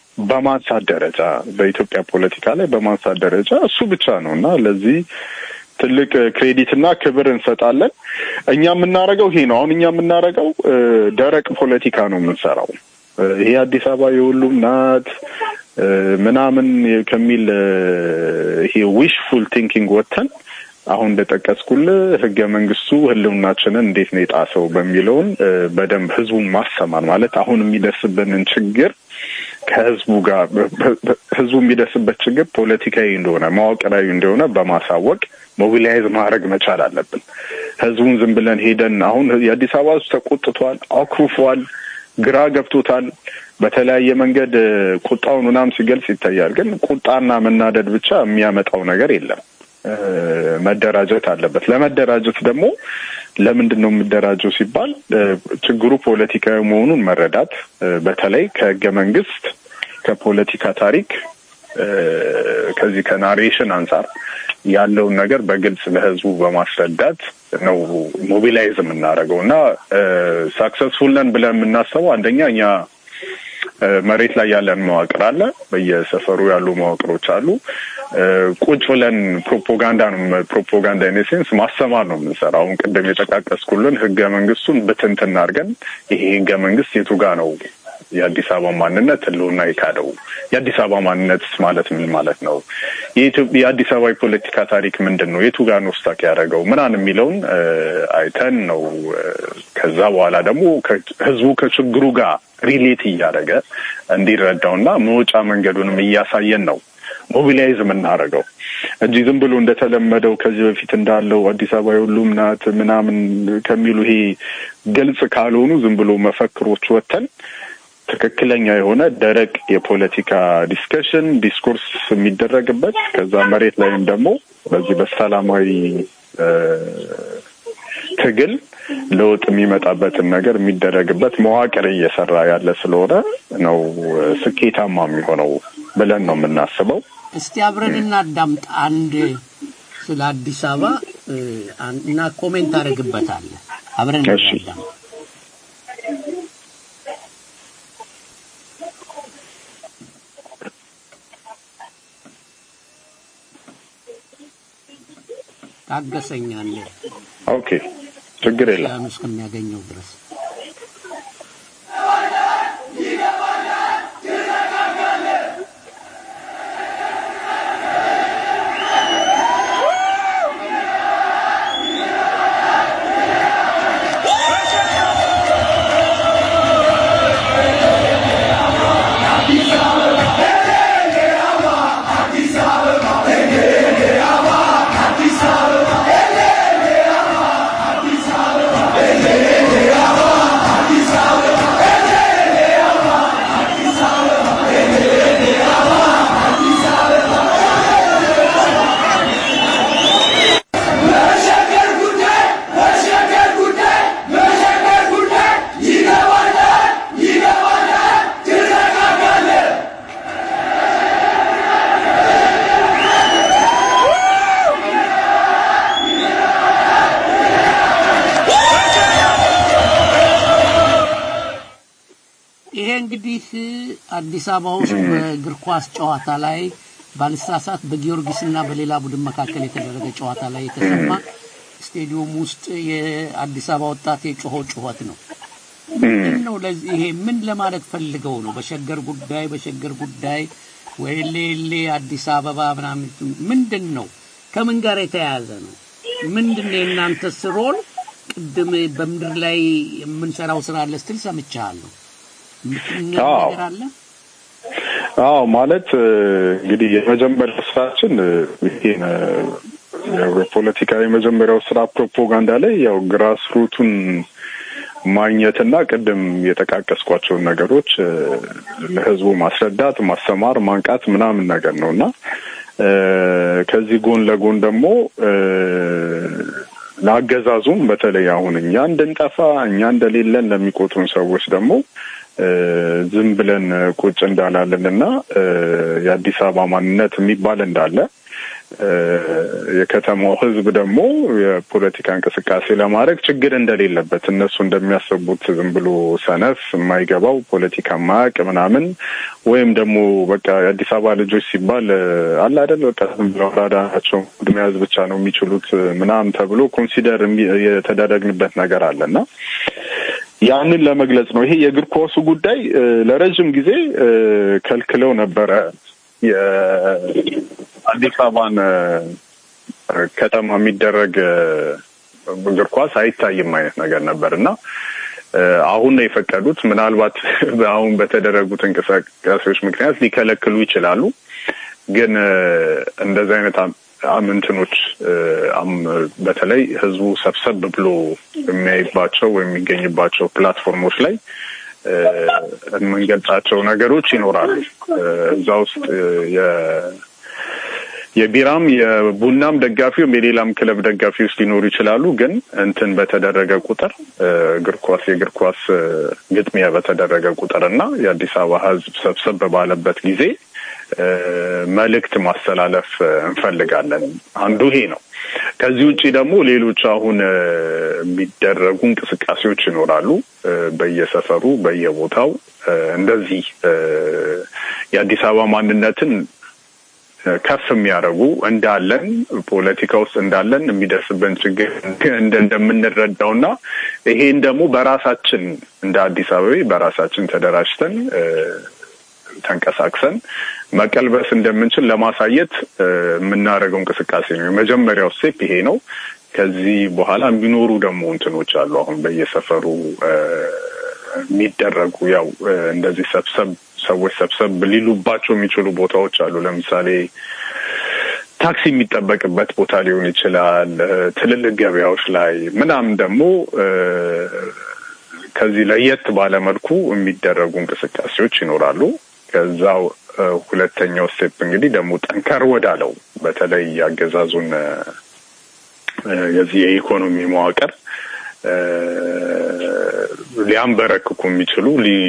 በማንሳት ደረጃ በኢትዮጵያ ፖለቲካ ላይ በማንሳት ደረጃ እሱ ብቻ ነው እና ለዚህ ትልቅ ክሬዲት እና ክብር እንሰጣለን። እኛ የምናደርገው ይሄ ነው። አሁን እኛ የምናደርገው እ፣ ደረቅ ፖለቲካ ነው የምንሰራው። እ፣ ይሄ አዲስ አበባ የሁሉም ናት እ፣ ምናምን ከሚል እ፣ ይሄ ዊሽፉል ቲንኪንግ ወጥተን አሁን እንደጠቀስኩልህ ህገ መንግስቱ ህልውናችንን እንዴት ነው የጣሰው በሚለውን እ፣ በደንብ ህዝቡን ማሰማር ማለት አሁን የሚደርስብንን ችግር ከህዝቡ ጋር ህዝቡ የሚደርስበት ችግር ፖለቲካዊ እንደሆነ መዋቅራዊ እንደሆነ በማሳወቅ ሞቢላይዝ ማድረግ መቻል አለብን። ህዝቡን ዝም ብለን ሄደን አሁን የአዲስ አበባ ህዝብ ተቆጥቷል፣ አኩርፏል፣ ግራ ገብቶታል። በተለያየ መንገድ እ፣ ቁጣውን ምናምን ሲገልጽ ይታያል። ግን ቁጣና መናደድ ብቻ የሚያመጣው ነገር የለም። እ፣ መደራጀት አለበት። ለመደራጀት ደግሞ ለምንድን ነው የምደራጀው ሲባል እ፣ ችግሩ ፖለቲካዊ መሆኑን መረዳት እ፣ በተለይ ከህገ መንግስት ከፖለቲካ ታሪክ እ፣ ከዚህ ከናሬሽን አንጻር ያለውን ነገር በግልጽ ለህዝቡ በማስረዳት ነው ሞቢላይዝ የምናደርገው እና ሳክሰስፉል ነን ብለን የምናስበው አንደኛ እኛ እ፣ መሬት ላይ ያለን መዋቅር አለ። በየሰፈሩ ያሉ መዋቅሮች አሉ። እ፣ ቁጭ ብለን ፕሮፓጋንዳ ነው ፕሮፓጋንዳ ኢን ሴንስ ማሰማር ነው የምንሰራው። አሁን ቅድም የጠቃቀስኩልን ህገ መንግስቱን ብትንትን አድርገን ይሄ ህገ መንግስት የቱ ጋ ነው የአዲስ አበባ ማንነት ህልውና የካደው? የአዲስ አበባ ማንነት ማለት ምን ማለት ነው? የኢትዮጵያ የአዲስ አበባ የፖለቲካ ታሪክ ምንድን ነው? የቱ ጋር ነው ስታክ ያደረገው ምናምን የሚለውን እ፣ አይተን ነው እ፣ ከዛ በኋላ ደግሞ ከ- ህዝቡ ከችግሩ ጋር ሪሌት እያደረገ እንዲረዳውና መውጫ መንገዱንም እያሳየን ነው ሞቢላይዝ የምናደርገው እንጂ ዝም ብሎ እንደተለመደው ከዚህ በፊት እንዳለው አዲስ አበባ የሁሉም ናት ምናምን ከሚሉ ይሄ ግልጽ ካልሆኑ ዝም ብሎ መፈክሮች ወጥተን ትክክለኛ የሆነ ደረቅ የፖለቲካ ዲስከሽን ዲስኮርስ የሚደረግበት ከዛ መሬት ላይም ደግሞ በዚህ በሰላማዊ እ፣ ትግል ለውጥ የሚመጣበትን ነገር የሚደረግበት መዋቅር እየሰራ ያለ ስለሆነ ነው እ፣ ስኬታማ የሚሆነው ብለን ነው የምናስበው። እስቲ አብረን እናዳምጥ አንድ ስለ አዲስ አበባ እ፣ አን- እና ኮሜንት አደርግበታለሁ። አብረን እሺ። እናዳምጥ። ታገሰኛለ ኦኬ ችግር የለም። ያን እስከሚያገኘው ድረስ ይሄ እንግዲህ አዲስ አበባ ውስጥ በእግር ኳስ ጨዋታ ላይ ባልሳሳት በጊዮርጊስና በሌላ ቡድን መካከል የተደረገ ጨዋታ ላይ የተሰማ ስቴዲየም ውስጥ የአዲስ አበባ ወጣት የጮኸው ጩኸት ነው። ምንድን ነው ለዚህ ይሄ ምን ለማለት ፈልገው ነው? በሸገር ጉዳይ በሸገር ጉዳይ ወይ ሌሌ አዲስ አበባ ምናምን ምንድን ነው? ከምን ጋር የተያያዘ ነው? ምንድን ነው የእናንተስ ሮል? ቅድም በምድር ላይ የምንሰራው ስራ አለ ስትል ሰምቻለሁ። የምትነግረን አዎ። ነገር አለ? አዎ ማለት እ፣ እንግዲህ የመጀመሪያው ስራችን እ፣ ይሄ ነ- ያው የፖለቲካ የመጀመሪያው ስራ ፕሮፓጋንዳ ላይ ያው ግራስ ሩቱን ማግኘትና ቅድም የጠቃቀስኳቸውን ነገሮች እ፣ ለህዝቡ ማስረዳት፣ ማስተማር፣ ማንቃት ምናምን ነገር ነው እና እ፣ ከዚህ ጎን ለጎን ደግሞ እ፣ ለአገዛዙም በተለይ አሁን እኛ እንድንጠፋ እኛ እንደሌለን ለሚቆጥሩን ሰዎች ደግሞ እ፣ ዝም ብለን ቁጭ እንዳላለንና እ፣ የአዲስ አበባ ማንነት የሚባል እንዳለ የከተማው ህዝብ ደግሞ የፖለቲካ እንቅስቃሴ ለማድረግ ችግር እንደሌለበት እነሱ እንደሚያስቡት ዝም ብሎ ሰነፍ የማይገባው ፖለቲካ ማያውቅ ምናምን ወይም ደግሞ በቃ የአዲስ አበባ ልጆች ሲባል አለ አይደል በቃ ዝም ብለው አራዳ ናቸው ቡድን መያዝ ብቻ ነው የሚችሉት ምናምን ተብሎ ኮንሲደር የተደረግንበት ነገር አለና ያንን ለመግለጽ ነው። ይሄ የእግር ኳሱ ጉዳይ ለረጅም ጊዜ ከልክለው ነበረ የአዲስ አበባን ከተማ የሚደረግ እግር ኳስ አይታይም አይነት ነገር ነበር እና አሁን ነው የፈቀዱት። ምናልባት አሁን በተደረጉት እንቅስቃሴዎች ምክንያት ሊከለክሉ ይችላሉ። ግን እንደዚህ አይነት አምንትኖች በተለይ ህዝቡ ሰብሰብ ብሎ የሚያይባቸው ወይም የሚገኝባቸው ፕላትፎርሞች ላይ የምንገልጻቸው ነገሮች ይኖራሉ። እዛ ውስጥ የቢራም የቡናም ደጋፊ ወይም የሌላም ክለብ ደጋፊ ውስጥ ሊኖሩ ይችላሉ። ግን እንትን በተደረገ ቁጥር እግር ኳስ የእግር ኳስ ግጥሚያ በተደረገ ቁጥር እና የአዲስ አበባ ህዝብ ሰብሰብ ባለበት ጊዜ መልእክት ማስተላለፍ እንፈልጋለን። አንዱ ይሄ ነው። ከዚህ ውጭ ደግሞ ሌሎች አሁን የሚደረጉ እንቅስቃሴዎች ይኖራሉ። በየሰፈሩ በየቦታው እንደዚህ የአዲስ አበባ ማንነትን ከፍ የሚያደርጉ እንዳለን ፖለቲካ ውስጥ እንዳለን የሚደርስብን ችግር እንደምንረዳው እና ይሄን ደግሞ በራሳችን እንደ አዲስ አበባ በራሳችን ተደራጅተን ተንቀሳቅሰን መቀልበስ እንደምንችል ለማሳየት የምናደርገው እንቅስቃሴ ነው። የመጀመሪያው ስቴፕ ይሄ ነው። ከዚህ በኋላ የሚኖሩ ደግሞ እንትኖች አሉ። አሁን በየሰፈሩ የሚደረጉ ያው እንደዚህ ሰብሰብ ሰዎች ሰብሰብ ሊሉባቸው የሚችሉ ቦታዎች አሉ። ለምሳሌ ታክሲ የሚጠበቅበት ቦታ ሊሆን ይችላል። ትልልቅ ገበያዎች ላይ ምናምን ደግሞ ከዚህ ለየት ባለ መልኩ የሚደረጉ እንቅስቃሴዎች ይኖራሉ። ከዛው ሁለተኛው ስቴፕ እንግዲህ ደግሞ ጠንከር ወዳለው በተለይ ያገዛዙን የዚህ የኢኮኖሚ መዋቅር ሊያንበረክኩ የሚችሉ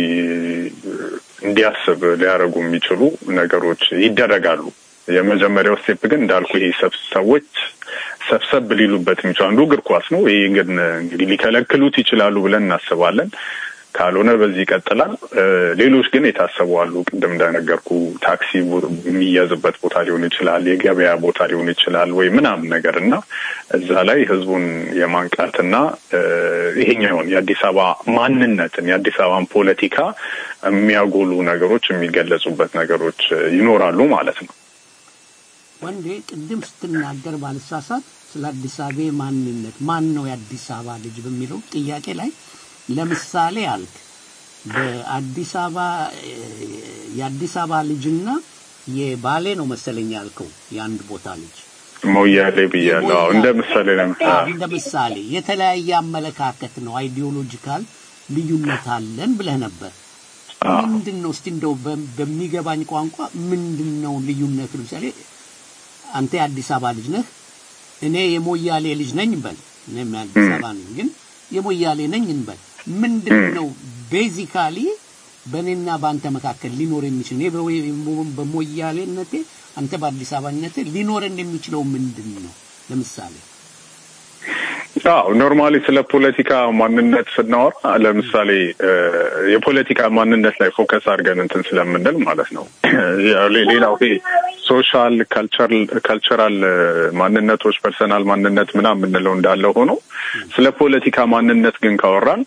እንዲያስብ ሊያደርጉ የሚችሉ ነገሮች ይደረጋሉ። የመጀመሪያው ስቴፕ ግን እንዳልኩ ይሄ ሰዎች ሰብሰብ ሊሉበት የሚችሉ አንዱ እግር ኳስ ነው። ይሄ ግን እንግዲህ ሊከለክሉት ይችላሉ ብለን እናስባለን። ካልሆነ በዚህ ይቀጥላል። ሌሎች ግን የታሰቡ አሉ። ቅድም እንደነገርኩ ታክሲ የሚያዝበት ቦታ ሊሆን ይችላል፣ የገበያ ቦታ ሊሆን ይችላል ወይ ምናምን ነገር እና እዛ ላይ ህዝቡን የማንቃትና ይሄኛውን የአዲስ አበባ ማንነትን የአዲስ አበባን ፖለቲካ የሚያጎሉ ነገሮች የሚገለጹበት ነገሮች ይኖራሉ ማለት ነው። ወንዴ ቅድም ስትናገር ባልሳሳት ስለ አዲስ አበባ ማንነት ማን ነው የአዲስ አበባ ልጅ በሚለው ጥያቄ ላይ ለምሳሌ አልክ በአዲስ አበባ የአዲስ አበባ ልጅና የባሌ ነው መሰለኝ ያልከው የአንድ ቦታ ልጅ ሞያሌ ብያለሁ። እንደ ምሳሌ ለምሳሌ እንደ ምሳሌ የተለያየ አመለካከት ነው፣ አይዲዮሎጂካል ልዩነት አለን ብለህ ነበር። ምንድን ነው እስቲ እንደው በሚገባኝ ቋንቋ ምንድን ነው ልዩነቱ? ለምሳሌ አንተ የአዲስ አበባ ልጅ ነህ፣ እኔ የሞያሌ ልጅ ነኝ በል። እኔም የአዲስ አበባ ነኝ፣ ግን የሞያሌ ነኝ እንበል። ምንድን ነው ቤዚካሊ በእኔና በአንተ መካከል ሊኖር የሚችል እኔ በሞያሌነቴ አንተ በአዲስ አበባነቴ ሊኖረን የሚችለው ምንድን ነው? ለምሳሌ አዎ ኖርማሊ ስለ ፖለቲካ ማንነት ስናወራ ለምሳሌ የፖለቲካ ማንነት ላይ ፎከስ አድርገን እንትን ስለምንል ማለት ነው። ሌላው ይሄ ሶሻል ካልቸራል ማንነቶች ፐርሰናል ማንነት ምናምን የምንለው እንዳለ ሆኖ ስለ ፖለቲካ ማንነት ግን ካወራን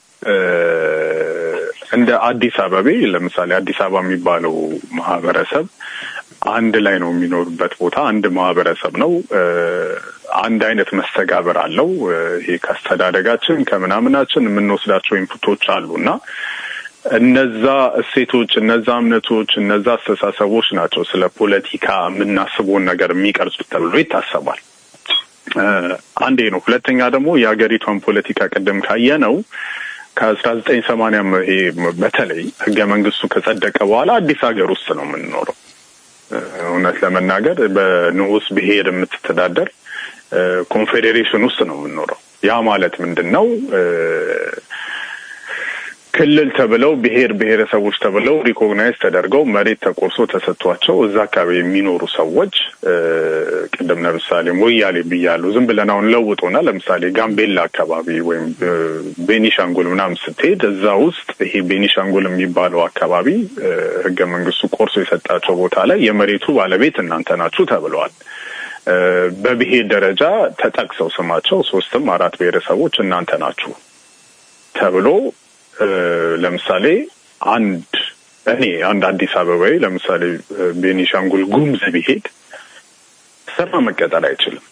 እንደ አዲስ አበቤ ለምሳሌ አዲስ አበባ የሚባለው ማህበረሰብ አንድ ላይ ነው የሚኖርበት ቦታ አንድ ማህበረሰብ ነው። አንድ አይነት መስተጋብር አለው። ይሄ ከአስተዳደጋችን ከምናምናችን የምንወስዳቸው ኢንፑቶች አሉ እና እነዛ እሴቶች፣ እነዛ እምነቶች፣ እነዛ አስተሳሰቦች ናቸው ስለ ፖለቲካ የምናስበውን ነገር የሚቀርጹት ተብሎ ይታሰባል። አንዴ ነው። ሁለተኛ ደግሞ የሀገሪቷን ፖለቲካ ቅድም ካየ ነው ከአስራ ዘጠኝ ሰማንያ ይሄ በተለይ ህገ መንግስቱ ከጸደቀ በኋላ አዲስ ሀገር ውስጥ ነው የምንኖረው። እውነት ለመናገር በንዑስ ብሔር የምትተዳደር ኮንፌዴሬሽን ውስጥ ነው የምንኖረው። ያ ማለት ምንድን ነው? ክልል ተብለው ብሔር ብሔረሰቦች ተብለው ሪኮግናይዝ ተደርገው መሬት ተቆርሶ ተሰጥቷቸው እዛ አካባቢ የሚኖሩ ሰዎች እ፣ ቅድም ለምሳሌ ሞያሌ ብያለሁ። ዝም ብለን አሁን ለውጦና ለምሳሌ ጋምቤላ አካባቢ ወይም እ፣ ቤኒሻንጉል ምናምን ስትሄድ እዛ ውስጥ ይሄ ቤኒሻንጉል የሚባለው አካባቢ እ፣ ህገ መንግስቱ ቆርሶ የሰጣቸው ቦታ ላይ የመሬቱ ባለቤት እናንተ ናችሁ ተብለዋል። እ፣ በብሔር ደረጃ ተጠቅሰው ስማቸው ሶስትም አራት ብሔረሰቦች እናንተ ናችሁ ተብሎ እ፣ ለምሳሌ አንድ እኔ አንድ አዲስ አበባዊ ለምሳሌ እ፣ ቤኒሻንጉል ጉሙዝ ቢሄድ ስራ መቀጠል አይችልም።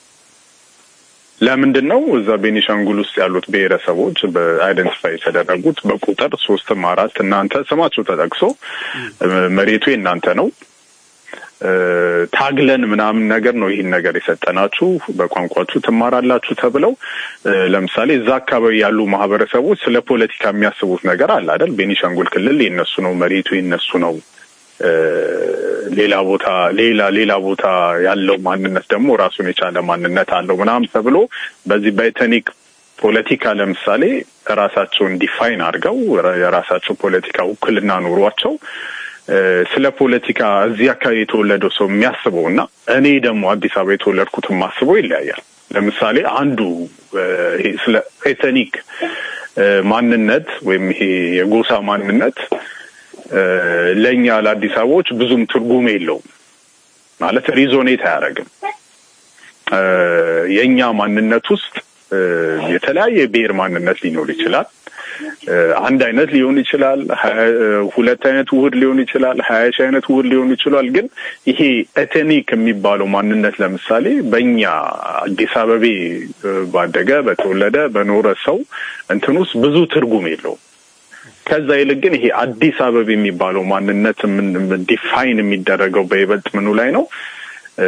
ለምንድን ነው? እዛ ቤኒሻንጉል ውስጥ ያሉት ብሔረሰቦች በአይደንቲፋይ የተደረጉት በቁጥር ሶስትም አራት እናንተ ስማቸው ተጠቅሶ እ፣ መሬቱ የእናንተ ነው እ፣ ታግለን ምናምን ነገር ነው ይህን ነገር የሰጠናችሁ በቋንቋችሁ ትማራላችሁ ተብለው እ፣ ለምሳሌ እዛ አካባቢ ያሉ ማህበረሰቦች ስለ ፖለቲካ የሚያስቡት ነገር አለ አይደል? ቤኒሻንጉል ክልል የነሱ ነው፣ መሬቱ የነሱ ነው። እ፣ ሌላ ቦታ ሌላ ሌላ ቦታ ያለው ማንነት ደግሞ ራሱን የቻለ ማንነት አለው ምናምን ተብሎ በዚህ በኤትኒክ ፖለቲካ ለምሳሌ ራሳቸውን ዲፋይን አድርገው የራሳቸው ፖለቲካ ውክልና ኑሯቸው እ፣ ስለ ፖለቲካ እዚህ አካባቢ የተወለደው ሰው የሚያስበው እና እኔ ደግሞ አዲስ አበባ የተወለድኩት የማስበው ይለያያል። ለምሳሌ አንዱ እ፣ ይሄ ስለ ኤትኒክ እ፣ ማንነት ወይም ይሄ የጎሳ ማንነት እ፣ ለእኛ ለአዲስ አበባዎች ብዙም ትርጉም የለውም ማለት ሪዞኔት አያደርግም። እ፣ የእኛ ማንነት ውስጥ እ፣ የተለያየ ብሔር ማንነት ሊኖር ይችላል። እ፣ አንድ አይነት ሊሆን ይችላል። ሀያ- እ፣ ሁለት አይነት ውህድ ሊሆን ይችላል። ሀያ ሺህ አይነት ውህድ ሊሆን ይችላል። ግን ይሄ ኤትኒክ የሚባለው ማንነት ለምሳሌ በእኛ አዲስ አበቤ እ፣ ባደገ በተወለደ በኖረ ሰው እንትን ውስጥ ብዙ ትርጉም የለውም። ከዛ ይልቅ ግን ይሄ አዲስ አበባ የሚባለው ማንነት ምን ዲፋይን የሚደረገው በይበልጥ ምኑ ላይ ነው? እ፣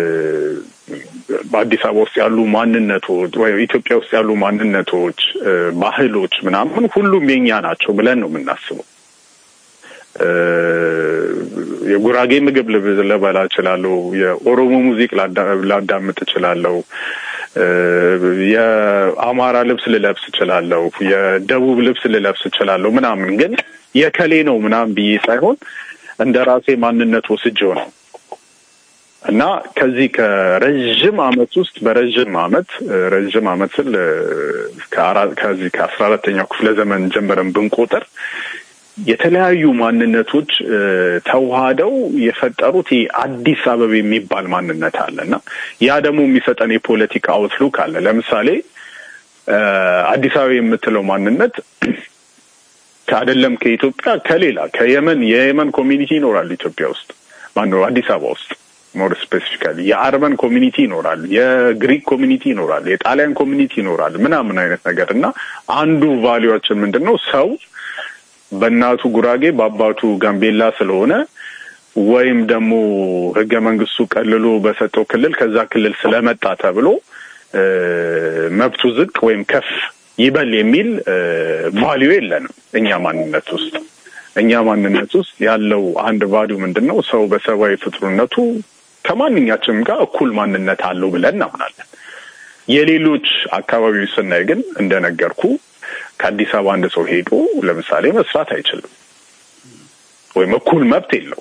በአዲስ አበባ ውስጥ ያሉ ማንነቶች ወይ ኢትዮጵያ ውስጥ ያሉ ማንነቶች፣ እ፣ ባህሎች ምናምን ሁሉም የኛ ናቸው ብለን ነው የምናስበው። እ፣ የጉራጌ ምግብ ልብ- ልበላ እችላለሁ። የኦሮሞ ሙዚቅ ላዳ- ላዳምጥ እችላለሁ። እ፣ የአማራ ልብስ ልለብስ እችላለሁ። የደቡብ ልብስ ልለብስ እችላለሁ ምናምን ግን የከሌ ነው ምናምን ብዬ ሳይሆን እንደ ራሴ ማንነት ወስጄው ነው እና ከዚህ ከረዥም አመት ውስጥ በረዥም አመት እ፣ ረዥም አመት ስል እ፣ ከአራ- ከዚህ ከአስራ አራተኛው ክፍለ ዘመን ጀምረን ብንቆጥር የተለያዩ ማንነቶች እ፣ ተዋህደው የፈጠሩት ይህ አዲስ አበባ የሚባል ማንነት አለ እና ያ ደግሞ የሚሰጠን የፖለቲካ አውትሉክ አለ። ለምሳሌ እ፣ አዲስ አበባ የምትለው ማንነት ከአደለም ከኢትዮጵያ ከሌላ ከየመን የየመን ኮሚኒቲ ይኖራል ኢትዮጵያ ውስጥ ማነው አዲስ አበባ ውስጥ ሞር ስፔሲፊካሊ የአርመን ኮሚኒቲ ይኖራል፣ የግሪክ ኮሚኒቲ ይኖራል፣ የጣሊያን ኮሚኒቲ ይኖራል ምናምን አይነት ነገር እና አንዱ ቫሊዋችን ምንድን ነው ሰው በእናቱ ጉራጌ በአባቱ ጋምቤላ ስለሆነ ወይም ደግሞ ህገ መንግስቱ ቀልሎ በሰጠው ክልል ከዛ ክልል ስለመጣ ተብሎ እ፣ መብቱ ዝቅ ወይም ከፍ ይበል የሚል ቫሊዩ የለንም እኛ ማንነት ውስጥ እኛ ማንነት ውስጥ ያለው አንድ ቫሊዩ ምንድን ነው? ሰው በሰብአዊ ፍጡርነቱ ከማንኛችንም ጋር እኩል ማንነት አለው ብለን እናምናለን። የሌሎች አካባቢዎች ስናይ ግን እንደነገርኩ ከአዲስ አበባ አንድ ሰው ሄዶ ለምሳሌ መስራት አይችልም ወይም እኩል መብት የለው።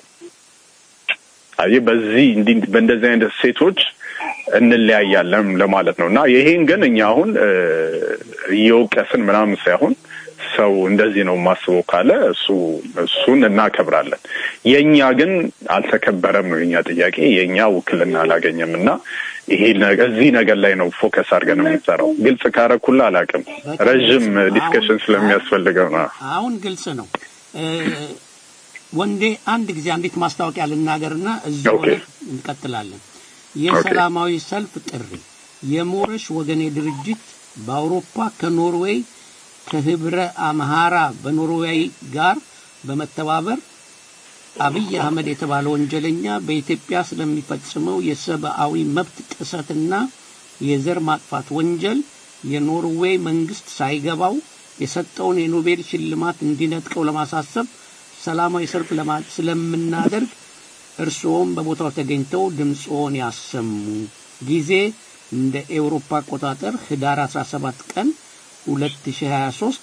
አየህ፣ በዚህ እንዲህ በእንደዚህ አይነት ሴቶች እንለያያለን ለማለት ነው እና ይሄን ግን እኛ አሁን እ፣ እየወቀስን ምናምን ሳይሆን ሰው እንደዚህ ነው የማስበው ካለ እሱ እሱን እናከብራለን። የእኛ ግን አልተከበረም ነው የኛ ጥያቄ። የእኛ ውክልና አላገኘም እና ይሄ ነገ- እዚህ ነገር ላይ ነው ፎከስ አድርገን የምንሰራው። ግልጽ ካረኩላ አላውቅም፣ ረዥም ዲስከሽን ስለሚያስፈልገው ነው። አሁን ግልጽ ነው። እ፣ ወንዴ አንድ ጊዜ አንዲት ማስታወቂያ ልናገርና እዚሁ ኦኬ። ላይ እንቀጥላለን። የሰላማዊ ሰልፍ ጥሪ የሞረሽ ወገኔ ድርጅት በአውሮፓ ከኖርዌይ ከህብረ አምሃራ በኖርዌይ ጋር በመተባበር አብይ አህመድ የተባለ ወንጀለኛ በኢትዮጵያ ስለሚፈጽመው የሰብአዊ መብት ጥሰትና የዘር ማጥፋት ወንጀል የኖርዌይ መንግስት ሳይገባው የሰጠውን የኖቤል ሽልማት እንዲነጥቀው ለማሳሰብ ሰላማዊ ሰልፍ ለማ- ስለምናደርግ እርስዎም በቦታው ተገኝተው ድምፅዎን ያሰሙ። ጊዜ እንደ ኤውሮፓ አቆጣጠር ህዳር 17 ቀን 2023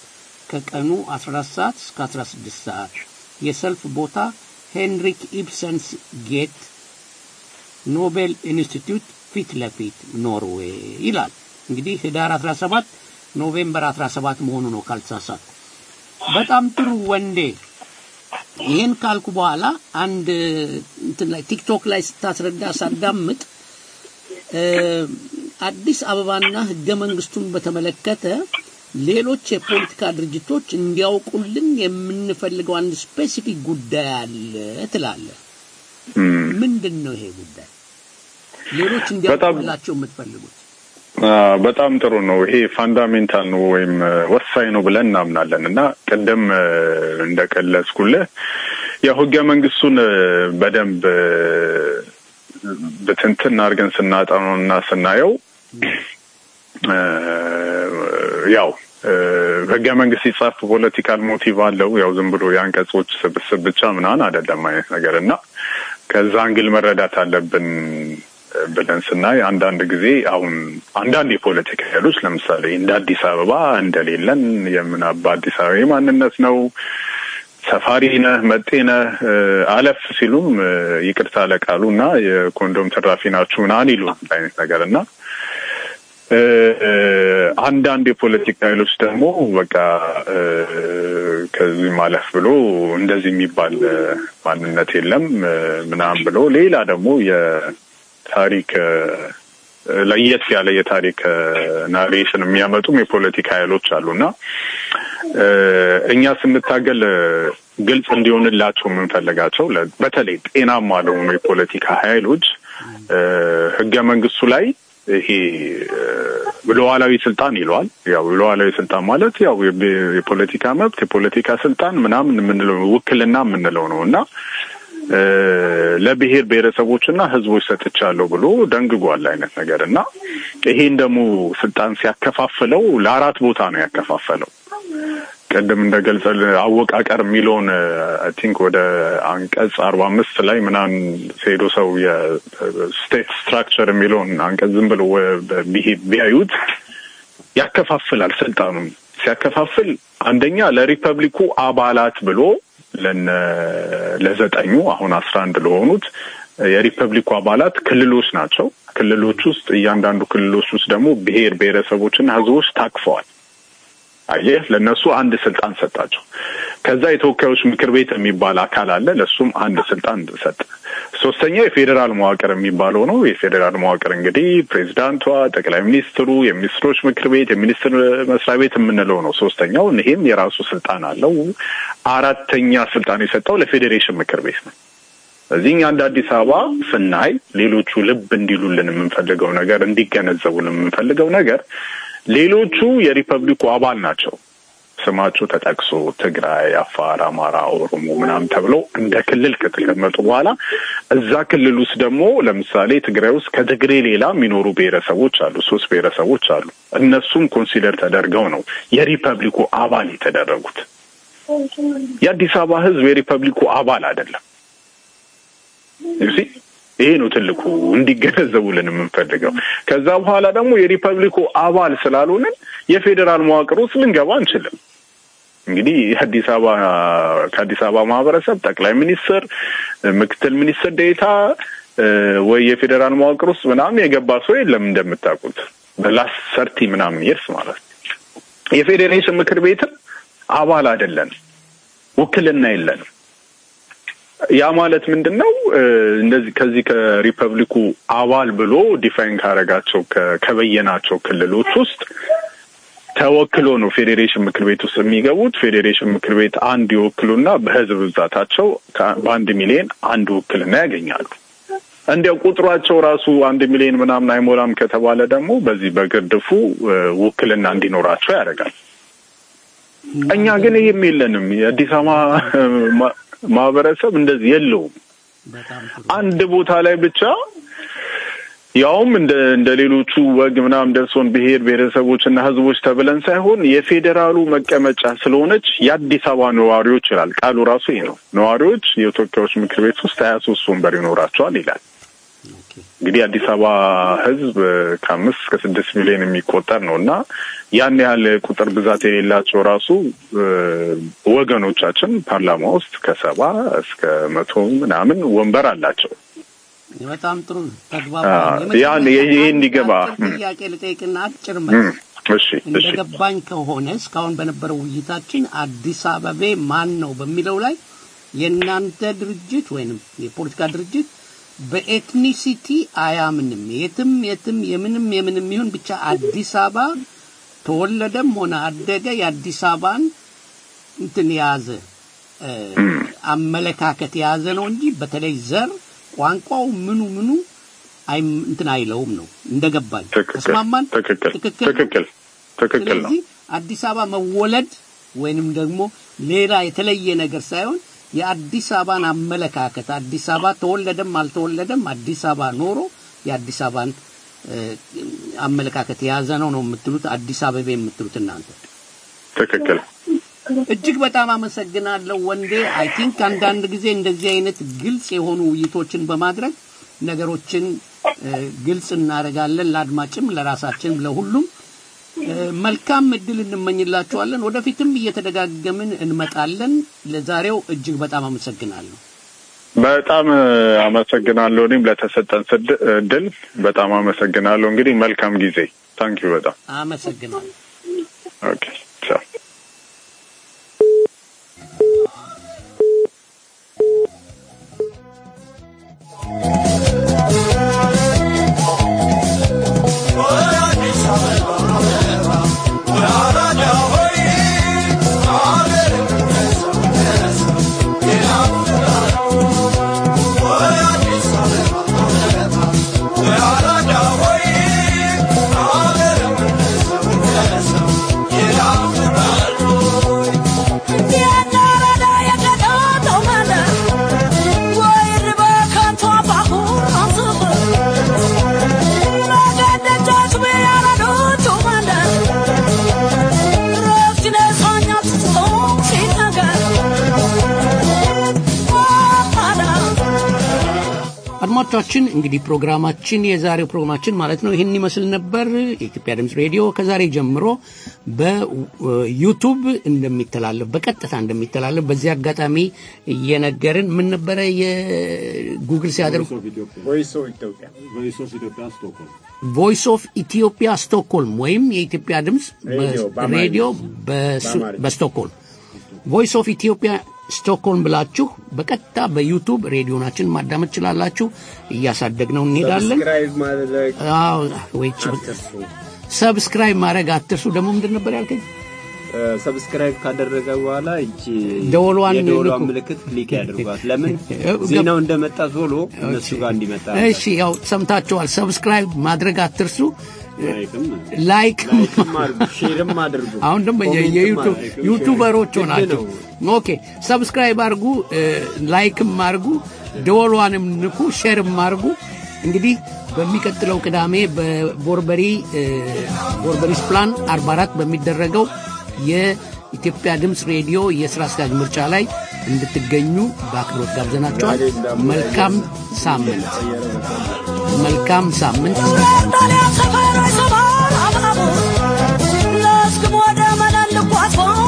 ከቀኑ 14 ሰዓት እስከ 16 ሰዓት የሰልፍ ቦታ ሄንሪክ ኢብሰንስ ጌት ኖቤል ኢንስቲትዩት ፊት ለፊት ኖርዌይ ይላል። እንግዲህ ህዳር 17 ኖቬምበር 17 መሆኑ ነው ካልተሳሳትኩ። በጣም ጥሩ ወንዴ። ይህን ካልኩ በኋላ አንድ እንትን ላይ ቲክቶክ ላይ ስታስረዳ ሳዳምጥ እ፣ አዲስ አበባና ህገ መንግስቱን በተመለከተ ሌሎች የፖለቲካ ድርጅቶች እንዲያውቁልን የምንፈልገው አንድ ስፔሲፊክ ጉዳይ አለ ትላለህ። ምንድን ነው ይሄ ጉዳይ? ሌሎች እንዲያውቁላቸው የምትፈልጉት? አ፣ በጣም ጥሩ ነው። ይሄ ፋንዳሜንታል ነው ወይም እ፣ ወሳኝ ነው ብለን እናምናለን እና ቅድም እ፣ እንደገለጽኩልህ ያው ህገ መንግስቱን እ፣ በደንብ እ፣ ብትንትን አድርገን ስናጠነው እና ስናየው እ፣ ያው እ፣ ህገ መንግስት ሲጻፍ ፖለቲካል ሞቲቭ አለው። ያው ዝም ብሎ የአንቀጾች ስብስብ ብቻ ምናምን አይደለም አይነት ነገር እና ከዛ አንግል መረዳት አለብን ብለን ስናይ አንዳንድ ጊዜ አሁን አንዳንድ የፖለቲካ ኃይሎች ለምሳሌ እንደ አዲስ አበባ እንደሌለን የምናባ አዲስ አበባ ማንነት ነው ሰፋሪ ነህ መጤ ነህ እ፣ አለፍ ሲሉም እ፣ ይቅርታ ለቃሉ እና የኮንዶም ትራፊ ናችሁ ምናምን ይሉ አይነት ነገር እና እ፣ እ፣ አንዳንድ የፖለቲካ ኃይሎች ደግሞ በቃ እ፣ ከዚህ ማለፍ ብሎ እንደዚህ የሚባል እ፣ ማንነት የለም እ፣ ምናምን ብሎ ሌላ ደግሞ የታሪክ እ፣ ለየት ያለ የታሪክ እ፣ ናሬሽን የሚያመጡም የፖለቲካ ኃይሎች አሉና እ፣ እኛ ስንታገል እ፣ ግልጽ እንዲሆንላቸው የምንፈልጋቸው ለ- በተለይ ጤናማ ለሆኑ የፖለቲካ ኃይሎች እ፣ ህገ መንግስቱ ላይ ይሄ እ፣ ሉዓላዊ ስልጣን ይለዋል። ያው ሉዓላዊ ስልጣን ማለት ያው የብ- የፖለቲካ መብት የፖለቲካ ስልጣን ምናምን የምንለው ውክልና የምንለው ነው እና እ፣ ለብሔር ብሔረሰቦችና ህዝቦች ሰጥቻለሁ ብሎ ደንግጓል አይነት ነገር እና ይሄን ደግሞ ስልጣን ሲያከፋፍለው ለአራት ቦታ ነው ያከፋፈለው። ቅድም እንደገልጸል አወቃቀር የሚለውን አይ ቲንክ ወደ አንቀጽ አርባ አምስት ላይ ምናምን ሄዶ ሰው የስቴት ስትራክቸር የሚለውን አንቀጽ ዝም ብሎ ወ- ቢሄ- ቢያዩት ያከፋፍላል። ስልጣኑን ሲያከፋፍል አንደኛ ለሪፐብሊኩ አባላት ብሎ ለነ ለዘጠኙ አሁን አስራ አንድ ለሆኑት የሪፐብሊኩ አባላት ክልሎች ናቸው። ክልሎች ውስጥ እያንዳንዱ ክልሎች ውስጥ ደግሞ ብሔር ብሔረሰቦችና ህዝቦች ታቅፈዋል። አየህ ለእነሱ አንድ ስልጣን ሰጣቸው። ከዛ የተወካዮች ምክር ቤት የሚባል አካል አለ። ለእሱም አንድ ስልጣን ሰጠ። ሶስተኛው የፌዴራል መዋቅር የሚባለው ነው። የፌዴራል መዋቅር እንግዲህ ፕሬዚዳንቷ፣ ጠቅላይ ሚኒስትሩ፣ የሚኒስትሮች ምክር ቤት፣ የሚኒስትር መስሪያ ቤት የምንለው ነው። ሶስተኛው ይሄም የራሱ ስልጣን አለው። አራተኛ ስልጣን የሰጠው ለፌዴሬሽን ምክር ቤት ነው። እዚህ እኛ እንደ አዲስ አበባ ስናይ ሌሎቹ ልብ እንዲሉልን የምንፈልገው ነገር እንዲገነዘቡልን የምንፈልገው ነገር ሌሎቹ የሪፐብሊኩ አባል ናቸው። ስማቸው ተጠቅሶ ትግራይ፣ አፋር፣ አማራ፣ ኦሮሞ ምናምን ተብለው እንደ ክልል ከተቀመጡ በኋላ እዛ ክልል ውስጥ ደግሞ ለምሳሌ ትግራይ ውስጥ ከትግሬ ሌላ የሚኖሩ ብሔረሰቦች አሉ። ሶስት ብሔረሰቦች አሉ። እነሱም ኮንሲደር ተደርገው ነው የሪፐብሊኩ አባል የተደረጉት። የአዲስ አበባ ሕዝብ የሪፐብሊኩ አባል አይደለም። ዩሲ ይሄ ነው ትልቁ እንዲገነዘቡልን የምንፈልገው። ከዛ በኋላ ደግሞ የሪፐብሊኩ አባል ስላልሆንን የፌዴራል መዋቅር ውስጥ ልንገባ አንችልም። እንግዲህ የአዲስ አበባ ከአዲስ አበባ ማህበረሰብ ጠቅላይ ሚኒስትር፣ ምክትል ሚኒስትር ዴኤታ እ፣ ወይ የፌዴራል መዋቅር ውስጥ ምናምን የገባ ሰው የለም እንደምታውቁት በላስ ሰርቲ ምናምን ይርስ ማለት ነው። የፌዴሬሽን ምክር ቤትም አባል አይደለንም፣ ውክልና የለንም። ያ ማለት ምንድን ነው? እ፣ እንደዚህ ከዚህ ከሪፐብሊኩ አባል ብሎ ዲፋይን ካረጋቸው ከ- ከበየናቸው ክልሎች ውስጥ ተወክሎ ነው ፌዴሬሽን ምክር ቤት ውስጥ የሚገቡት። ፌዴሬሽን ምክር ቤት አንድ ይወክሉና በህዝብ ብዛታቸው ከ- በአንድ ሚሊዮን አንድ ውክልና ያገኛሉ። እንዲያው ቁጥሯቸው ራሱ አንድ ሚሊዮን ምናምን አይሞላም ከተባለ ደግሞ በዚህ በግርድፉ እ፣ ውክልና እንዲኖራቸው ያደርጋል። እኛ ግን ይህም የለንም። የአዲስ አበባ ማ- ማህበረሰብ እንደዚህ የለውም። አንድ ቦታ ላይ ብቻ ያውም እንደ እንደ ሌሎቹ ወግ ምናምን ደርሶን ብሔር ብሔረሰቦችና ህዝቦች ተብለን ሳይሆን የፌዴራሉ መቀመጫ ስለሆነች የአዲስ አበባ ነዋሪዎች ይላል ቃሉ ራሱ ይሄ ነው። ነዋሪዎች የተወካዮች ምክር ቤት ውስጥ ሀያ ሶስት ወንበር ይኖራቸዋል ይላል። እንግዲህ የአዲስ አበባ ሕዝብ ከአምስት እስከ ስድስት ሚሊዮን የሚቆጠር ነው እና ያን ያህል ቁጥር ብዛት የሌላቸው ራሱ እ፣ ወገኖቻችን ፓርላማ ውስጥ ከሰባ እስከ መቶ ምናምን ወንበር አላቸው። በጣም ጥሩ ነው። አ፣ ተግባባን። ያን ይሄ ይሄ እንዲገባ የመጨረሻ ጥያቄ ልጠይቅና አጭር እም፣ መልስ እሺ እሺ እንደገባኝ ከሆነ እስካሁን በነበረው ውይይታችን አዲስ አበቤ ማን ነው በሚለው ላይ የእናንተ ድርጅት ወይንም የፖለቲካ ድርጅት በኤትኒሲቲ አያምንም። የትም የትም የምንም የምንም ይሁን ብቻ አዲስ አበባ ተወለደም ሆነ አደገ የአዲስ አበባን እንትን የያዘ እ፣ አመለካከት የያዘ ነው እንጂ በተለይ ዘር፣ ቋንቋው ምኑ ምኑ አይ እንትን አይለውም ነው እንደገባኝ። ተስማማን? ትክክል ትክክል ነው? ትክክል ትክክል ነው። ስለዚህ አዲስ አበባ መወለድ ወይንም ደግሞ ሌላ የተለየ ነገር ሳይሆን የአዲስ አበባን አመለካከት አዲስ አበባ ተወለደም አልተወለደም አዲስ አበባ ኖሮ የአዲስ አበባን እ፣ አመለካከት የያዘ ነው ነው የምትሉት አዲስ አበባ የምትሉት እናንተ። ትክክል እጅግ በጣም አመሰግናለሁ ወንዴ። አይ ቲንክ አንዳንድ ጊዜ እንደዚህ አይነት ግልጽ የሆኑ ውይይቶችን በማድረግ ነገሮችን እ፣ ግልጽ እናደርጋለን፣ ለአድማጭም ለራሳችንም ለሁሉም እ፣ መልካም እድል እንመኝላችኋለን። ወደፊትም እየተደጋገምን እንመጣለን። ለዛሬው እጅግ በጣም አመሰግናለሁ። በጣም እ፣ አመሰግናለሁ። እኔም ለተሰጠን ስድ- እድል በጣም አመሰግናለሁ። እንግዲህ መልካም ጊዜ። ታንኪዩ በጣም አመሰግናለሁ። ኦኬ ቻው። አድማጮቻችን እንግዲህ ፕሮግራማችን የዛሬው ፕሮግራማችን ማለት ነው ይህን ይመስል ነበር። የኢትዮጵያ ድምፅ ሬዲዮ ከዛሬ ጀምሮ በዩቱብ እንደሚተላለፍ በቀጥታ እንደሚተላለፍ በዚህ አጋጣሚ እየነገርን ምን ነበረ የጉግል ሲያደርጉ ቮይስ ኦፍ ኢትዮጵያ ቮይስ ኦፍ ኢትዮጵያ ስቶክሆልም ቮይስ ኦፍ ኢትዮጵያ ስቶክሆልም ወይም የኢትዮጵያ ድምፅ ሬዲዮ በአማርኛ። ሬዲዮ በሱ- በአማርኛ። በስቶክሆልም ቮይስ ኦፍ ኢትዮጵያ ስቶክሆልም ብላችሁ በቀጥታ በዩቱብ ሬዲዮናችን ማዳመጥ ትችላላችሁ። እያሳደግነው እንሄዳለን። ሰብስክራይብ ማድረግ አዎ ወይ ሰብስክራይብ ማድረግ አትርሱ። ደግሞ ምንድን ነበር ያልከኝ? ሰብስክራይብ ካደረገ በኋላ እቺ ደወሏን የደወሏን ንኩ። ምልክት ክሊክ ያድርጓት። ለምን ዜናው እንደመጣ ቶሎ እነሱ ጋር እንዲመጣ እሺ ያው ሰምታችኋል። ሰብስክራይብ ማድረግ አትርሱ። ላይክም ላይክ ላይክም አድርጉ፣ ሼርም አድርጉ። አሁን ደግሞ የ- ኮሜንትም የዩቱ- አድርጉ። ዩቱበሮች ግድ ሆናችሁ ነው። ኦኬ ሰብስክራይብ አድርጉ፣ እ፣ ላይክም አድርጉ፣ ደወሏንም ንኩ፣ ሼርም አድርጉ። እንግዲህ በሚቀጥለው ቅዳሜ በቦርበሪ እ፣ ቦርበሪስ ፕላን 44 በሚደረገው የኢትዮጵያ ድምፅ ሬዲዮ የስራ አስኪያጅ ምርጫ ላይ እንድትገኙ በአክብሮት ጋብዘናቸዋል። መልካም ሳምንት፣ መልካም ሳምንት። ሰፈር ሰፈር አባቡ ለስክም ወደ መለልኳት